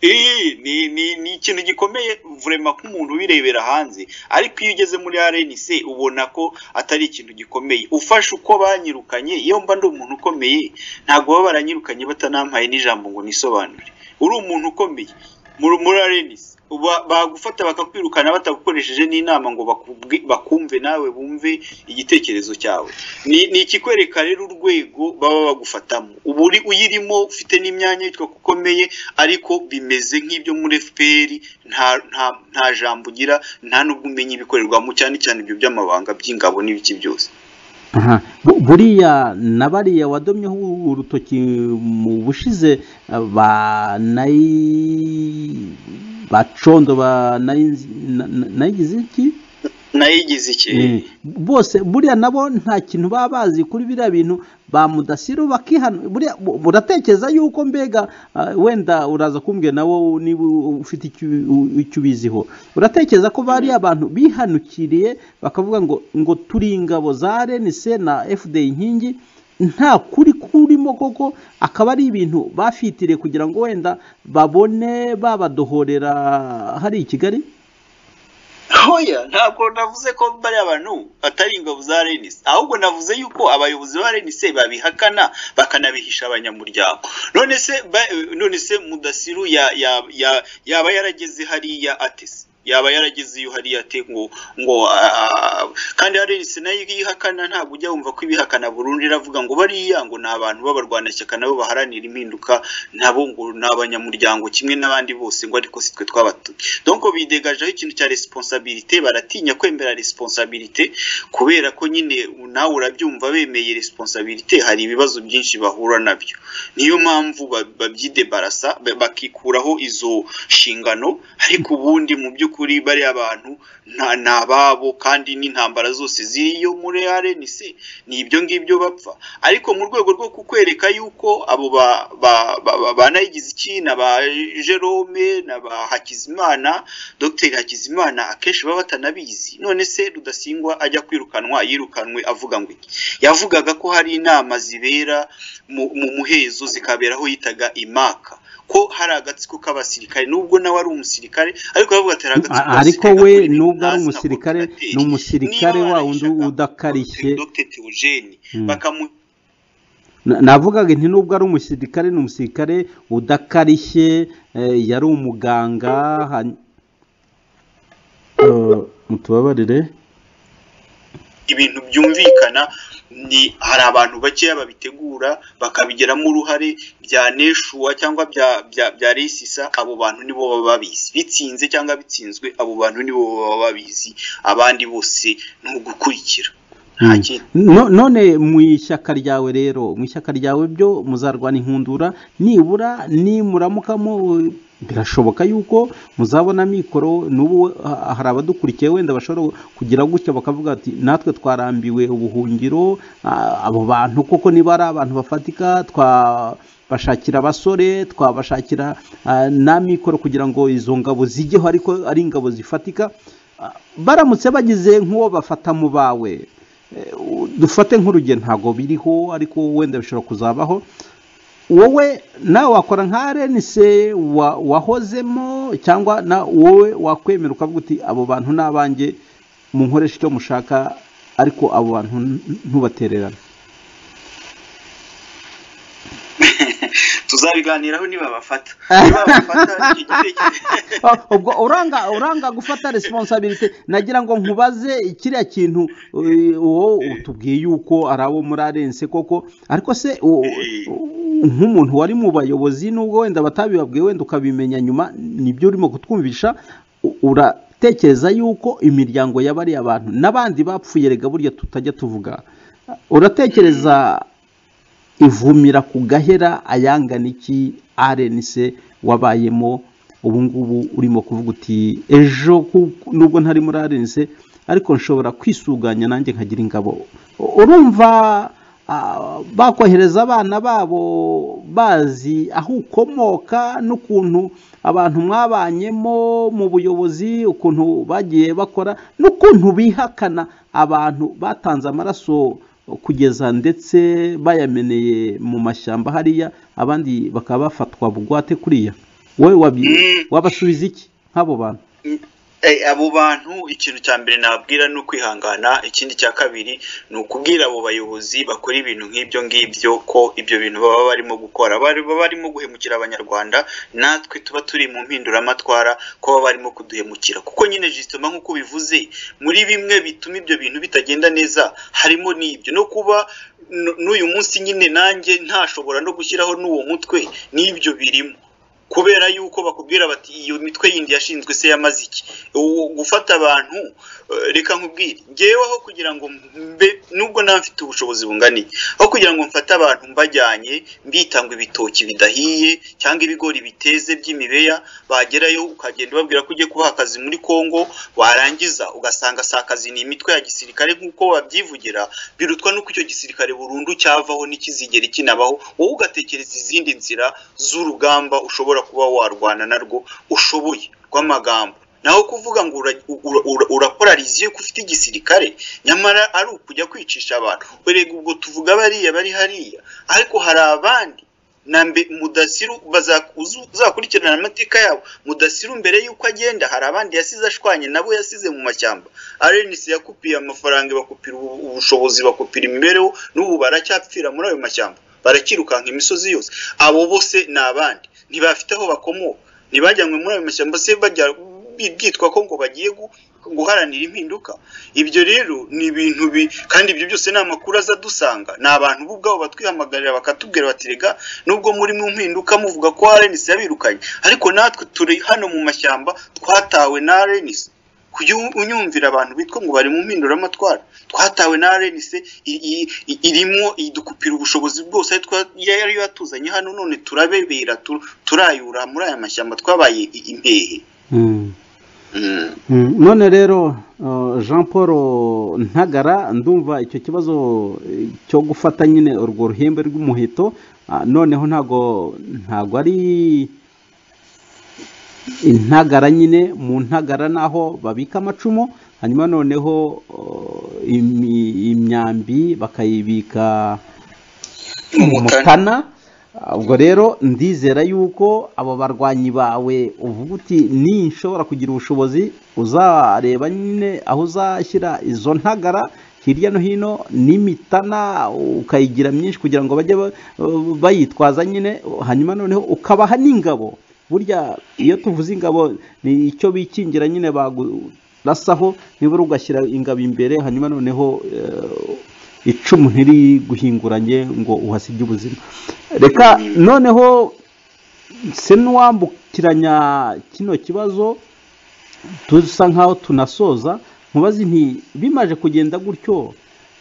Eh, ni, ni, ni ikintu gikomeye vurema nk'umuntu ubirebera hanze ariko iyo ugeze muri RNC ubona ko atari ikintu gikomeye ufashe uko banyirukanye iyo mba ndi umuntu ukomeye ntabwo baba baranyirukanye batanampaye n'ijambo ngo nisobanure uri umuntu ukomeye muri muri RNC Ba- bagufata bakakwirukana batagukoresheje n'inama ngo bakubwi- bakumve nawe bumve igitekerezo cyawe ni ni ikikwereka rero urwego baba bagufatamo uba uri uyirimo ufite n'imyanya yitwa ko ukomeye ariko bimeze nk'ibyo muri FPR nta nta nta jambo ugira nta nubwo umenya ibikorerwamo cyane cyane ibyo by'amabanga by'ingabo n'ibiki byose Aha, bu- buriya na bariya wadomyeho urutoki mu bushize eh, ba nayi bacondo ba nayinzi- na- na- nayigize iki nayo igize iki Eh, bose buriya nabo nta kintu baba bazi kuri biriya bintu ba mudasiru bakihana buriya bu- buratekereza yuko mbega ah, wenda uraza kumbwira nawe niba u- ufite icyo u- icyo ubiziho uratekereza ko bari abantu bihanukiriye bakavuga ngo ngo turi ingabo za renise na fda inkingi nta kuri kurimo koko akaba ari ibintu bafitiriye kugira ngo wenda babone babadohorera hari i kigali hoya ntabwo navuze ko bariya bantu atari ingabo za renisi ahubwo navuze yuko abayobozi ba renisi babihakana bakanabihisha abanyamuryango none se ba- none se mudasiru ya- ya- ya- yaba yarageze hariya atese yaba yarageze iyo hariya ate ngo ngo a- a- kandi renisi nayo iyo ihakana ntabwo ujya wumva ko ibihakana burundu iravuga ngo bariya ngo ni abantu b'abarwanashyaka nabo baharanira impinduka nabo ngo ni abanyamuryango kimwe n'abandi bose ngo ariko si twe twabatuye donc bidegajeho ikintu cya resiponsabirite baratinya kwemera resiponsabirite kubera ko nyine nawe urabyumva bemeye resiponsabirite hari ibibazo byinshi bahura nabyo niyo mpamvu ba- babyidebarasa ba- bakikuraho izo nshingano ariko ubundi mu by'ukuri bariya bantu nta- ni ababo kandi n'intambara zose ziriyo muri rnc ni ibyo ngibyo bapfa ariko mu rwego rwo kukwereka yuko abo ba ba ba ba- ba Nayigiziki na ba Jerome na ba Hakizimana Dr Hakizimana akenshi baba batanabizi none se rudasingwa ajya kwirukanwa yirukanwe avuga ngo iki yavugaga ko hari inama zibera mu, mu muhezo zikaberaho yitaga imaka ko hari agatsiko k'abasirikare nubwo nawe ari umusirikare ariko yavuga ati hari agatsiko ariko k'abasirikare we kuri ibi nubwo ari nasi na umusirikare coordinateur." ni umusirikare Niba wa wundi barayishaka, udakarishye Dr Theogene Mm. bakamu Na- navugaga nti nubwo ari umusirikare ni umusirikare udakarishye eh, yari umuganga han- Eh, mutubabarire ibintu byumvikana ni hari abantu bakeya babitegura bakabigiramo uruhare bya neshuwa cyangwa bya bya bya resisa abo bantu nibo baba babizi bitsinze cyangwa bitsinzwe abo bantu nibo baba babizi abandi bose ni ugukurikira nta Mm. kindi No- none mu ishyaka ryawe rero mu ishyaka ryawe byo muzarwana inkundura nibura nimuramukamo birashoboka yuko muzabona mikoro n'ubu ha- hari abadukurikiye wenda bashobora kugira gutya bakavuga ati natwe twarambiwe ubuhungiro ah, abo bantu koko niba ari abantu bafatika twabashakira abasore twabashakira ah, na mikoro kugira ngo izo ngabo zijyeho ariko ari ingabo zifatika Ah, baramutse bagize nk'uwo bafata mu bawe Eh, u- dufate nk'urugero ntabwo biriho ariko wenda bishobora kuzabaho wowe nawe wakora nka renise wa- wahozemo cyangwa na wowe wakwemera ukavuga uti abo bantu ni abanjye munkoresha icyo mushaka ariko abo bantu n- ntubatererane tuzabiganiraho niba bafata niba bafata igitekerezo Ah, ubwo uranga uranga gufata resiponsabirite nagira ngo nkubaze kiriya kintu eh, wowe utubwiye yuko ari abo muri arense koko ariko se u- u- nk'umuntu wari mu bayobozi nubwo wenda batabibabwiye wenda ukabimenya nyuma nibyo urimo kutwumvisha u- uratekereza yuko imiryango ya bariya bantu n'abandi bapfuye rega burya tutajya tuvuga uratekereza ivumira ku gahera ayangana iki arenise wabayemo ubu ngubu urimo kuvuga uti ejo ku- nubwo ntari muri arenise ariko nshobora kwisuganya nanjye nkagira ingabo urumva ah, bakohereza abana babo bazi aho ukomoka n'ukuntu abantu mwabanyemo mu buyobozi ukuntu bagiye bakora n'ukuntu bihakana abantu batanze amaraso kugeza ndetse bayameneye mu mashyamba hariya abandi bakaba bafatwa bugwate kuriya wowe wabi- Mm. wabasubiza iki nk'abo bantu Eh, abo bantu ikintu cya mbere nababwira ni ukwihangana ikindi cya kabiri ni ukubwira abo bayobozi bakora ibintu nk'ibyo ngibyo ko ibyo bintu baba barimo gukora bari- baba barimo guhemukira abanyarwanda natwe tuba turi mu mpinduramatwara ko baba barimo kuduhemukira kuko nyine jisitoma nk'uko bivuze muri bimwe bituma ibyo bintu bitagenda neza harimo n'ibyo no kuba n- n'uyu munsi nyine nanjye ntashobora no gushyiraho n'uwo mutwe n'ibyo birimo kubera yuko bakubwira bati iyo mitwe yindi yashinzwe se yamaze iki Uwo gufata abantu eh, reka nkubwire ngewe aho kugira ngo mbe nubwo nawe mfite ubushobozi bunganiye aho kugira ngo mfate abantu mbajyanye mbitanga ibitoki bidahiye cyangwa ibigori biteze by'imibeya bagerayo ukagenda ubabwira ko ugiye kubaha akazi muri kongo warangiza ugasanga si akazi ni imitwe ya gisirikare nk'uko babyivugira birutwa n'uko icyo gisirikare burundu cyavaho ntikizigere kinabaho wowe ugatekereza izindi nzira z'urugamba ushobora kuba warwana narwo ushoboye rw'amagambo naho kuvuga ngo ura- ura- ura- urapolariziye ko ufite igisirikare nyamara ari ukujya kwicisha abantu erega ubwo tuvuga bariya bari hariya ariko hari abandi na mbe mudasiru baza- uzu- uzakurikirana amateka yabo mudasiru mbere y'uko agenda hari abandi yasize ashwanye nabo yasize mu mashyamba arenisi yakupiye amafaranga bakupira ubu- ubushobozi bakupira imibereho n'ubu baracyapfira muri ayo mashyamba barakirukanka imisozi yose abo bose ni abandi ntibafite aho bakomoka ntibajyanywe muri ayo mashyamba se bajya bi- byitwa ko ngo bagiye gu- guharanira impinduka ibyo rero ni ibintu bi kandi ibyo byose ni amakuru aza adusanga ni abantu bo ubwabo batwihamagarira bakatubwira bati rega nubwo muri mu mpinduka muvuga ko arenisi yabirukanye ariko natwe turi hano mu mashyamba twatawe na arenisi kujya u- unyumvira abantu bitwa ngo bari mu mpinduramatwara twatawe na RNC i- i- i- irimo idukupira ubushobozi bwose ari twa- yari yatuzanye hano none turabebera tu- turayura muri aya mashyamba twabaye i- impehe Mm. Mm. Mm, none rero uh, jean paul ntagara ndumva icyo kibazo eh, cyo gufata nyine urwo ruhembe rw'umuheto ah, noneho ntago ntago ari intagara nyine mu ntagara naho babika amacumu hanyuma noneho uh, imi- imyambi bakayibika mu mukana ubwo rero ndizera yuko abo barwanyi bawe uvuga uti ninshobora kugira ubushobozi uzareba nyine aho uzashyira izo ntagara hirya no hino n'imitana ukayigira myinshi kugira ngo bajye ba- bayitwaza nyine hanyuma noneho ukabaha n'ingabo burya iyo tuvuze ingabo ni icyo bikingira nyine bagurasaho nibura ugashyira ingabo imbere hanyuma noneho eh, icumu ntiri guhinguranye ngo uhasige ubuzima reka noneho se n'uwambukiranya kino kibazo dusa nkaho tunasoza mubazi nti bimaje kugenda gutyo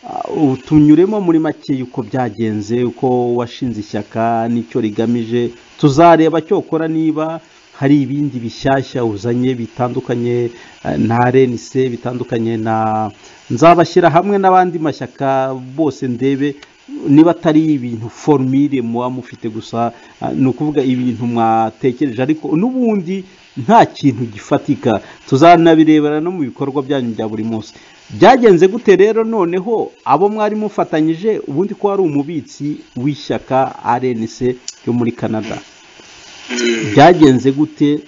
ah, ubu tunyuremo muri make yuko byagenze uko washinze ishyaka n'icyo rigamije tuzareba cyokora niba hari ibindi bishyashya uzanye bitandukanye eh, na renise bitandukanye na nzabashyira hamwe n'abandi mashyaka bose ndebe niba atari ibintu formire muba mufite gusa ah, ni ukuvuga ibintu mwatekereje ariko n'ubundi nta kintu gifatika tuzanabirebera no mu bikorwa byanyu bya buri munsi byagenze gute rero noneho abo mwari mufatanyije ubundi ko wari umubitsi w'ishyaka rnc ryo muri canada byagenze gute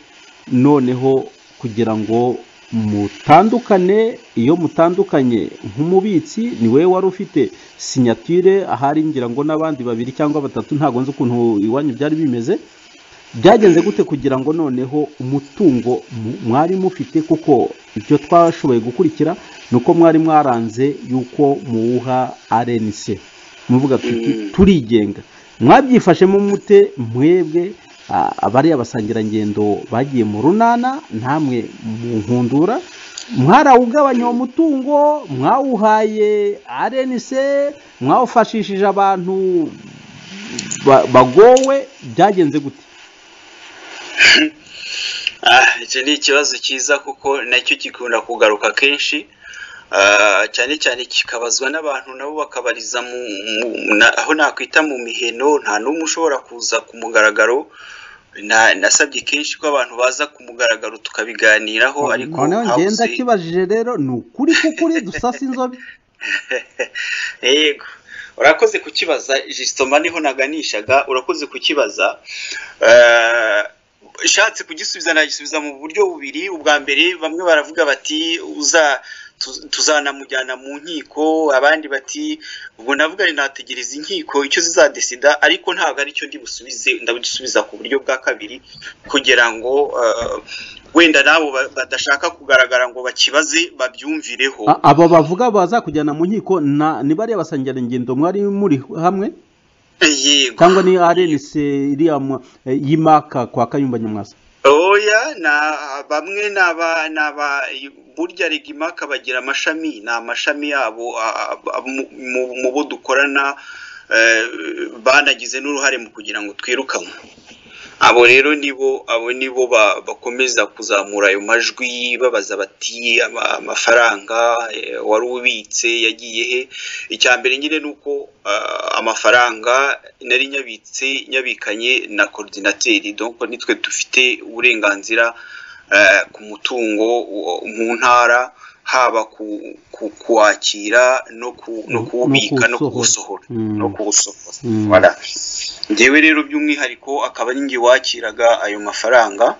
noneho kugira ngo mutandukane iyo mutandukanye nk'umubitsi ni wowe wari ufite sinyatire ahari ngira ngo n'abandi babiri cyangwa batatu ntabwo nzi ukuntu iwanyu byari bimeze byagenze gute kugira ngo noneho umutungo mu- mwari mufite kuko ibyo twashoboye gukurikira ni uko mwari mwaranze yuko muwuha arenise muvuga tuti Mm. turigenga mwabyifashemo mute mwebwe a- abari abasangirangendo bagiye mu runana namwe mu nkundura mwarawugabanya uwo mutungo mwawuhaye arenise mwawufashishije abantu ba- bagowe byagenze gute Ah, icyo ni ikibazo cyiza kuko nacyo gikunda kugaruka kenshi Ah, cyane cyane kikabazwa n'abantu nabo bakabariza mu, mu, na, aho nakwita mu miheno nta n'umwe ushobora kuza ku mugaragaro Na- nasabye kenshi ko abantu baza ku mugaragaro tukabiganiraho ariko noneho ngenda habuze- kibajije rero ni ukuri kukuri dusasa inzobe yego urakoze kukibaza jisitoma niho naganishaga urakoze kukibaza Eh, ushatse kugisubiza nagisubiza mu buryo bubiri ubwa mbere bamwe baravuga bati uza tu- tuzanamujyana mu nkiko abandi bati ubwo navuga ni nategereza inkiko icyo zizadesida ariko ntabwo aricyo ndi busubize ndabisubiza ku buryo bwa kabiri kugira ngo eh, wenda nabo ba- badashaka kugaragara ngo bakibaze babyumvireho A- abo bavuga bazakujyana mu nkiko na- ni bariya basangirangendo mwari muri hamwe yego cyangwa ni arenise iriya mwa- eh, y'imaka kwa kayumba nyamwasa oya na bamwe n'aba n'aba burya regimaka bagira amashami ni amashami yabo a- a- mu- mu- mu bo dukorana eh, banagize n'uruhare mu kugira ngo twirukanwe abo rero nibo abo nibo ba- bakomeza kuzamura ayo majwi babaza bati "Ama- amafaranga eh, wari ubitse yagiye he icya mbere nyine ni uko ah, amafaranga nari nyabitse nyabikanye na korodinateri donc nitwe dufite uburenganzira ku mutungo wo- mu ntara haba ku- ku kuwakira no ku- no No kuwubika no kuwusohora. kuwusohora Mm. no kuwusohora Mm. Voilà. njyewe rero by'umwihariko akaba ari njye wakiraga ayo mafaranga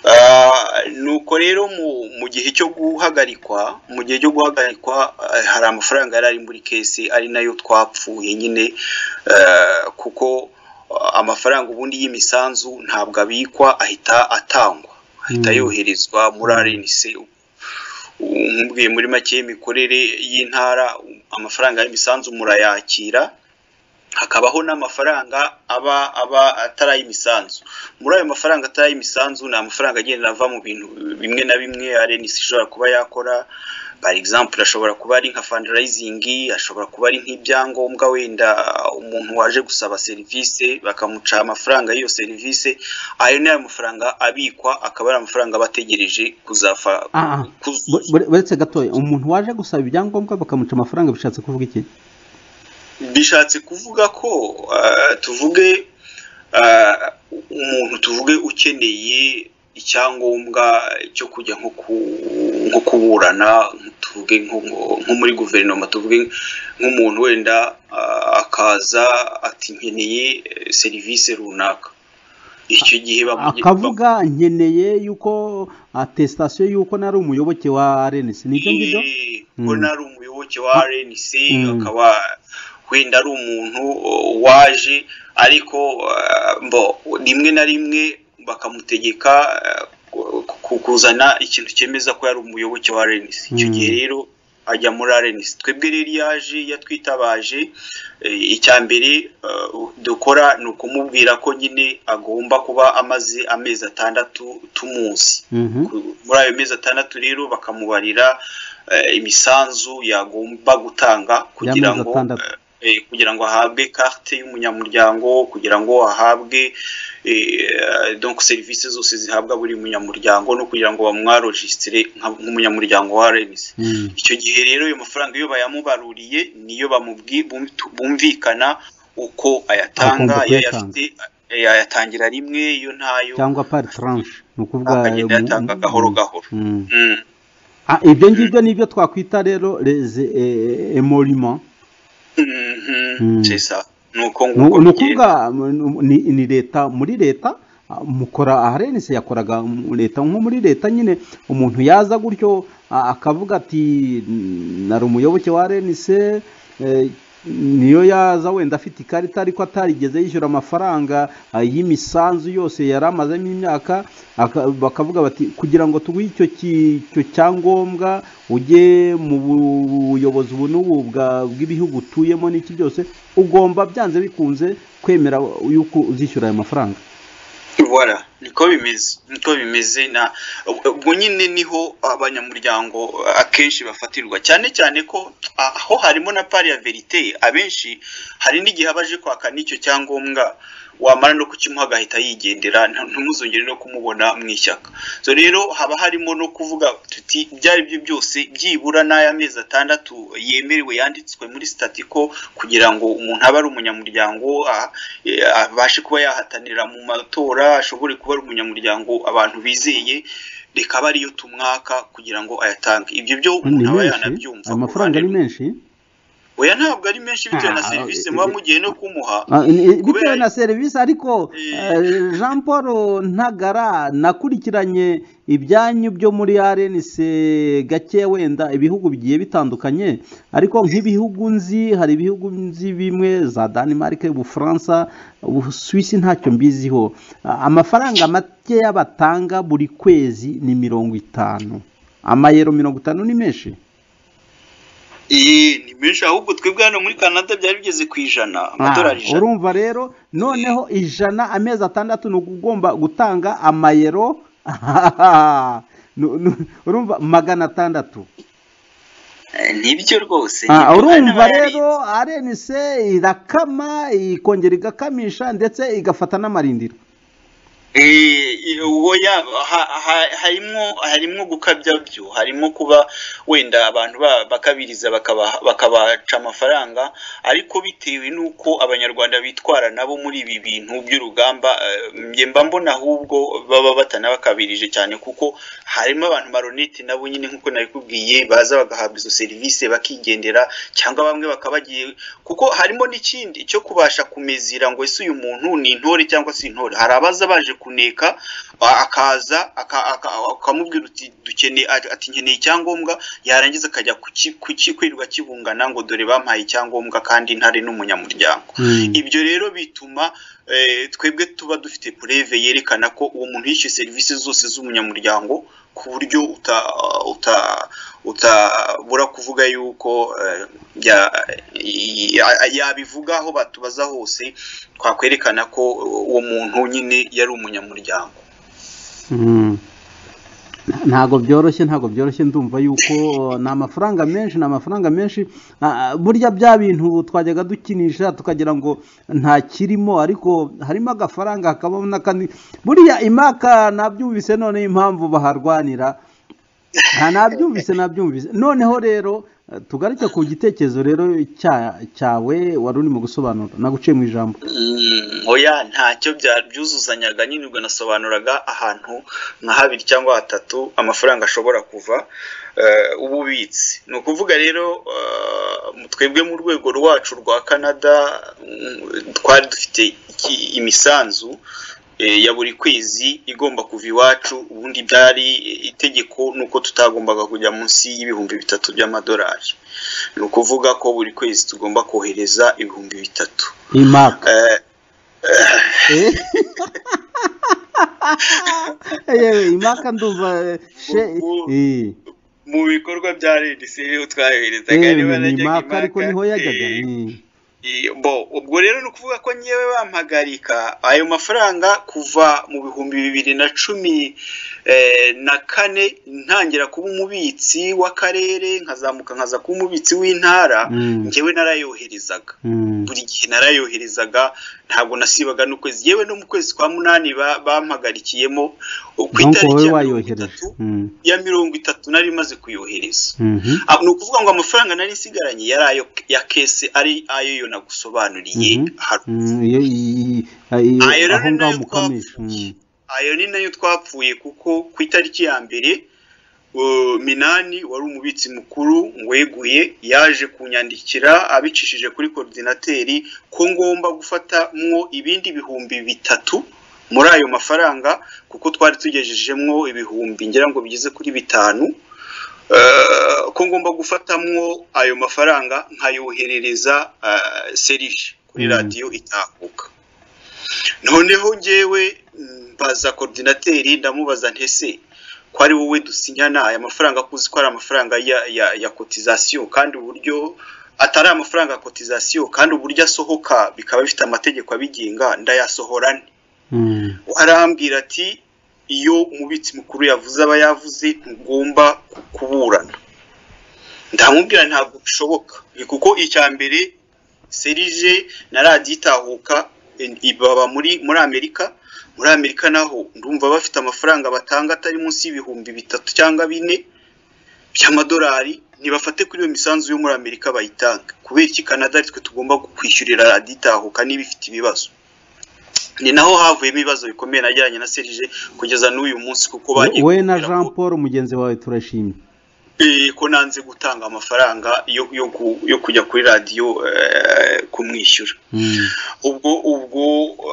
Ah, nuko rero mu mu gihe cyo guhagarikwa mu gihe cyo guhagarikwa eh, hari amafaranga yari ari muri kesi ari nayo twapfuye nyine eh, kuko ah, amafaranga ubundi y'imisanzu ntabwo abikwa ahita atangwa ahita Mm. yoherezwa muri RNC nkubwiye muri make imikorere y'intara amafaranga y'imisanzu murayakira hakabaho n'amafaranga aba aba atari ay'imisanzu muri ayo mafaranga atari ay'imisanzu ni amafaranga agenda ava mu bintu bimwe na bimwe RNC ishobora kuba yakora par exemple ashobora kuba ari nka fundraising ashobora kuba ari nk'ibyangombwa wenda umuntu waje gusaba serivisi bakamuca amafaranga y'iyo serivisi ayo ni amafaranga abikwa akaba ari amafaranga aba ategereje kuzafa Ah, ah. Bu- kuzuza. bure- buretse gatoya umuntu waje gusaba ibyangombwa bakamuca amafaranga bishatse kuvuga iki bishatse kuvuga ko ah, tuvuge ah, umuntu tuvuge ukeneye icyangombwa cyo kujya nko ku- nko kuburana tuvuge nko nko muri guverinoma tuvuge nk'umuntu wenda ah, akaza ati nkeneye eh, serivisi runaka icyo gihe bamugira- akavuga nkeneye yuko atesitasiyo y'uko nari umuyoboke wa rnc nibyo ngibyo Eh, Mm. ko nari umuyoboke wa RNC Mm. akaba wenda ari umuntu uh, waje ariko uh, mbo rimwe na rimwe bakamutegeka uh, ku- ku- kuzana ikintu cyemeza ko yari umuyoboke wa RNC icyo Mm. gihe rero ajya muri RNC twebwe rero iyo yaje yatwitabaje eh, icya mbere uh, dukora ni ukumubwira ko nyine agomba kuba amaze amezi atandatu tumuzi Mhm. ku- muri ayo mezi atandatu rero bakamubarira eh, imisanzu yagomba gutanga kugira Y'amezi ngo atandatu. eh, eh, kugira ngo ahabwe carte y'umunyamuryango kugira ngo ahabwe eh, donc serivisi zose zihabwa buri munyamuryango no kugira ngo bamwarojisitire nka- nk'umunyamuryango wa RNC Mm. icyo gihe rero ayo mafaranga iyo bayamubaruriye niyo bamubwi bum- bumvikana uko ayatanga Agomba iyo kuyatanga. ayafite eh, ayatangira rimwe iyo ntayo cyangwa pari tranche ni ukuvuga akagenda ayatanga gahoro gahoro Mm. Mm. Ah, ibyo ngibyo nibyo twakwita rero les eh, émoluments Mhm, Mm. c'est ça. ni uko ni nguko bigenda. ukuvuga mm, ni ni leta muri leta ah, mukora aha renise yakoraga mu leta nko muri leta nyine umuntu yaza gutyo ah, akavuga ati "Mm, nari umuyoboke wa renise niyo yaza wenda afite ikarita ariko atarigeze yishyura amafaranga ah, y'imisanzu yose yari amazemo imyaka aka- bakavuga bati kugira ngo tuguhe icyo ki- icyo cyangombwa ujye mu buyobozi ubu n'ubu bwa- bw'ibihugu utuyemo n'iki byose ugomba byanze bikunze kwemera yuko uzishyura ayo mafaranga Voilà, niko bimeze niko bimeze na ubwo nyine niho abanyamuryango akenshi bafatirwa cyane cyane ko aho harimo na pari ya verite abenshi hari n'igihe abaje kwaka n'icyo cyangombwa wamara no kukimuha agahita yigendera nta- ntimuzongere no kumubona mu ishyaka so rero haba harimo no kuvuga tuti ibyo ari byo byose byibura n'aya mezi atandatu yemerewe yanditswe muri sitati ko kugira ngo umuntu abe ari umunyamuryango a- e, abashe kuba yahatanira mu matora ashobore kuba ari umunyamuryango abantu bizeye reka abe ariyo tumwaka kugira ngo ayatange ibyo byo ni umuntu aba menshi yanabyumva ayo ku mafaranga ruhande ni rumwe. menshi oya ntabwo ari menshi bitewe na Ah, serivisi eh, muba eh, mugiye no kumuha Ah, ni- ni- bitewe Kubera- na serivisi ariko Eh. eh, jean paul ntagara nakurikiranye ibyanyu byo muri rnc gake wenda ibihugu bigiye bitandukanye ariko nk'ibihugu nzi hari ibihugu nzi bimwe za denmark ubufaransa ubusuwisi ntacyo mbiziho Ah, amafaranga makeya batanga buri kwezi ni mirongo itanu amayero mirongo itanu ni menshi Eh, ni menshi ahubwo twebwe hano muri Canada byari bigeze ku ijana amadolari Ah, ijana urumva rero noneho ijana amezi atandatu ni ugomba gutanga amayero Nu- nu- urumva magana atandatu Eh, nibyo rwose Ah, nibyo. Hano urumva hari- rero arenise irakama ikongera igakamisha ndetse igafata n'amarindiro oya harimo harimo gukabya byo harimo kuba wenda abantu ba- bakabiriza bakaba- bakabaca amafaranga ariko bitewe n'uko abanyarwanda bitwara nabo muri ibi bintu by'urugamba eh, njye mba mbona ahubwo baba batanabakabirije cyane kuko harimo abantu maroniti nabo nyine nk'uko nabikubwiye baza bagahabwa izo serivisi bakigendera cyangwa bamwe bakaba bagiye kuko harimo n'ikindi cyo kubasha kumezira ngo ese uyu muntu ni intore cyangwa si intore hari abaza baje kuneka a- akaza aka- aka- akamubwira uti dukeneye ati ati nkeneye icyangombwa yarangiza akajya kuki- kukikwirirwa kibungana ngo dore bampaye icyangombwa kandi ntari n'umunyamuryango ibyo rero bituma eh, twebwe tuba dufite pureve yerekana ko uwo muntu yishyuye serivisi zose z'umunyamuryango ku buryo uta- uta- utabura kuvuga yuko eh, ya- ya- yabivuga aho batubaza hose twakwerekana ko uwo muntu nyine yari umunyamuryango Mm. ntago byoroshye ntago byoroshye ndumva yuko uh, ni amafaranga menshi ni amafaranga menshi Ah, ah, burya bya bintu twajyaga dukinisha tukagira ngo nta kirimo ariko harimo agafaranga hakabamo n'akandi buriya imaka nabyumvise none impamvu baharwanira nta nabyumvise nabyumvise noneho rero eh, tugaruke ku gitekerezo rero cya- cyawe wari urimo gusobanura naguciye mu ijambo Mm, oya ntacyo bya- byuzuzanyaga nyine ubwo nasobanuraga ahantu nka habiri cyangwa hatatu amafaranga ashobora kuva eh, ububitsi ni ukuvuga rero eh, twebwe mu rwego rwacu rwa canada mm, twari dufite iki- imisanzu eh, ya buri kwezi igomba kuva iwacu ubundi byari eh, itegeko nuko tutagombaga kujya munsi y'ibihumbi bitatu by'amadolari ni ukuvuga ko buri kwezi tugomba kohereza ibihumbi bitatu imaka Eh, Eh? yewe imaka ndumva eh, she Ubu- eh. mu bikorwa bya redisi twayoherezaga yewe niba ni najyaga imaka i ariko Maka, niho yajyaga eh, ni eh, bo ubwo rero ni ukuvuga ko nyewe bampagarika ayo mafaranga kuva mu bihumbi bibiri na cumi eh, na kane ntangira kuba umubitsi w'akarere nkazamuka nkaza kuba umubitsi w'intara Mm, ngewe narayoherezaga mm, buri gihe narayoherezaga ntabwo nasibaga n'ukwezi yewe no mu kwezi kwa munani ba- bampagalikiyemo ku donc itariki ya wowe mirongo wayohereje itatu Mm, ya mirongo itatu nari maze kuyohereza mhm, Ah, ni ukuvuga ngo amafaranga nari nsigaranye yari ayo ya kese ari ayo yo nagusobanuriye Mhm. haruguru mm, iyo- i- i- i- Ayo rero aho ni ngaho nayo mukamisha twapfuye. mm. ayo ni nayo twapfuye kuko ku itariki ya mbere uh, minani wari umubitsi mukuru weguye yaje kunyandikira abicishije kuri korodinateri ko ngomba gufatamwo ibindi bihumbi bitatu muri ayo mafaranga kuko twari tugejejemwo ibihumbi ngira ngo bigeze kuri bitanu Eh, ko ngomba gufatamwo ayo mafaranga nkayoherereza eh, serije kuri Mm. radiyo itakuka noneho ngewe mbaza korodinateri ndamubaza ntese ko ari wowe dusinyana aya mafaranga kuzi ko ari amafaranga ya, ya, ya kotizasiyo kandi uburyo atari amafaranga ya kotizasiyo kandi uburyo asohoka bikaba bifite amategeko abigenga ndayasohora nte Mm, arambwira ati iyo umubitsi mukuru yavuze aba yavuze ntugomba ku- kuburana ndamubwira ntabwo bishoboka Ni kuko icya mbere serije na radiyo itahuka en- i- baba muri muri amerika muri amerika naho ndumva bafite amafaranga batanga atari munsi y'ibihumbi bitatu cyangwa bine by'amadolari ntibafate kuri iyo misanzu yo muri amerika bayitange kubera iki kanada aritwe tugomba kwishyurira radiyo itahuka niba ifite ibibazo ni naho havuyemo ibibazo bikomeye najyanye na serije kugeza n'uyu munsi kuko bagiye we na kubwira ko- jean paul mugenzi wawe turashimye Eh, ko nanze gutanga amafaranga yo, yo, ku- yo kujya kuri radiyo eh, kumwishyura Mm, ubwo ubwo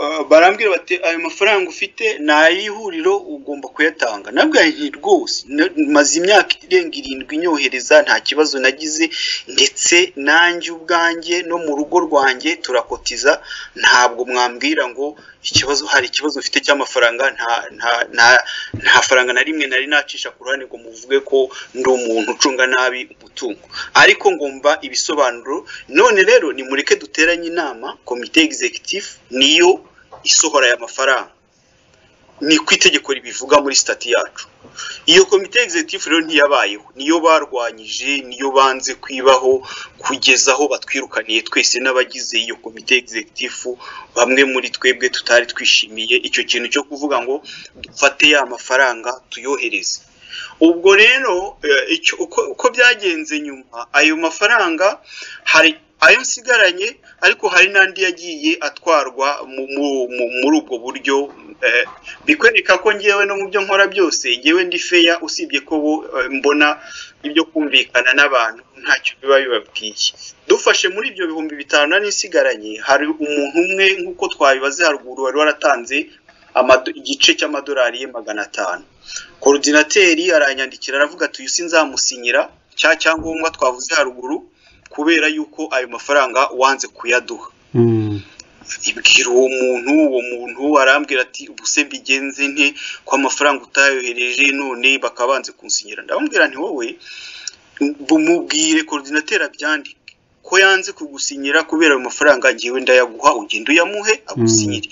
eh, barambwira bati ayo mafaranga ufite ni ay'ihuriro ugomba kuyatanga nabwo nti rwose na- maze imyaka irenga irindwi nyohereza nta kibazo nagize ndetse nanjye ubwanjye no mu rugo rwanjye turakotiza ntabwo mwambwira ngo ikibazo hari ikibazo mfite cy'amafaranga nta nta nta nta faranga na rimwe nari nacisha ku ruhande ngo muvuge ko ndi umuntu ucunga nabi umutungo ariko ngomba ibisobanuro none rero nimureke duteranye inama komite executive niyo isohora aya mafaranga ni ku itegeko ribivuga muri stati yacu iyo komite executive rero ntiyabayeho niyo barwanyije niyo banze kwibaho kugeza aho batwirukaniye twese n'abagize iyo komite executive bamwe muri twebwe tutari twishimiye icyo kintu cyo kuvuga ngo dufate ya mafaranga tuyohereze ubwo rero uko byagenze nyuma ayo mafaranga hari ayo nsigaranye ariko hari n'andi yagiye atwarwa muri ubwo buryo bikwereka ko ngewe no mu byo nkora byose ngewe ndi feya usibye ko mbona ibyo kumvikana n'abantu ntacyo biba bibabwiye dufashe muri ibyo bihumbi bitanu n'isigaranye hari umuntu umwe nk'uko twabibaze haruguru wari waratanze igice cy'amadolari ye magana atanu korodinateri aranyandikira aravuga ati uyu nzamusinyira cya cyangombwa twavuze haruguru kubera yuko ayo mafaranga wanze kuyaduha ibwira uwo muntu uwo muntu arambwira ati ubuse mbigenze nte ko amafaranga utayohereje none bakaba banze kunsinyira ndababwira nti wowe bumubwire korodinateri abyandike ko yanze kugusinyira kubera ayo mafaranga ngewe ndayaguha ugenda uyamuhe agusinyire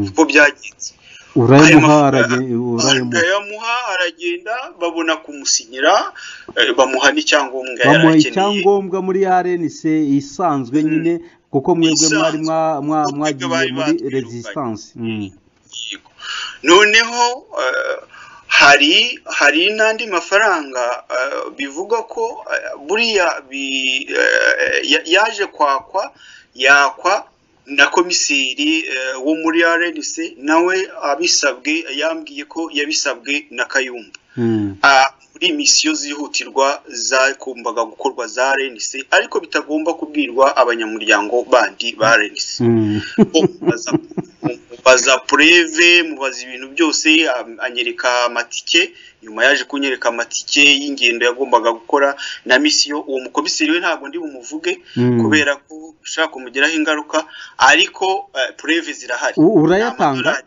uko byagenze urayamuha aragenda babona kumusinyira bamuha n'icyangombwa bamuha icyangombwa muri rnc isanzwe nyine kuko mwebwe mwari mwagiye muri resistance noneho hari hari n'andi mafaranga bivuga ko buriya yaje kwakwa yakwa na komiseri wo muri rnc nawe abisabwe yambwiye ko yabisabwe na kayumba muri misiyo zihutirwa zagombaga gukorwa za rnc ariko bitagomba kubwirwa abanyamuryango bandi ba rnc mubaza pureve mubaza ibintu byose anyereka amatike nyuma yaje kunyereka amatike y'ingendo yagombaga gukora na misiyo uwo mukomiseri we ntabwo ndi bumuvuge kubera ko ushaka kumugiraho ingaruka ariko pureve zirahari urayatanga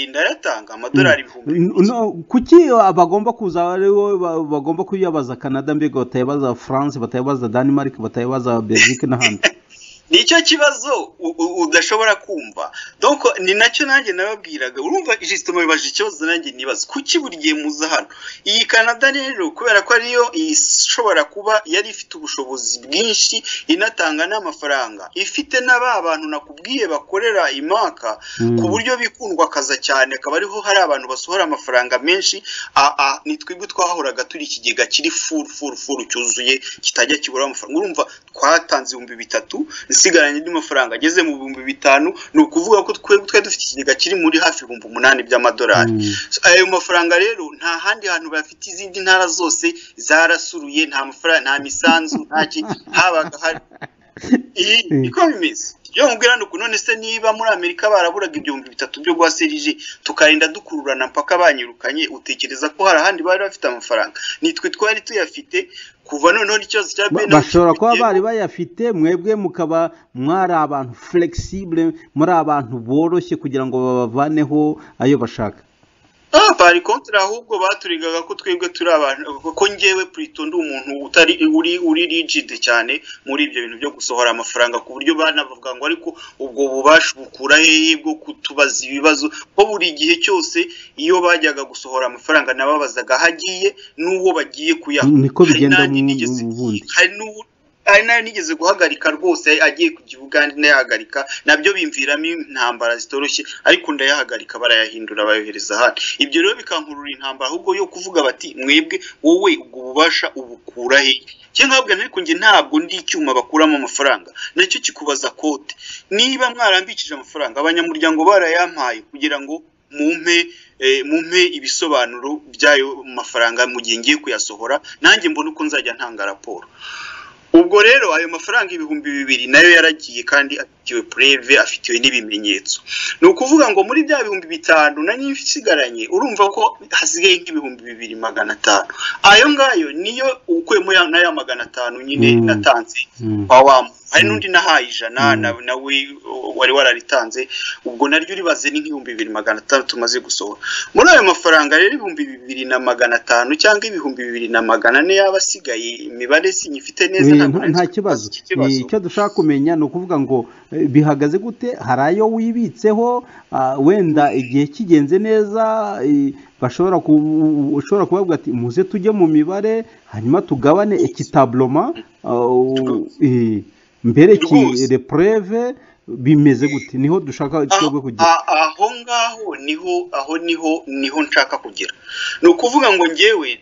ndayatanga amadolari ibihumbi kuki bagomba kuza ariwo bagomba kuyabaza canada mbega batayabaza france batayabaza denmark batayabaza belgique n'ahandi nicyo kibazo udashobora kumva donc ni nacyo nanjye nababwiraga urumva jisito mubibaje ikibazo nanjye nibaza kuki buri gihe muza hano iyi canada rero kubera ko ariyo ishobora kuba yari ifite ubushobozi bwinshi inatanga n'amafaranga ifite na ba bantu nakubwiye bakorera imaka ku buryo bikundwa akaza cyane akaba ariho hari abantu basohora amafaranga menshi aa ni twebwe twahoraga turi ikigega kiri furu furu furu cyuzuye kitajya kibura amafaranga urumva twatanze ibihumbi bitatu isigaranye n'amafaranga ageze mu bihumbi bitanu ni ukuvuga ko twari dufite ikigega kiri muri hafi ibihumbi umunani by'amadolari ayo mafaranga rero nta handi hantu bafite izindi ntara zose zarasuruye nta mafaranga nta misanzu nta kintu habaga hari niko bimeze iyo nkubwira ni none se niba muri amerika baraburaga ibihumbi bitatu byo guha serije tukarinda dukururana mpaka banyirukanye utekereza ko hari ahandi bari bafite amafaranga nitwe twari tuyafite kuva noneho n'ikibazo cya bene bashobora kuba bari bayafite mwebwe mukaba mwari abantu flexible muri abantu boroshye kugira ngo babavaneho ayo bashaka aha bari konti ahubwo baturigaga ko twebwe turi abantu ko ngewe purito ndi umuntu utari uri uri rigide cyane muri ibyo bintu byo gusohora amafaranga ku buryo banavuga ngo ariko ubwo bubasha bukura hehe bwo kutubaza ibibazo ko buri gihe cyose iyo bajyaga gusohora amafaranga nababazaga aho agiye n'uwo bagiye kuyaha niko bigenda ubundi hari hari nayo nigeze guhagarika rwose agiye ku gihugu kandi ndayahagarika nabyo bimviramo intambara zitoroshye ariko ndayahagarika barayahindura bayohereza ahandi ibyo rero bikankurura intambara ahubwo yo kuvuga bati mwebwe wowe ubwo bubasha ubukura he cyangwa ntabwo ariko njye ntabwo ndi icyuma bakuramo amafaranga nacyo kikubaza kote niba mwarambikije amafaranga abanyamuryango barayampaye kugira ngo mumpe mumpe ibisobanuro by'ayo mafaranga mu gihe ngiye kuyasohora nanjye mbona uko nzajya ntanga raporo ubwo rero ayo mafaranga ibihumbi bibiri nayo yaragiye kandi afitiwe pureve afitiwe n'ibimenyetso ni ukuvuga ngo muri bya bihumbi bitanu na nyinshi isigaranye urumva ko hasigaye nk'ibihumbi bibiri magana atanu ayo ngayo niyo ukuyemo n'aya magana atanu nyine natanze kwa wa muntu hari n'undi nahaye ijana na- nawe wari wararitanze ubwo naryo ribaze ni nk'ibihumbi bibiri magana atanu tumaze gusohora muri ayo mafaranga rero ibihumbi bibiri na magana atanu cyangwa ibihumbi bibiri na magana ane yaba asigaye imibare sinyifite neza Eh, ntabwo nta- nari nta nzi kibazo iki Eh, icyo dushaka kumenya ni ukuvuga ngo eh, bihagaze gute hari ayo wibitseho ah, wenda igihe kigenze neza eh, bashobora ku- ushobora kubavuga ati muze tujye mu mibare hanyuma tugabane ekitaburoma mbere ki Rwose. repreve bimeze gute niho dushaka twebwe kugira Ah, ah, aho ngaho niho aho niho niho nshaka kugera ni ukuvuga ngo ngewe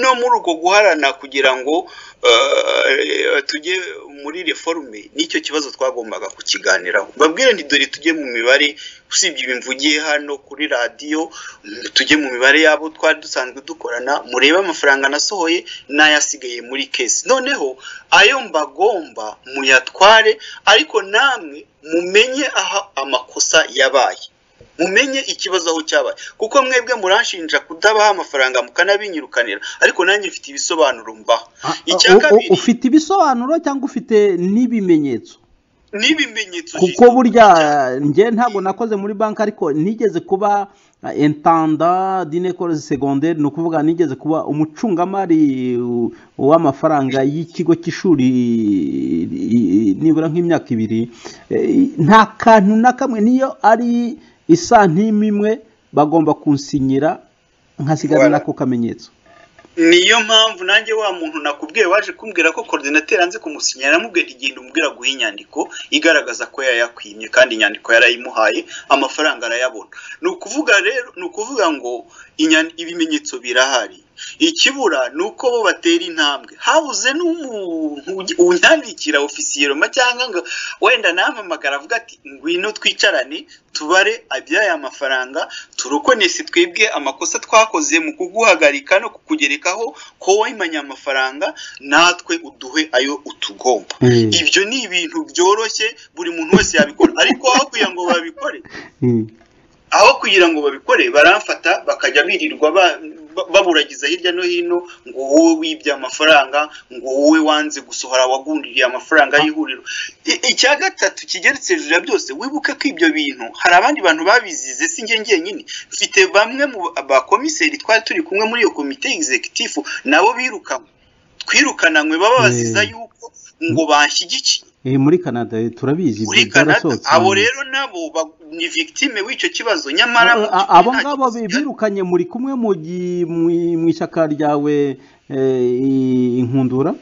no muri uko guharana kugira ngo eh, tujye muri reforme nicyo kibazo twagombaga kukiganiraho babwire nti dore tujye mu mibare usibye ibi mvugiye hano kuri radiyo mm, tujye mu mibare y'abo twari dusanzwe dukorana murebe amafaranga nasohoye n'ayasigaye muri kesi noneho ayo mbagomba muyatware ariko namwe mumenye aho amakosa yabaye mumenye ikibazo aho cyabaye kuko mwebwe muranshinja kudabaha amafaranga mukanabinyirukanira ariko nanjye mfite ibisobanuro mbaha Ah, icya u- u- kabiri ufite ibisobanuro cyangwa ufite n'ibimenyetso n'ibimenyetso kuko Jisho, burya njye ntabwo nakoze muri banki ariko nigeze kuba entanda dinekore segonderi ni ukuvuga nigeze kuba umucungamari uh, w'amafaranga y'ikigo cy'ishuri eh, nibura nk'imyaka ibiri Eh, nta kantu na kamwe niyo ari isantime imwe bagomba kunsinyira nkasigara Voilà. n'ako kamenyetso niyo mpamvu nanjye wa muntu nakubwiye waje kumbwira ko korodinateri yanze kumusinyira namubwiye nti genda umbwira guha inyandiko igaragaza ko yayakwimye kandi inyandiko yarayimuhaye amafaranga arayabona ni ukuvuga rero ni ukuvuga ngo inyan- ibimenyetso birahari ikibura ni uko bo batera intambwe habuze n'umuntu ugi- unyandikira ofisiyeroma cyangwa ngo wenda nampamagara avuga ati ngwino twicarane tubare abyaya mafaranga turokonese twebwe amakosa twakoze mu kuguhagarika no kukugerekaho ko wayimanye amafaranga natwe uduhe ayo utugomba Mm. ibyo ni ibintu byoroshye buri muntu wese yabikora ariko aho kugira ngo babikore Mm. aho kugira ngo babikore baramfata bakajya birirwa ba- ba- baburagiza hirya no hino ngo wowe wibye amafaranga ngo wowe wanze gusohora wagundiriye amafaranga y'ihuriro I- icya gatatu kigeretse hejuru ya byose wibuke ko ibyo bintu hari abandi bantu babizize si njye njyenyine mfite bamwe mu ba- bakomiseri twari turi kumwe muri iyo komite egizekitifu nabo birukanwe twirukananywe baba baziza Mm. yuko ngo banshyigikiye Eh, muri canada eh, turabizi ibyo muri Canada byarasohotse. abo rero nabo ba- ni victime w'icyo kibazo nyamara mu A- a- by'ukuri abo nta ngabo kibazo bi- cyari. birukanye muri kumwe mu gi- mu- mu ishyaka ryawe eh, i- inkundura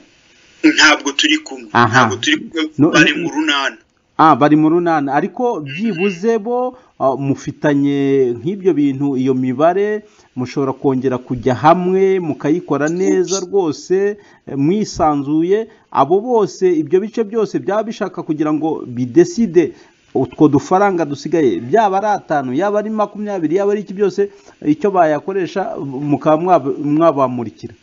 ntabwo turi kumwe Aha. ntabwo turi kumwe No- bari no- mu runana ah bari mu runana ariko byibuze bo ah, mufitanye nk'ibyo bintu iyo mibare mushobora kongera kujya hamwe mukayikora neza rwose eh, mwisanzuye abo bose ibyo bice byose byaba bishaka kugira ngo bideside utwo dufaranga dusigaye byaba ari atanu yaba ari makumyabiri yaba ari iki byose icyo bayakoresha mukaba mwab- mwabamurikira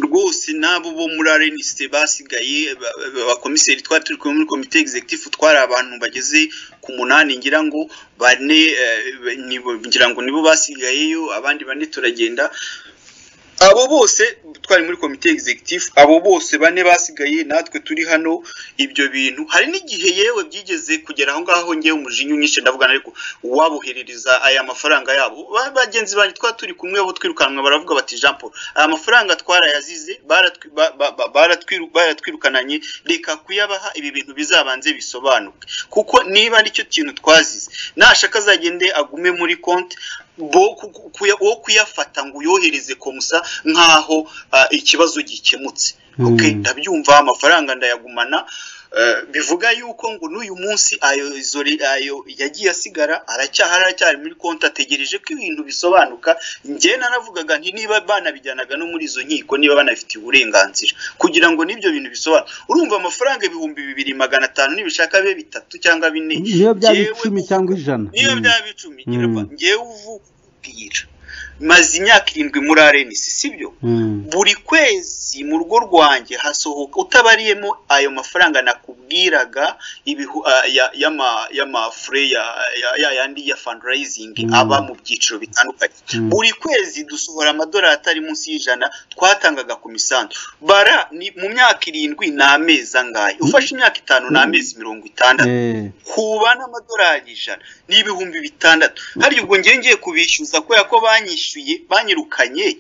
rwose n'abo bo muri RNC basigaye ba- ba- abakomiseri twari turi kumwe muri komite executive twari abantu bageze ku munani ngira ngo bane eh, nibo- ngira ngo nibo basigayeyo abandi bane turagenda abo bose twari muri komite executive abo bose bane basigaye natwe turi hano ibyo bintu hari n'igihe yewe byigeze kugera aho ngaho ngewe umujinya unyishe ndavugana ariko wabuherereza aya mafaranga yabo Ba- bagenzi banjye twari turi kumwe bo twirukanwa baravuga bati Jean Paul aya mafaranga twarayazize baratwi- ba- ba- ba- baratwiru- baratwirukananye reka kuyabaha ibi bintu bizabanze bisobanuke kuko niba nicyo kintu twazize nashaka azagende agume muri konti bo ku- ku- kuya- wo kuyafata ngo uyohereze komusa nk'aho ah, ikibazo gikemutse okay Mm. ndabyumva amafaranga ndayagumana eh, bivuga yuko ngo n'uyu munsi ayo izo ri- ayo yagiye asigara aracyahari aracyari muri konti ategereje ko ibintu bisobanuka njye naravugaga nti niba banabijyanaga no muri izo nkiko niba banabifitiye uburenganzira kugira ngo n'ibyo bintu bisobanura urumva amafaranga ibihumbi bibiri magana atanu nibishaka bibe bitatu cyangwa bine niyo byaba Njyewe icumi cyangwa ijana niyo Mm. byaba icumi ngira Mm. ngo njyewe uvu kubwira maze imyaka irindwi muri arenisi sibyo buri kwezi mu rugo rwanjye hasohoka utabariyemo ayo mafaranga nakubwiraga ibihu ah, ya- y'ama- y'amafure ya- ya- ya yandi ya fundraising Mm. aba mu byiciro bitandukanye Mm. buri kwezi dusohora amadolari atari munsi y'ijana twatangaga ku misanzu bara ni mu myaka irindwi ni amezi angahe ufashe imyaka itanu ni amezi mirongo itandatu Eh, kuba n'amadolari ijana n'ibihumbi bitandatu hari ubwo ngiye ngiye kubishyuza kubera ko banyishyuye banyirukanye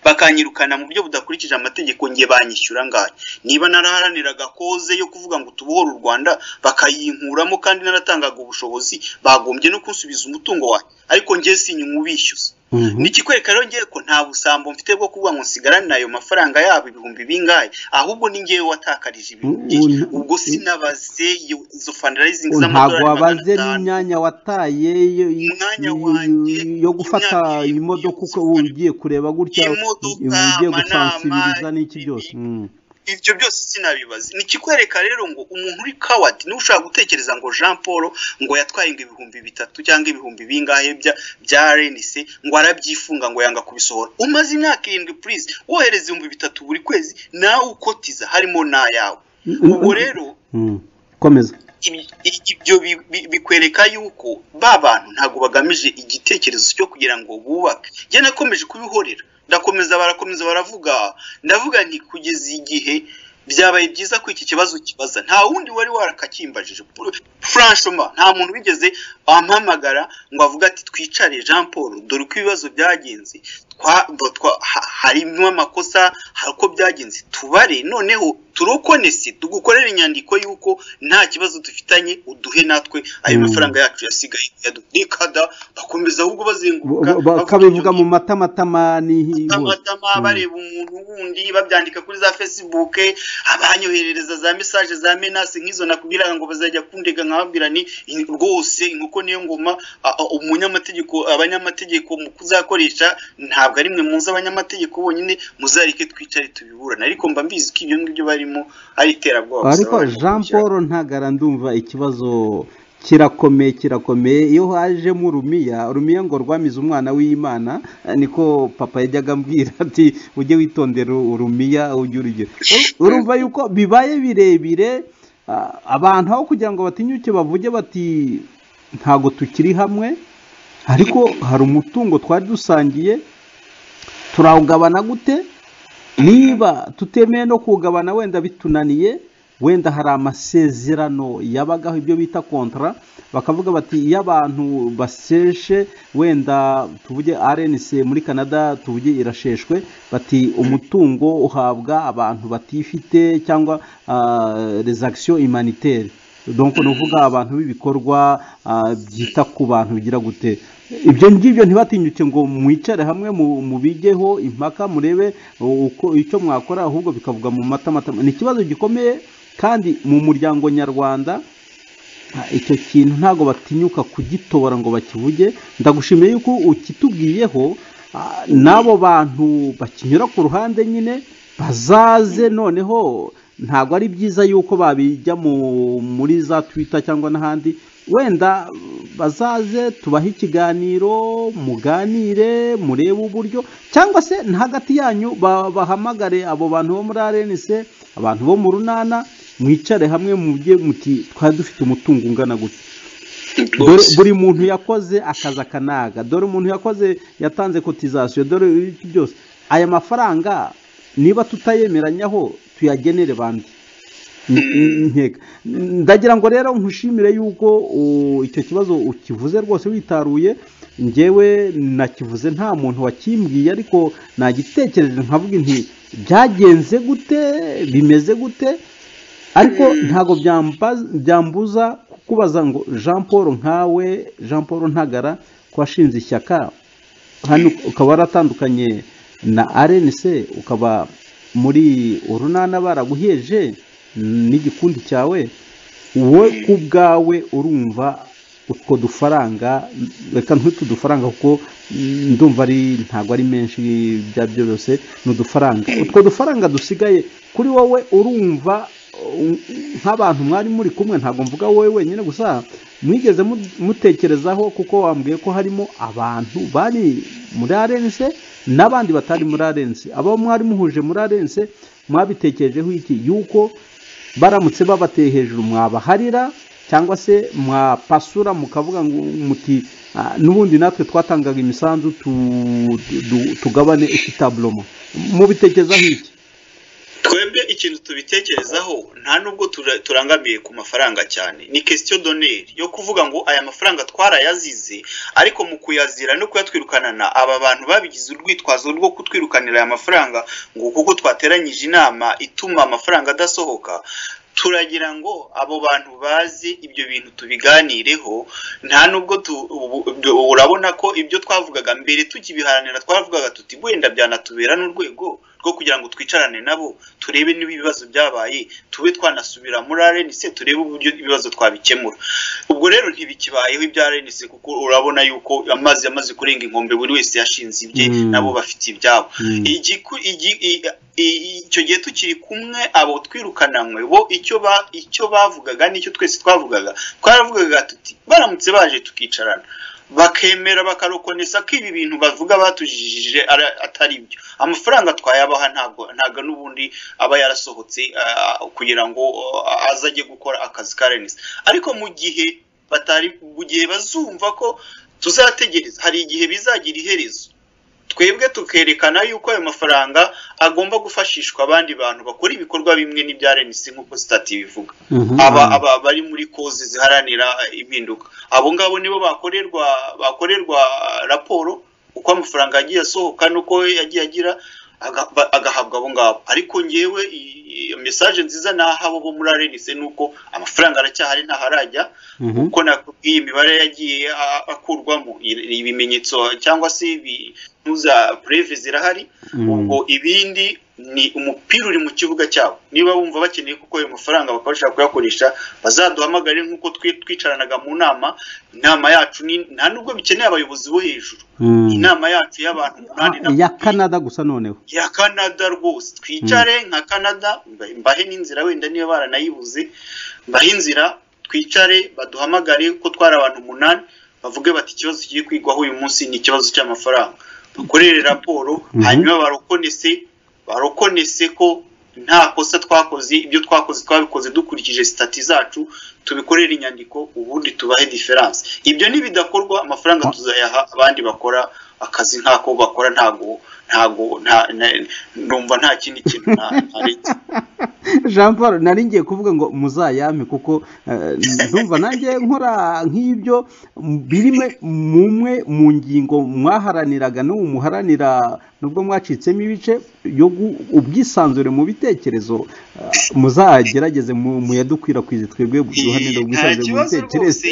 bakanyirukana mu buryo budakurikije amategeko ngiye banyishyura ngayo niba naraharaniraga koze yo kuvuga ngo tubohore u rwanda bakayinkuramo kandi naratangaga ubushobozi bagombye no kunsubiza umutungo wanjye ariko ngiye sinyuma ubishyuza mhm. nikikwereka rero ngiye ko nta busambo mfite bwo kuvuga ngo nsigarane ayo mafaranga yabo ibihumbi bingahe ahubwo ni ngewe watakarije ibintu Mm, byinshi un- ubwo sinabaze iyo- izo fundraising ntabwo z'amadolari magana wabaze atanu n'imyanya wataye yo- yo- Umwanya yo- wanjye, yo gufata imyaka irindwi imodoka uko yose. ugiye kureba gutya Imodoka, ugiye gusansibiriza amanama, n'iki byose Mm. ibyo byose sinabibaza nikikwereka rero ngo umuntu uri kawadi niwe ushobora gutekereza ngo jean paul ngo yatwaye ngo ibihumbi bitatu cyangwa ibihumbi bingahe bya bya renise ngo arabyifunga ngo yanga kubisohora umaze imyaka irindwi purize wohereza ibihumbi bitatu buri kwezi nawe ukotiza harimo n'ayawe ubwo rero Mm. komeza ibi- i- ibyo bi- bi- bikwereka yuko ba bantu ntabwo bagamije igitekerezo cyo kugira ngo bubake njye nakomeje kubihorera ndakomeza barakomeza baravuga ndavuga nti kugeza igihe byabaye byiza ko iki kibazo kibaza nta wundi wari warakakimbajije franchoma nta muntu wigeze ampamagara ngo avuge ati twicare jean paul dore uko ibibazo byagenze twa- bo- twa- ha- harimo amakosa hari uko byagenze tubare noneho turokonese tugukorere inyandiko y'uko nta kibazo dufitanye uduhe natwe ayo Mm. mafaranga yacu yasigaye yadu- rikada bakomeza ahubwo bazenguruka Ba- ba- bavuga kabivuga ibyo mu matamatama nihi amatama Mm. bareba umuntu wundi babyandika kuri za facebook abanyoherereza za message za menasi nk'izo nakubwiraga ngo bazajya kundega nkababwira ni in- rwose inkoko niyo ngoma a- a- umunyamategeko abanyamategeko mu kuzakoresha ntabwo ari mwe muzi abanyamategeko bonyine muzareke twicare tubiburane ariko mba mbizi ko ibyo ngibyo barimo ari iterabwoba gusa ariko barimo jean kubishyira- paul ntagara ndumva ikibazo kirakomeye kirakomeye iyo hajemo urumiya urumiya ngo rwamize umwana w'imana eh, niko papa yajyaga ambwira ati ujye witondera urumiya ujye urugero urumva yuko bibaye birebire ah, abantu aho kugira ngo batinyuke bavuge bati ntago tukiri hamwe ariko hari umutungo twari dusangiye turawugabana gute niba tutemeye no kuwugabana wenda bitunaniye wenda hari amasezerano yabagaho ibyo bita kontara bakavuga bati iyo abantu baseshe wenda tuvuge arenise muri canada tuvuge irasheshwe bati umutungo uhabwa abantu batifite cyangwa rezagisiyo imanitere donc ni ukuvuga abantu b'ibikorwa ah, byita ku bantu bigira gute ibyo ngibyo ntibatinyuke ngo mwicare hamwe mu- mubigeho impaka murebe uko icyo mwakora ahubwo bikavuga mu matamatama ni ikibazo gikomeye kandi mu muryango nyarwanda Ah, icyo kintu ntabwo batinyuka kugitobora ngo bakivuge ndagushimiye yuko ukitubwiyeho ah, n'abo bantu bakinyura ku ruhande nyine bazaze noneho ntabwo ari byiza yuko babijya mu- muri za twita cyangwa n'ahandi wenda bazaze tubahe ikiganiro muganire murebe uburyo cyangwa se na hagati yanyu ba- bahamagare abo bantu bo muri arenise abantu bo mu runana mwicare hamwe mubye muti twari dufite umutungo ungana gutya dore Rwose. buri muntu yakoze akazi akanaga dore umuntu yakoze yatanze kotizasiyo dore iki byose aya mafaranga niba tutayemeranyaho tuyagenere bandi N- n- ntega ndagira ngo rero nkushimire yuko u- icyo kibazo ukivuze rwose witaruye ngewe nakivuze nta muntu wakimbwiye ariko nagitekereje nkavuga nti byagenze gute bimeze gute ariko ntabwo byamba- byambuza kukubaza ngo jean paul nkawe jean paul ntagara ko washinze ishyaka hano ukaba waratandukanye na arenise ukaba muri urunana baraguheje n'igikundi cyawe wowe ku bwawe urumva utwo dufaranga reka ntwite udufaranga kuko mm, ndumva ari ntabwo ari menshi bya byose ni udufaranga utwo dufaranga dusigaye kuri wowe urumva nk'abantu mwari muri kumwe ntabwo mvuga wowe wenyine gusa mwigeze mutekerezaho kuko wambwiye ko harimo abantu bari muri arense n'abandi batari muri arense abo mwari muhuje muri arense mwabitekerejeho iki yuko baramutse babateye hejuru mwabaharira cyangwa se mwapasura mukavuga ngo muti n'ubundi natwe twatangaga imisanzu tugabane ikitaburomo mubitekerezaho iki twebwe ikintu tubitekerezaho nta nubwo turangamiye ku mafaranga cyane ni kesitiyo doneri yo kuvuga ngo aya mafaranga twarayazize ariko mu kuyazira no kuyatwirukanana aba bantu babigize urwitwazo rwo kutwirukanira aya mafaranga ngo kuko twateranyije inama ituma amafaranga adasohoka turagira ngo abo bantu bazi ibyo bintu tubiganireho nta nubwo urabona ko ibyo twavugaga mbere tukibiharanira twavugaga tuti wenda byanatubera n'urwego rwo kugira ngo twicarane nabo turebe niba ibibazo byabaye tube twanasubira muri arenise turebe uburyo ibibazo twabikemura ubwo rero ntibikibayeho ibya arenise kuko urabona yuko amazi yamaze kurenga inkombe buri wese yashinze ibye nabo bafite ibyabo icyo gihe tukiri kumwe abo twirukananywe bo icyo bavugaga n'icyo twese twavugaga twaravugaga tuti baramutse baje tukicarana bakemera bakarokonesa ko ibi bintu bavuga batujijije atari byo amafaranga twayabaha ntabwo ntabwo n'ubundi aba yarasohotse kugira ngo azajye gukora akazi ka renesi ariko mu gihe batari mu gihe bazumva ko tuzategereza hari igihe bizagira iherezo twebwe tukerekana yuko ayo mafaranga agomba gufashishwa abandi bantu bakora ibikorwa bimwe n'ibya renesi nk'uko sitati bivuga aba bari muri koze ziharanira impinduka abo ngabo nibo bakorerwa bakorerwa raporo uko amafaranga yagiye asohoka n'uko yagiye agira agahabwa abo ngabo ariko ngewe mesaje nziza naho bo muri arenise ni uko amafaranga aracyahari ntaharajya kuko nakubwiye imibare yagiye akurwamo ibimenyetso cyangwa se ibimuza pureve zirahari ubwo ibindi ni umupira uri mu kibuga cyabo niba bumva bakeneye kuko ayo mafaranga bakabasha kuyakoresha bazaduhamagare nk'uko twicaranaga mu nama inama yacu nta nubwo bikeneye abayobozi bo hejuru inama yacu y'abantu umunani ya canada gusa noneho ya canada rwose twicare nka canada mbahe n'inzira wenda niba baranayibuze mbahe inzira twicare baduhamagare ko twari abantu umunani bavuge bati ikibazo kigiye kwigwaho uyu munsi ni ikibazo cy'amafaranga dukorere raporo hanyuma barokonese barokonese ko nta kosa twakoze ibyo twakoze twabikoze dukurikije sitati zacu tubikorera inyandiko ubundi tubahe diferanse ibyo ntibidakorwa amafaranga tuzayaha abandi bakora akazi nk'ako bakora ntago ntago numva nta kindi kintu ntaretse jean paul nari ngiye kuvuga ngo muzayame kuko ndumva nanjye nkora nk'ibyo biri mumwe mu ngingo mwaharaniraga n'ubu muharanira nubwo mwacitsemo ibice ubwisanzure mu bitekerezo muzagerageze muyadukwirakwize twebwe duharanira ubwisanzure mu bitekerezo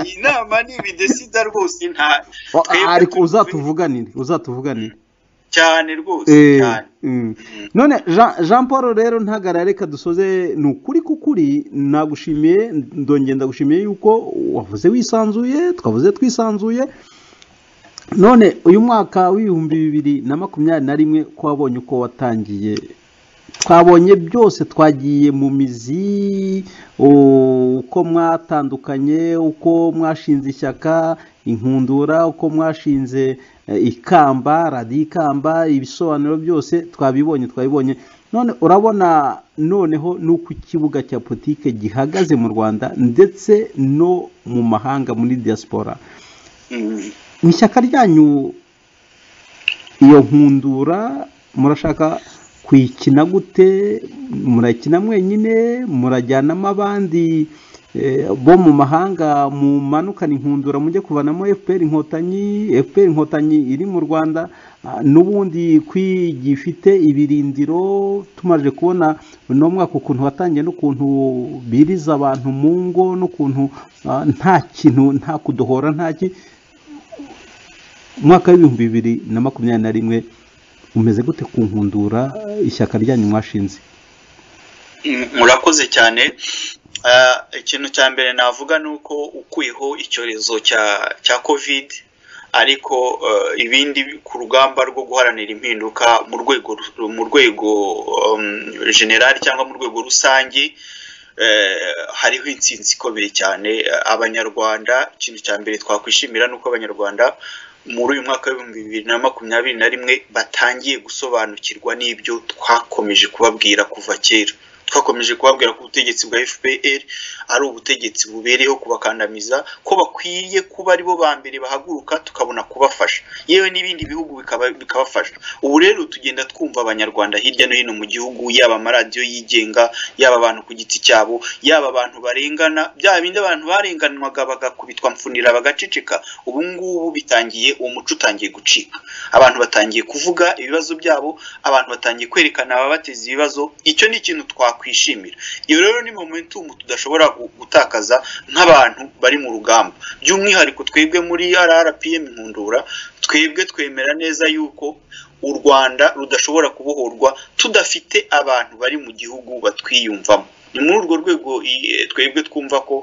iyi nama ni ibidesida rwose nta ariko uzatuvuganire uzatuvuganire cyane rwose cyane none jean paul rero ntagarare reka dusoze ni ukuri k'ukuri nagushimiye ndongenda gushimiye yuko wavuze wisanzuye twavuze twisanzuye none uyu mwaka w'ibihumbi bibiri na makumyabiri na rimwe ko wabonye uko watangiye twabonye byose twagiye mu mizi uko mwatandukanye uko mwashinze ishyaka inkundura uko mwashinze ikamba radiyo ikamba ibisobanuro byose twabibonye twabibonye none urabona noneho n'uko ikibuga cya politiki gihagaze mu rwanda ndetse no mu mahanga muri diaspora mu ishyaka ryanyu iyo nkundura murashaka kuyikina gute murakina mwenyine murajyanamo abandi bo mu mahanga mumanukana inkundura mujye kuvanamo fpr inkotanyi fpr inkotanyi iri mu rwanda n'ubundi gifite ibirindiro tumaze kubona uno mwaka ukuntu watangiye n'ukuntu biriza abantu mu ngo n'ukuntu nta kintu nta kudohora nta ki umwaka w'ibihumbi bibiri na makumyabiri na rimwe umeze gute ku nkundura ishyaka ryanyu mwashinze murakoze cyane ikintu cya mbere navuga ni uko ukuyeho icyorezo cya cya kovide ariko eh, ibindi ku rugamba rwo guharanira impinduka mu rwego ru- mu rwego um, generali cyangwa mu rwego rusange eh, hariho intsinzi ikomeye cyane Eh, abanyarwanda ikintu cya mbere twakwishimira ni uko abanyarwanda muri uyu mwaka w'ibihumbi bibiri na makumyabiri na rimwe batangiye gusobanukirwa n'ibyo twakomeje kubabwira kuva kera twakomeje kubabwira ko ubutegetsi bwa fpr ari ubutegetsi bubereyeho kubakandamiza ko bakwiriye kuba aribo ba mbere bahaguruka tukabona kubafasha yewe n'ibindi bihugu bikaba- bikabafasha ubu rero tugenda twumva abanyarwanda hirya no hino mu gihugu yaba amaradiyo yigenga yaba abantu ku giti cyabo yaba abantu barengana bya bindi abantu barenganwaga bagakubitwa mfunira bagaceceka ubu ngubu bitangiye uwo muco utangiye gucika abantu batangiye kuvuga ibibazo byabo abantu batangiye kwerekana ababateza ibibazo icyo ni ikintu twakwishimira iyo rero ni momentum tudashobora gu- gutakaza nk'abantu bari mu rugamba by'umwihariko twebwe muri rrpm nkundura twebwe twemera neza yuko u rwanda rudashobora kubohorwa tudafite abantu bari mu gihugu batwiyumvamo ni muri urwo rwego i- eh, twebwe twumva ko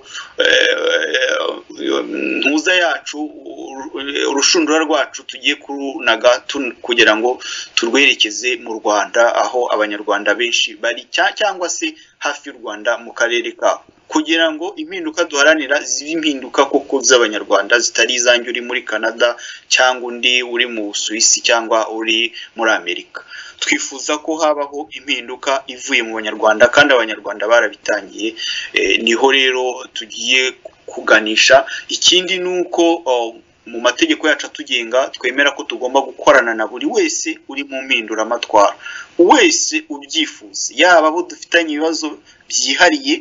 eh, ntuza yacu uru- urushundura rwacu tugiye kurunaga tun- kugira ngo turwerekeze mu rwanda aho abanyarwanda benshi bari cya- cyangwa se hafi y'u rwanda mu karere kabo kugira ngo impinduka duharanira zibe impinduka koko z'abanyarwanda zitari izanjye uri muri canada cyangwa undi uri mu busuwisi cyangwa uri muri amerika twifuza ko habaho impinduka ivuye mu banyarwanda kandi abanyarwanda barabitangiye Eh, niho rero tugiye kuganisha ikindi ni uko oh, mu mategeko yacu atugenga twemera ko tugomba gukorana na buri wese uri mu mpinduramatwara wese ubyifuza yaba abo dufitanye ibibazo byihariye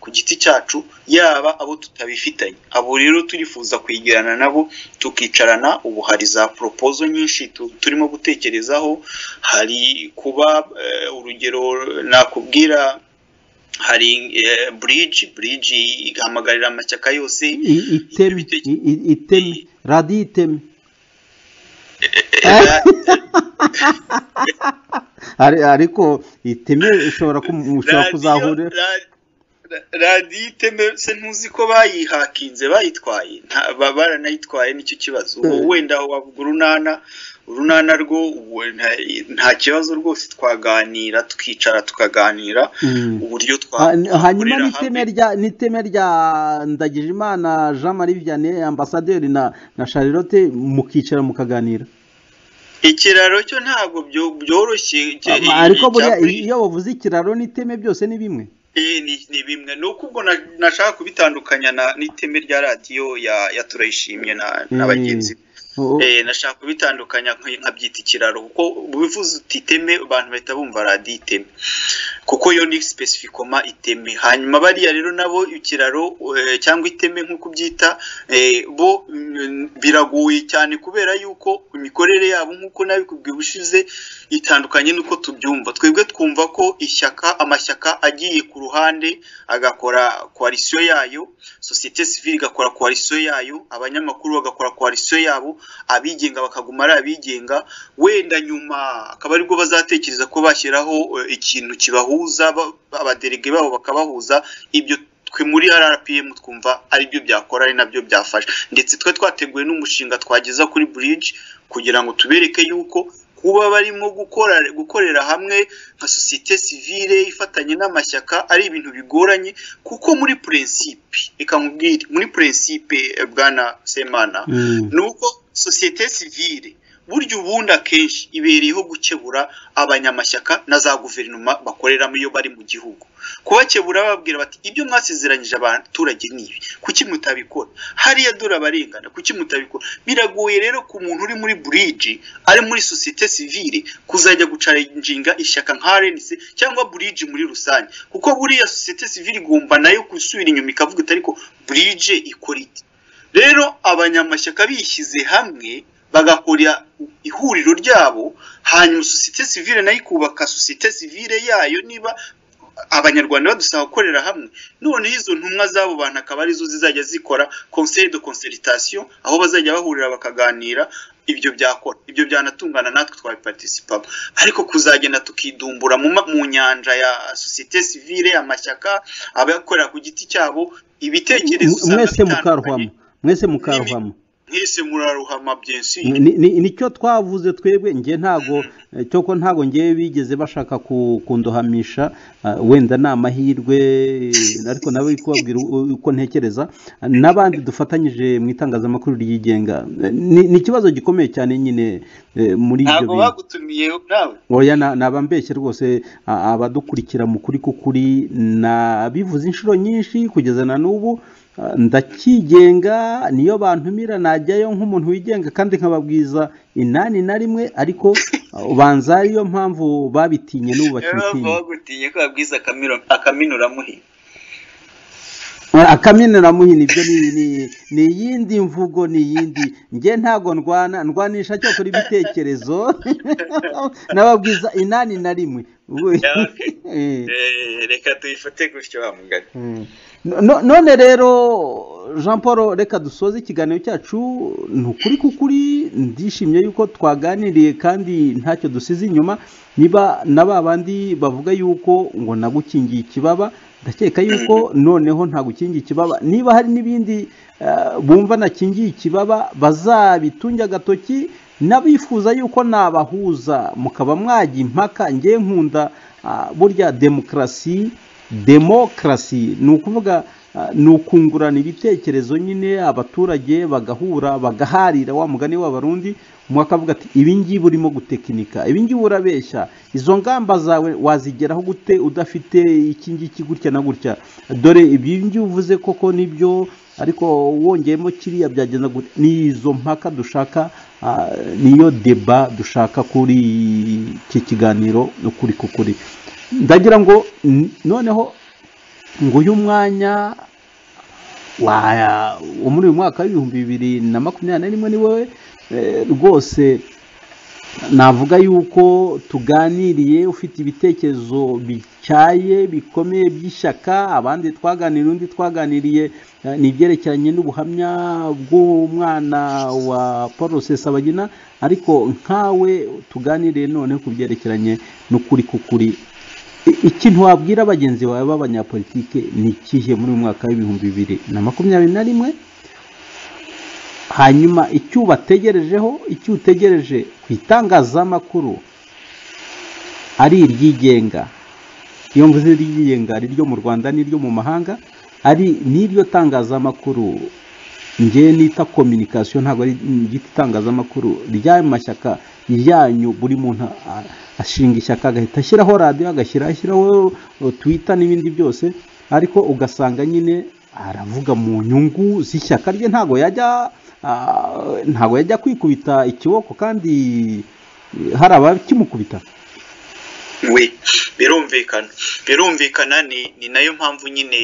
ku giti cyacu yaba abo tutabifitanye abo rero turifuza kwegerana nabo tukicarana ubu hari za poropozo nyinshi tu- turimo gutekerezaho hari kuba eh, urugero nakubwira hari eh, bridge bridge ihamagarira amashyaka yose I- iteme i- i- iteme radiyo iteme eh, Ari- ariko iteme ishobora kum- ushobora kuzahurira radiyo iteme se ntuzi ko bayihakinze bayitwaye nta- ba- baranayitwaye nicyo kibazo ubu Mm. wenda wavuga urunana urunana rwo ubu nta- nta kibazo rwose twaganira tukicara tukaganira Mm. uburyo Ha- hanyuma twakorera n'iteme rya n'iteme rya ndagijimana jean marie vianney ambasaderi na na charlotte mukicara mukaganira ikiraro cyo ntabwo byo- byoroshye icyo- Ama- ariko icya buriya buri- iyo bavuze ikiraro n'iteme byose ni bimwe Eh, ni ni bimwe ni uko ubwo na- nashaka kubitandukanya na n'iteme rya radiyo ya ya turayishimye na na Mm. bagenzi be. O- Eh, nashaka kubitandukanya nk- nkabyita ikiraro kuko bivuze uti iteme abantu bahita bumva radiyo iteme kuko yo ni specificoma iteme hanyuma bariya rero nabo ikiraro eh, cyangwa iteme nk'uko ubyita eh, bo mm, biragoye cyane kubera yuko imikorere yabo nk'uko nabikubwiye ubushize itandukanye n'uko tubyumva twebwe twumva ko ishyaka amashyaka agiye ku ruhande agakora koalisiyo yayo sosiyete sivile igakora koalisiyo yayo abanyamakuru bagakora koalisiyo yabo abigenga bakaguma ari abigenga wenda nyuma akaba aribwo bazatekereza ko bashyiraho eh, ikintu kibahuza ba- abaderege babo bakabahuza ibyo twe muri rrpm twumva aribyo byakora ari nabyo byafasha ndetse twe twateguye n'umushinga twageza kuri bridge kugira ngo tubereke yuko kuba barimo gukora gukorera hamwe nka sosiyete sivile ifatanye n'amashyaka ari ibintu bigoranye kuko muri prinsipe reka nkubwire muri prinsipe eh, bwana semana Mm. ni uko sosiyete sivile burya ubundi akenshi ibereyeho gukebura abanyamashyaka na za guverinoma bakoreramo iyo bari mu gihugu kubakebura bababwira bati ibyo mwasezeranyije abaturage ni ibi kuki mutabikora hariya dore abarengana kuki mutabikora biragoye rero ku muntu uri muri buriji ari muri sosiyete sivile kuzajya gucarinjinga ishyaka nka RNC cyangwa buriji muri rusange kuko buriya sosiyete sivile igomba nayo gusubira inyuma ikavuga iti ariko burije ikora iti rero abanyamashyaka bishyize hamwe bagakora ihuriro ryabo hanyuma sosiyete sivile nayo ikubaka sosiyete sivile yayo niba abanyarwanda badusaba gukorera hamwe noneho izo ntumwa z'abo bantu akaba arizo zizajya zikora conseil de concertation aho bazajya bahurira bakaganira ibyo byakora ibyo byanatungana natwe twabiparticipamo ariko kuzagenda tukidumbura mu, ma- mu nyanja ya sosiyete sivile amashyaka abakorera ku giti cyabo ibitekerezo M- mwese bitandukanye. mukarwamo mwese mukarwamo mwese muraruhama byensi Ni- ni- ni- nicyo twavuze twebwe njye ntago eh, cyo ko ntago ngewe bigeze bashaka ku- kundohamisha ah, wenda ni amahirwe eh, ariko nawe uri kubabwira u- uko ntekereza Ah, n'abandi dufatanyije mu itangazamakuru ryigenga Eh, ni ni ikibazo gikomeye cyane nyine eh, muri ibyo ntabwo bintu bagutumiye nawe oya na- nabambeshye rwose a- abadukurikira mu kuri k'ukuri nabivuze inshuro nyinshi kugeza na n'ubu a, ndakigenga niyo bantumira najyayo nk'umuntu wigenga kandi nkababwiza inani na rimwe ariko a, ubanza ariyo mpamvu babitinye n'ubu rero bava bakibitinya bagutinya ko babwiza akamiro- akaminu uramuhe akaminura muhini ibyo ni- ni- ni iyindi mvugo ni iyindi njye ntago ndwana ndwanisha cyo kuri ibitekerezo nababwiza inani na rimwe Ubu- Yeah, okay. Eh. Eh, reka tuyifate gutyo wa mugari No- none rero jean paul reka dusoze ikiganiro cyacu ni ukuri kukuri ndishimye yuko twaganiriye kandi ntacyo dusize inyuma niba na ba bandi bavuga yuko ngo nagukingiye ikibaba ndakeka yuko noneho ntagukingiye ikibaba niba hari n'ibindi eh, bumva nakingiye ikibaba bazabitunge agatoki n'abifuza yuko nabahuza mukaba mwajya impaka ngewe nkunda ah, burya demokarasi demokarasi ni ukuvuga ah, ni ukungurana ibitekerezo nyine abaturage bagahura bagaharira wa mugani w'abarundi umwe akavuga ati ibi ngibi urimo gutekinika ibi ngibi urabeshya izo ngamba zawe wazigeraho gute udafite iki ngiki gutya na gutya dore ibi ngibi uvuze koko nibyo ariko wongeyemo kiriya byagenda gute ni izo mpaka dushaka ah, niyo deba dushaka kuri iki kiganiro ukuri kukuri ndagira ngo n- noneho ngo uyu mwanya wa wo muri uyu mwaka w'ibihumbi bibiri na makumyabiri na rimwe ni wowe eh, rwose navuga yuko tuganiriye ufite ibitekerezo bityaye bikomeye by'ishyaka abandi twaganiriye undi twaganiriye eh, ni ibyerekeranye n'ubuhamya bw'umwana wa paul rusesabagina ariko nkawe tuganiriye noneho ku byerekeranye n'ukuri k'ukuri I- ikintu wabwira bagenzi bawe b'abanyapolitike ni ikihe muri uyu mwaka w'ibihumbi bibiri na makumyabiri na rimwe hanyuma icyo ubategerejeho icyo utegereje ku itangazamakuru ari iryigenga iyo mvuze iryigenga ari iryo mu rwanda n'iryo mu mahanga ari n'iryo tangazamakuru njye nita kominikasiyo ntabwo ari igiti itangazamakuru ry'ayo mashyaka yanyu buri muntu a- ashinga ishyaka agahita ashyiraho radiyo agashyira ashyiraho twita n'ibindi byose ariko ugasanga nyine aravuga mu nyungu z'ishyaka rye ntabwo yajya ah, ntabwo yajya kwikubita ikiboko kandi eh, hari abakimukubita we birumvikana birumvikana ni ni nayo mpamvu nyine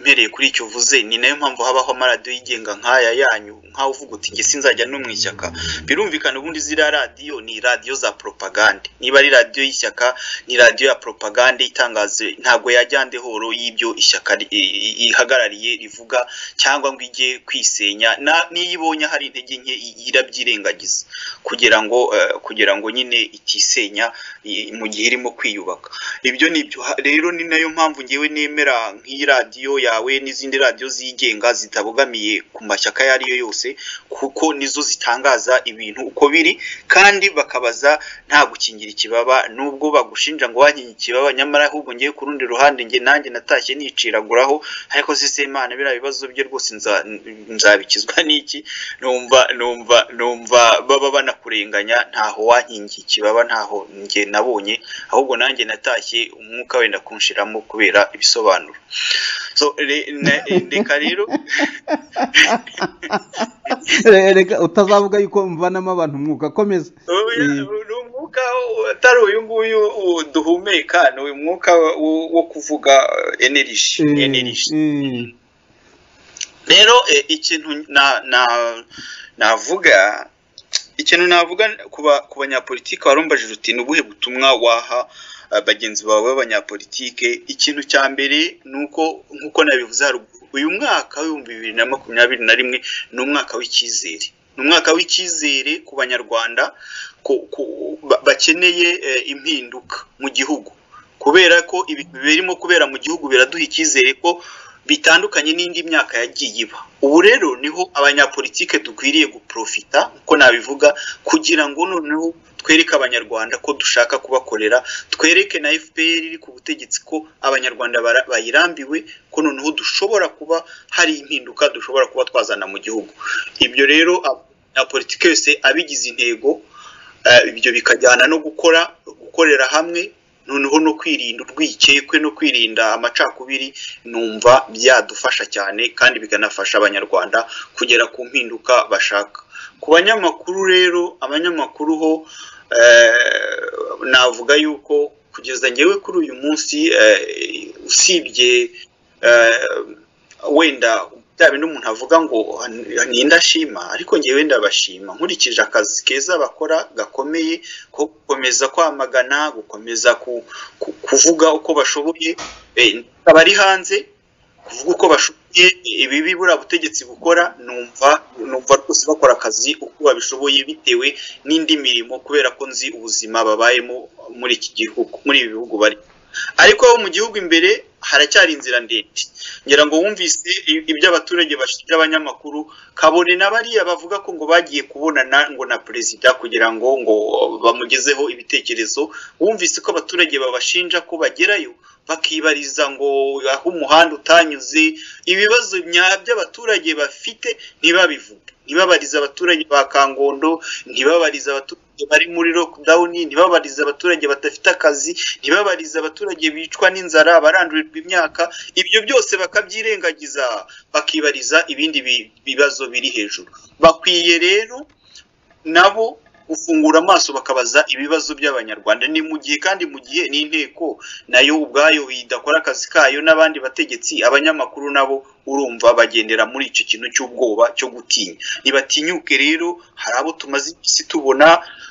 mpereye kuri icyo uvuze ni nayo mpamvu habaho amaradiyo yigenga nk'aya yanyu nk'aho uvuga uti njye sinzajya no mu ishyaka birumvikana ubundi ziriya radiyo ni radiyo za poropagande niba ari radiyo y'ishyaka ni radiyo ya poropagande itangaza ntabwo yajya ndehoro y'ibyo ishyaka ri- i- i- ihagarariye rivuga cyangwa ngo ijye kwisenya na- n'iyo ibonye hari intege nke i- irabyirengagiza kugira ngo eh, kugira ngo nyine itisenya i- mu gihe irimo kwiyubaka ibyo ni byo Ha- rero ni nayo mpamvu ngewe nemera nk'iyi radiyo yawe n'izindi radiyo zigenga zitabogamiye ku mashyaka ayo ari yo yose kuko nizo zitangaza ibintu uko biri kandi bakabaza nta gukingira ikibaba nubwo bagushinja ngo wankingira ikibaba nyamara ahubwo ngewe ku rundi ruhande nge nanjye natashye niciraguraho ariko se semana biriya bibazo bye rwose nza- nzabikizwa n'iki numva numva numva baba banakurenganya ntaho wankingiye ikibaba ntaho njye nabonye ahubwo nanjye natashye umwuka wenda kunshiramo kubera ibisobanuro so re- na- reka rero Eh, reka utazavuga yuko mvanamo abantu umwuka komeza Oya, Mm. ni umwuka utari uyu nguyu uh, duhumeka ni uyu mwuka wo- wo kuvuga energy Eh, energy eh. rero eh, ikintu na na navuga ikintu navuga ku ba- ku banyapolitike warumbaje ruti ni ubuhe butumwa waha eh, bagenzi bawe b'abanyapolitike ikintu cya mbere ni uko nk'uko nabivuze haruguru uyu mwaka w'ibihumbi bibiri na makumyabiri na rimwe ni umwaka w'icyizere ni umwaka w'icyizere ku banyarwanda ku- ku- ba- bakeneye eh, impinduka mu gihugu kubera ko ibintu birimo kubera mu gihugu biraduha icyizere ko bitandukanye n'indi myaka yagiye iba ubu rero niho abanyapolitike dukwiriye guprofita uko nabivuga kugira ngo noneho twereke abanyarwanda ko dushaka kubakorera twereke na fpr iri ku butegetsi ko abanyarwanda bara- bayirambiwe ko noneho dushobora kuba hari impinduka dushobora kuba twazana mu gihugu ibyo rero abanyapolitike yose abigize intego eh, ibyo bikajyana no gukora gukorera hamwe noneho no kwirinda urwikekwe no kwirinda amacakubiri numva byadufasha cyane kandi bikanafasha abanyarwanda kugera ku mpinduka bashaka ku banyamakuru rero abanyamakuru ho eh, navuga yuko kugeza ngewe kuri uyu munsi eh, usibye eh, wenda bya bintu umuntu avuga ngo ni indashima ariko ngewe ndabashima nkurikije akazi keza bakora gakomeye ko gukomeza kwamagana gukomeza ku- ku- kuvuga uko bashoboye eh, abari hanze kuvuga uko bashoboye ibibi buriya butegetsi bukora numva numva rwose bakora akazi uko babishoboye bitewe n'indi mirimo kubera ko nzi ubuzima babayemo muri iki gihugu muri ibi bihugu bari ariko mu gihugu imbere haracyari inzira ndende ngira ngo wumvise i- ibyo abaturage bashinja abanyamakuru kabone na bariya bavuga ko ngo bagiye kubonana ngo na perezida kugira ngo ngo bamugezeho ibitekerezo wumvise ko abaturage babashinja ko bagerayo bakibariza ngo aho umuhanda utanyuze ibibazo nya- by'abaturage bafite ntibabivuge ntibabarize abaturage ba kangondo ntibabarize abaturage bari muri lockdown ntibabarize abaturage badafite akazi ntibabarize abaturage bicwa n'inzara barandurirwa imyaka ibyo byose bakabyirengagiza bakibariza ibindi bi- bibazo biri hejuru bakwiye rero nabo gufungura amaso bakabaza ibibazo by'abanyarwanda ni mu gihe kandi mu gihe n'inteko nayo ubwayo idakora akazi kayo n'abandi bategetsi abanyamakuru nabo urumva bagendera muri icyo kintu cy'ubwoba cyo gutinya ntibatinyuke rero hari abo tumaze iminsi tubona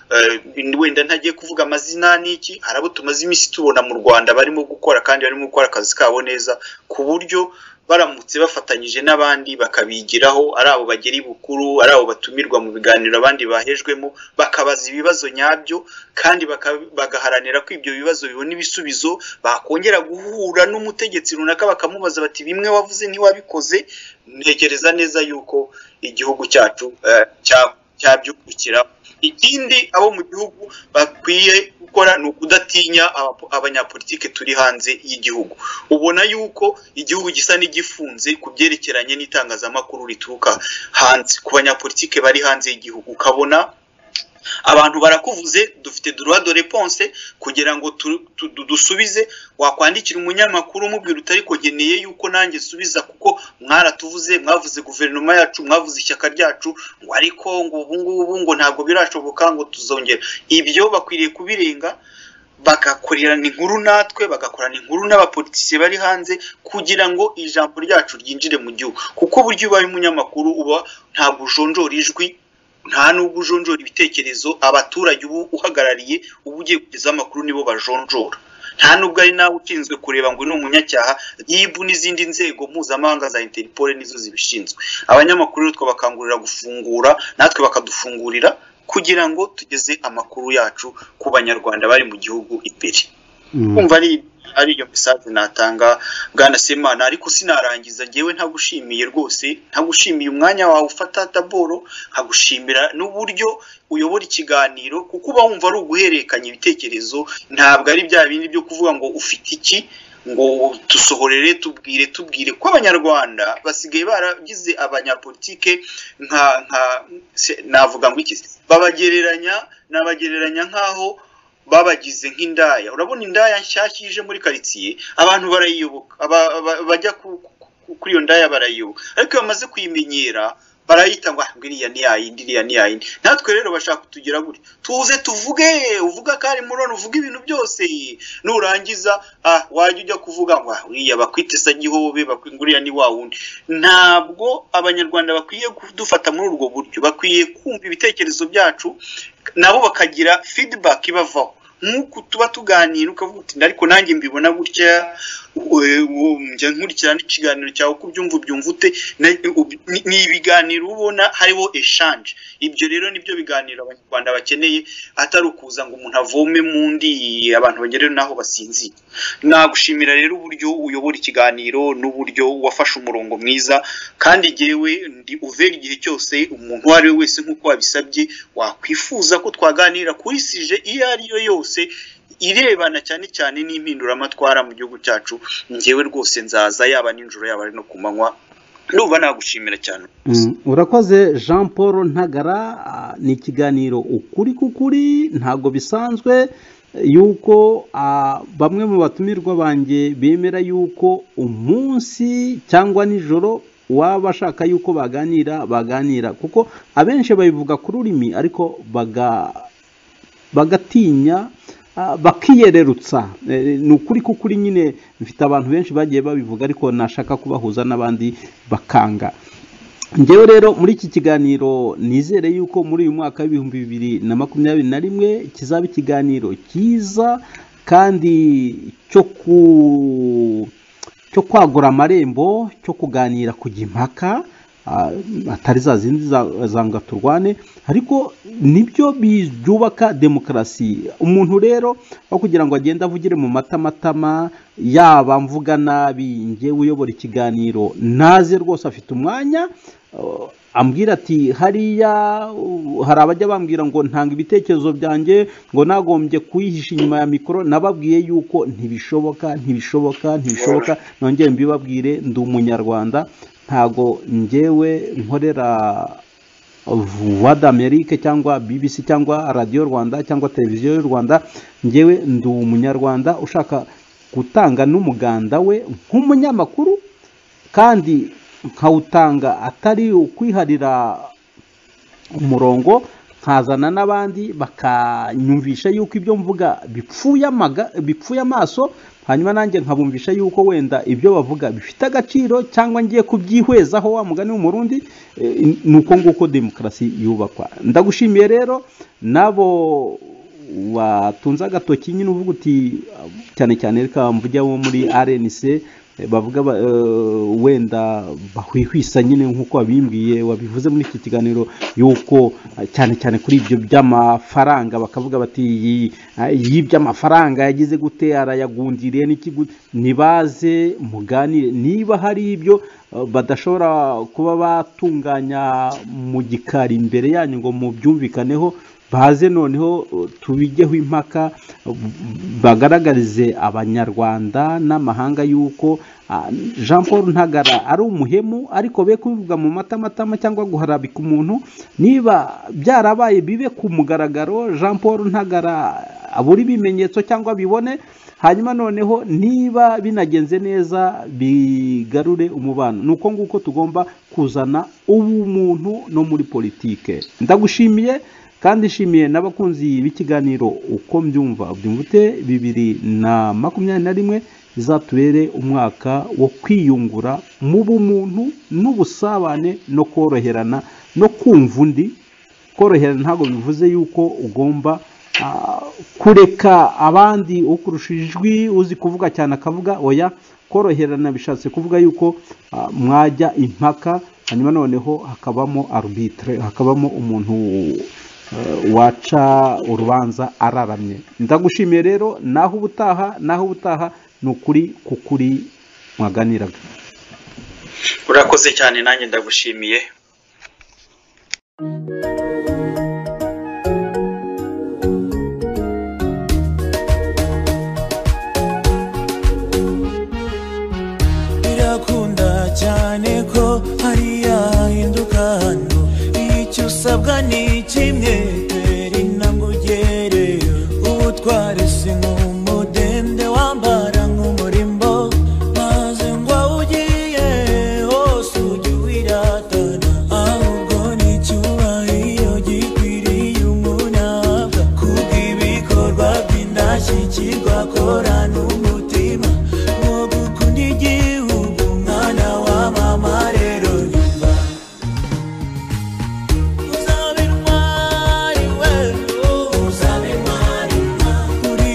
eh, wenda ntagiye kuvuga amazina n'iki hari abo tumaze iminsi tubona mu rwanda barimo gukora kandi barimo gukora akazi kabo neza ku buryo baramutse bafatanyije n'abandi bakabigiraho ari abo bagera bukuru ari abo batumirwa mu biganiro abandi bahejwemo bakabaza ibibazo nyabyo kandi baka- bagaharanira ko ibyo bibazo bibona ibisubizo bakongera guhura n'umutegetsi runaka bakamubaza bati bimwe wavuze ntiwabikoze ntekereza neza yuko igihugu cyacu eh, cya- cyabyungukira ikindi abo mu gihugu bakwiye gukora ni ukudatinya abapo- abanyapolitike turi hanze y'igihugu ubona yuko igihugu gisa n'igifunze ku byerekeranye n'itangazamakuru rituruka hanze ku banyapolitike bari hanze y'igihugu ukabona abantu barakuvuze dufite droit de réponse kugira ngo tu- tu- du- dusubize wakwandikira umunyamakuru umubwira uti ariko nkeneye yuko nanjye subiza kuko mwaratuvuze mwavuze guverinoma yacu mwavuze ishyaka ryacu ngo ariko ngo ubu ngubu ngo ntabwo birashoboka ngo tuzongera ibyo bakwiriye kubirenga bagakorerana inkuru natwe bagakorana inkuru n'abapolitisiye bari hanze kugira ngo ijambo ryacu ryinjire mu gihugu kuko buryo ubaye umunyamakuru uba ntabwo ujonjora ijwi nta nubwo ujonjora ibitekerezo abaturage ubu uhagarariye uba ugiye kugeza amakuru nibo bajonjora nta nubwo ari nawe ushinzwe kureba ngo ni umunyacyaha ribu n'izindi nzego mpuzamahanga za interpol nizo zibishinzwe abanyamakuru rero twabakangurira gufungura natwe bakadufungurira kugira ngo tugeze amakuru yacu ku banyarwanda bari mu gihugu imbere kumva ari ari iyo message natanga bwana Semana ariko sinarangiza ngewe ntagushimiye rwose ntagushimiye umwanya wawe ufata taboro nkagushimira n'uburyo uyobora ikiganiro kuko uba wumva ari uguhererekanya ibitekerezo ntabwo ari bya bindi byo kuvuga ngo ufite iki ngo dusohorere tubwire tubwire ko abanyarwanda basigaye baragize abanyapolitike nka nka se- navuga ngo iki se? babagereranya nabagereranya nk'aho babagize nk'indaya urabona indaya nshyashya ije muri karitsiye abantu barayiyoboka aba- aba- bajya ku- ku- ku- kuri iyo ndaya barayiyoboka ariko iyo bamaze kuyimenyera barayita ngo "Ah, ngo iriya ni yayindi iriya ni yayindi natwe rero bashaka kutugira gutya tuze tuvuge uvuga ko ari murona uvuga ibintu byose nurangiza ah, wajya ujya kuvuga ngo "Ah, uriya bakwite sagihobe bakwi- ngo uriya ni wa wundi ntabwo abanyarwanda bakwiye kudufata muri urwo buryo bakwiye kumva ibitekerezo byacu nabo bakagira feedback ibavaho nk'uku tuba tuganira ukavuga uti ariko nanjye mbibona gutya njya nkurikirana ikiganiro cyawe uko ubyumva ubyumva ute Na- ub- ni ni ibiganiro uba ubona hariho eshanje ibyo rero nibyo biganiro abanyarwanda bakeneye atari ukuza ngo umuntu avome mu ndi abantu bagere n'aho basinzira nagushimira rero uburyo uyobora ikiganiro n'uburyo wafashe umurongo mwiza kandi jyewe ndi uvera igihe cyose umuntu uwo ari we wese nk'uko wabisabye wakwifuza ko twaganira kuri sije iyo ari yo yose irebana cyane cyane n'impinduramatwara mu gihugu cyacu njyewe rwose nzaza yaba nijoro yaba ari no ku manywa ndumva nagushimira cyane Mm, urakoze jean paul ntagara ah, ni ikiganiro ukuri k'ukuri ntabwo bisanzwe eh, yuko ah, bamwe mu batumirwa banjye bemera yuko umunsi cyangwa nijoro waba ashaka yuko baganira baganira kuko abenshi babivuga ku rurimi ariko baga bagatinya ah, bakiyererutsa Eh, ni ukuri k'ukuri nyine mfite abantu benshi bagiye babivuga ariko nashaka kubahuza n'abandi bakanga njyewe rero muri iki kiganiro nizere yuko muri uyu mwaka w'ibihumbi bibiri na makumyabiri na rimwe kizaba ikiganiro cyiza kandi cyo ku cyo kwagura amarembo cyo kuganira kujya impaka ah, atari za zindi za- za ngo turwane ariko nibyo bi- byubaka demokarasi umuntu rero aho kugira ngo agende avugire mu matamatama yaba mvuga nabi njyewe uyobora ikiganiro naze rwose afite umwanya uh, ambwira ati hariya uh, hari abajya bambwira ngo ntanga ibitekerezo byanjye ngo nagombye kuyihisha inyuma ya mikoro nababwiye yuko ntibishoboka ntibishoboka ntibishoboka nongere mbibabwire ndi umunyarwanda ntago njyewe nkorera voix d'amerique cyangwa bbc cyangwa radiyo rwanda cyangwa televiziyo y'u rwanda njyewe ndi umunyarwanda ushaka gutanga n'umuganda we nk'umunyamakuru kandi nkawutanga atari ukwiharira umurongo nkazana n'abandi bakanyumvisha yuko ibyo mvuga bipfuye amaga- bipfuye amaso hanyuma nanjye nkabumvisha yuko wenda ibyo bavuga bifite agaciro cyangwa ngiye kubyihwezaho wa mugani w'umurundi eh, ni uko nguko demokarasi yubakwa ndagushimiye rero n'abo watunze agatoki nyine uvuga uti cyane cyane reka mvuge abo muri rnc eh, bavuga ba- eh, wenda bahwihwisa nyine nk'uko wabimbwiye wabivuze muri iki kiganiro yuko eh, cyane cyane kuri ibyo by'amafaranga bakavuga bati "Iyi- ah, y'iby'amafaranga yagize gute arayagundiriye n'iki gute?" nibaze muganire niba hari ibyo eh, badashobora kuba batunganya mu gikari imbere yanyu ngo mubyumvikaneho baze noneho uh, tubigeho impaka uh, bagaragarize abanyarwanda n'amahanga yuko uh, jean paul ntagara ari umuhemu ariko be kubivuga mu matamatama cyangwa guharabika umuntu niba byarabaye bibe ku mugaragaro jean paul ntagara abura ibimenyetso cyangwa bibone hanyuma noneho niba binagenze neza bigarure umubano ni uko nguko tugomba kuzana ubumuntu no muri politike ndagushimiye kandi nshimiye n'abakunzi b'ikiganiro uko mbyumva byumva ute bibiri na makumyabiri na rimwe bizatubere umwaka wo kwiyungura mu bumuntu n'ubusabane no koroherana no kumva undi koroherana ntabwo bivuze yuko ugomba ah, kureka abandi ukurusha ijwi uzi kuvuga cyane akavuga oya koroherana bishatse kuvuga yuko ah, mwajya impaka hanyuma noneho hakabamo arbitre hakabamo umuntu eh, waca urubanza araramye ndagushimiye rero naho ubutaha naho ubutaha ni ukuri kukuri mwaganiraga urakoze cyane nanjye ndagushimiye birakunda cyane ko hariya hahinduka hano icyo usabwa ni kimwe teri intango ugere ubutware si nk'umudende wambara nk'umurimbo maze ngo aho ugiye hose ujye wiratana ahubwo ni icyubahiro gikwiriye umuntu ahabwa kubw'ibikorwa by'indashyikirwa korana umutima wo gukunda igihugu mwana wa mama rero nyumva uzaba intwari we uzaba intwari uri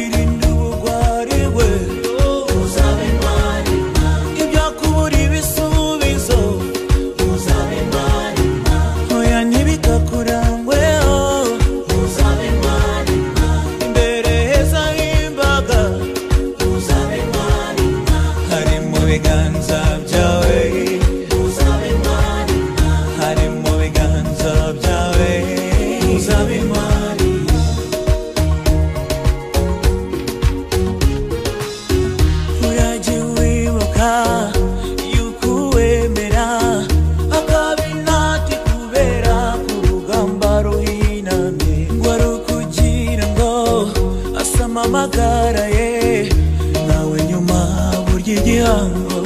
umpamagara ye nawe nyuma burya igihango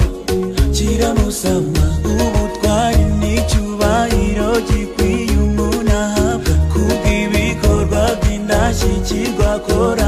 kiramusama ubutwari n'icyubahiro gikwiye umuntu ahabwa kubw'ibikorwa by'indashyikirwa akora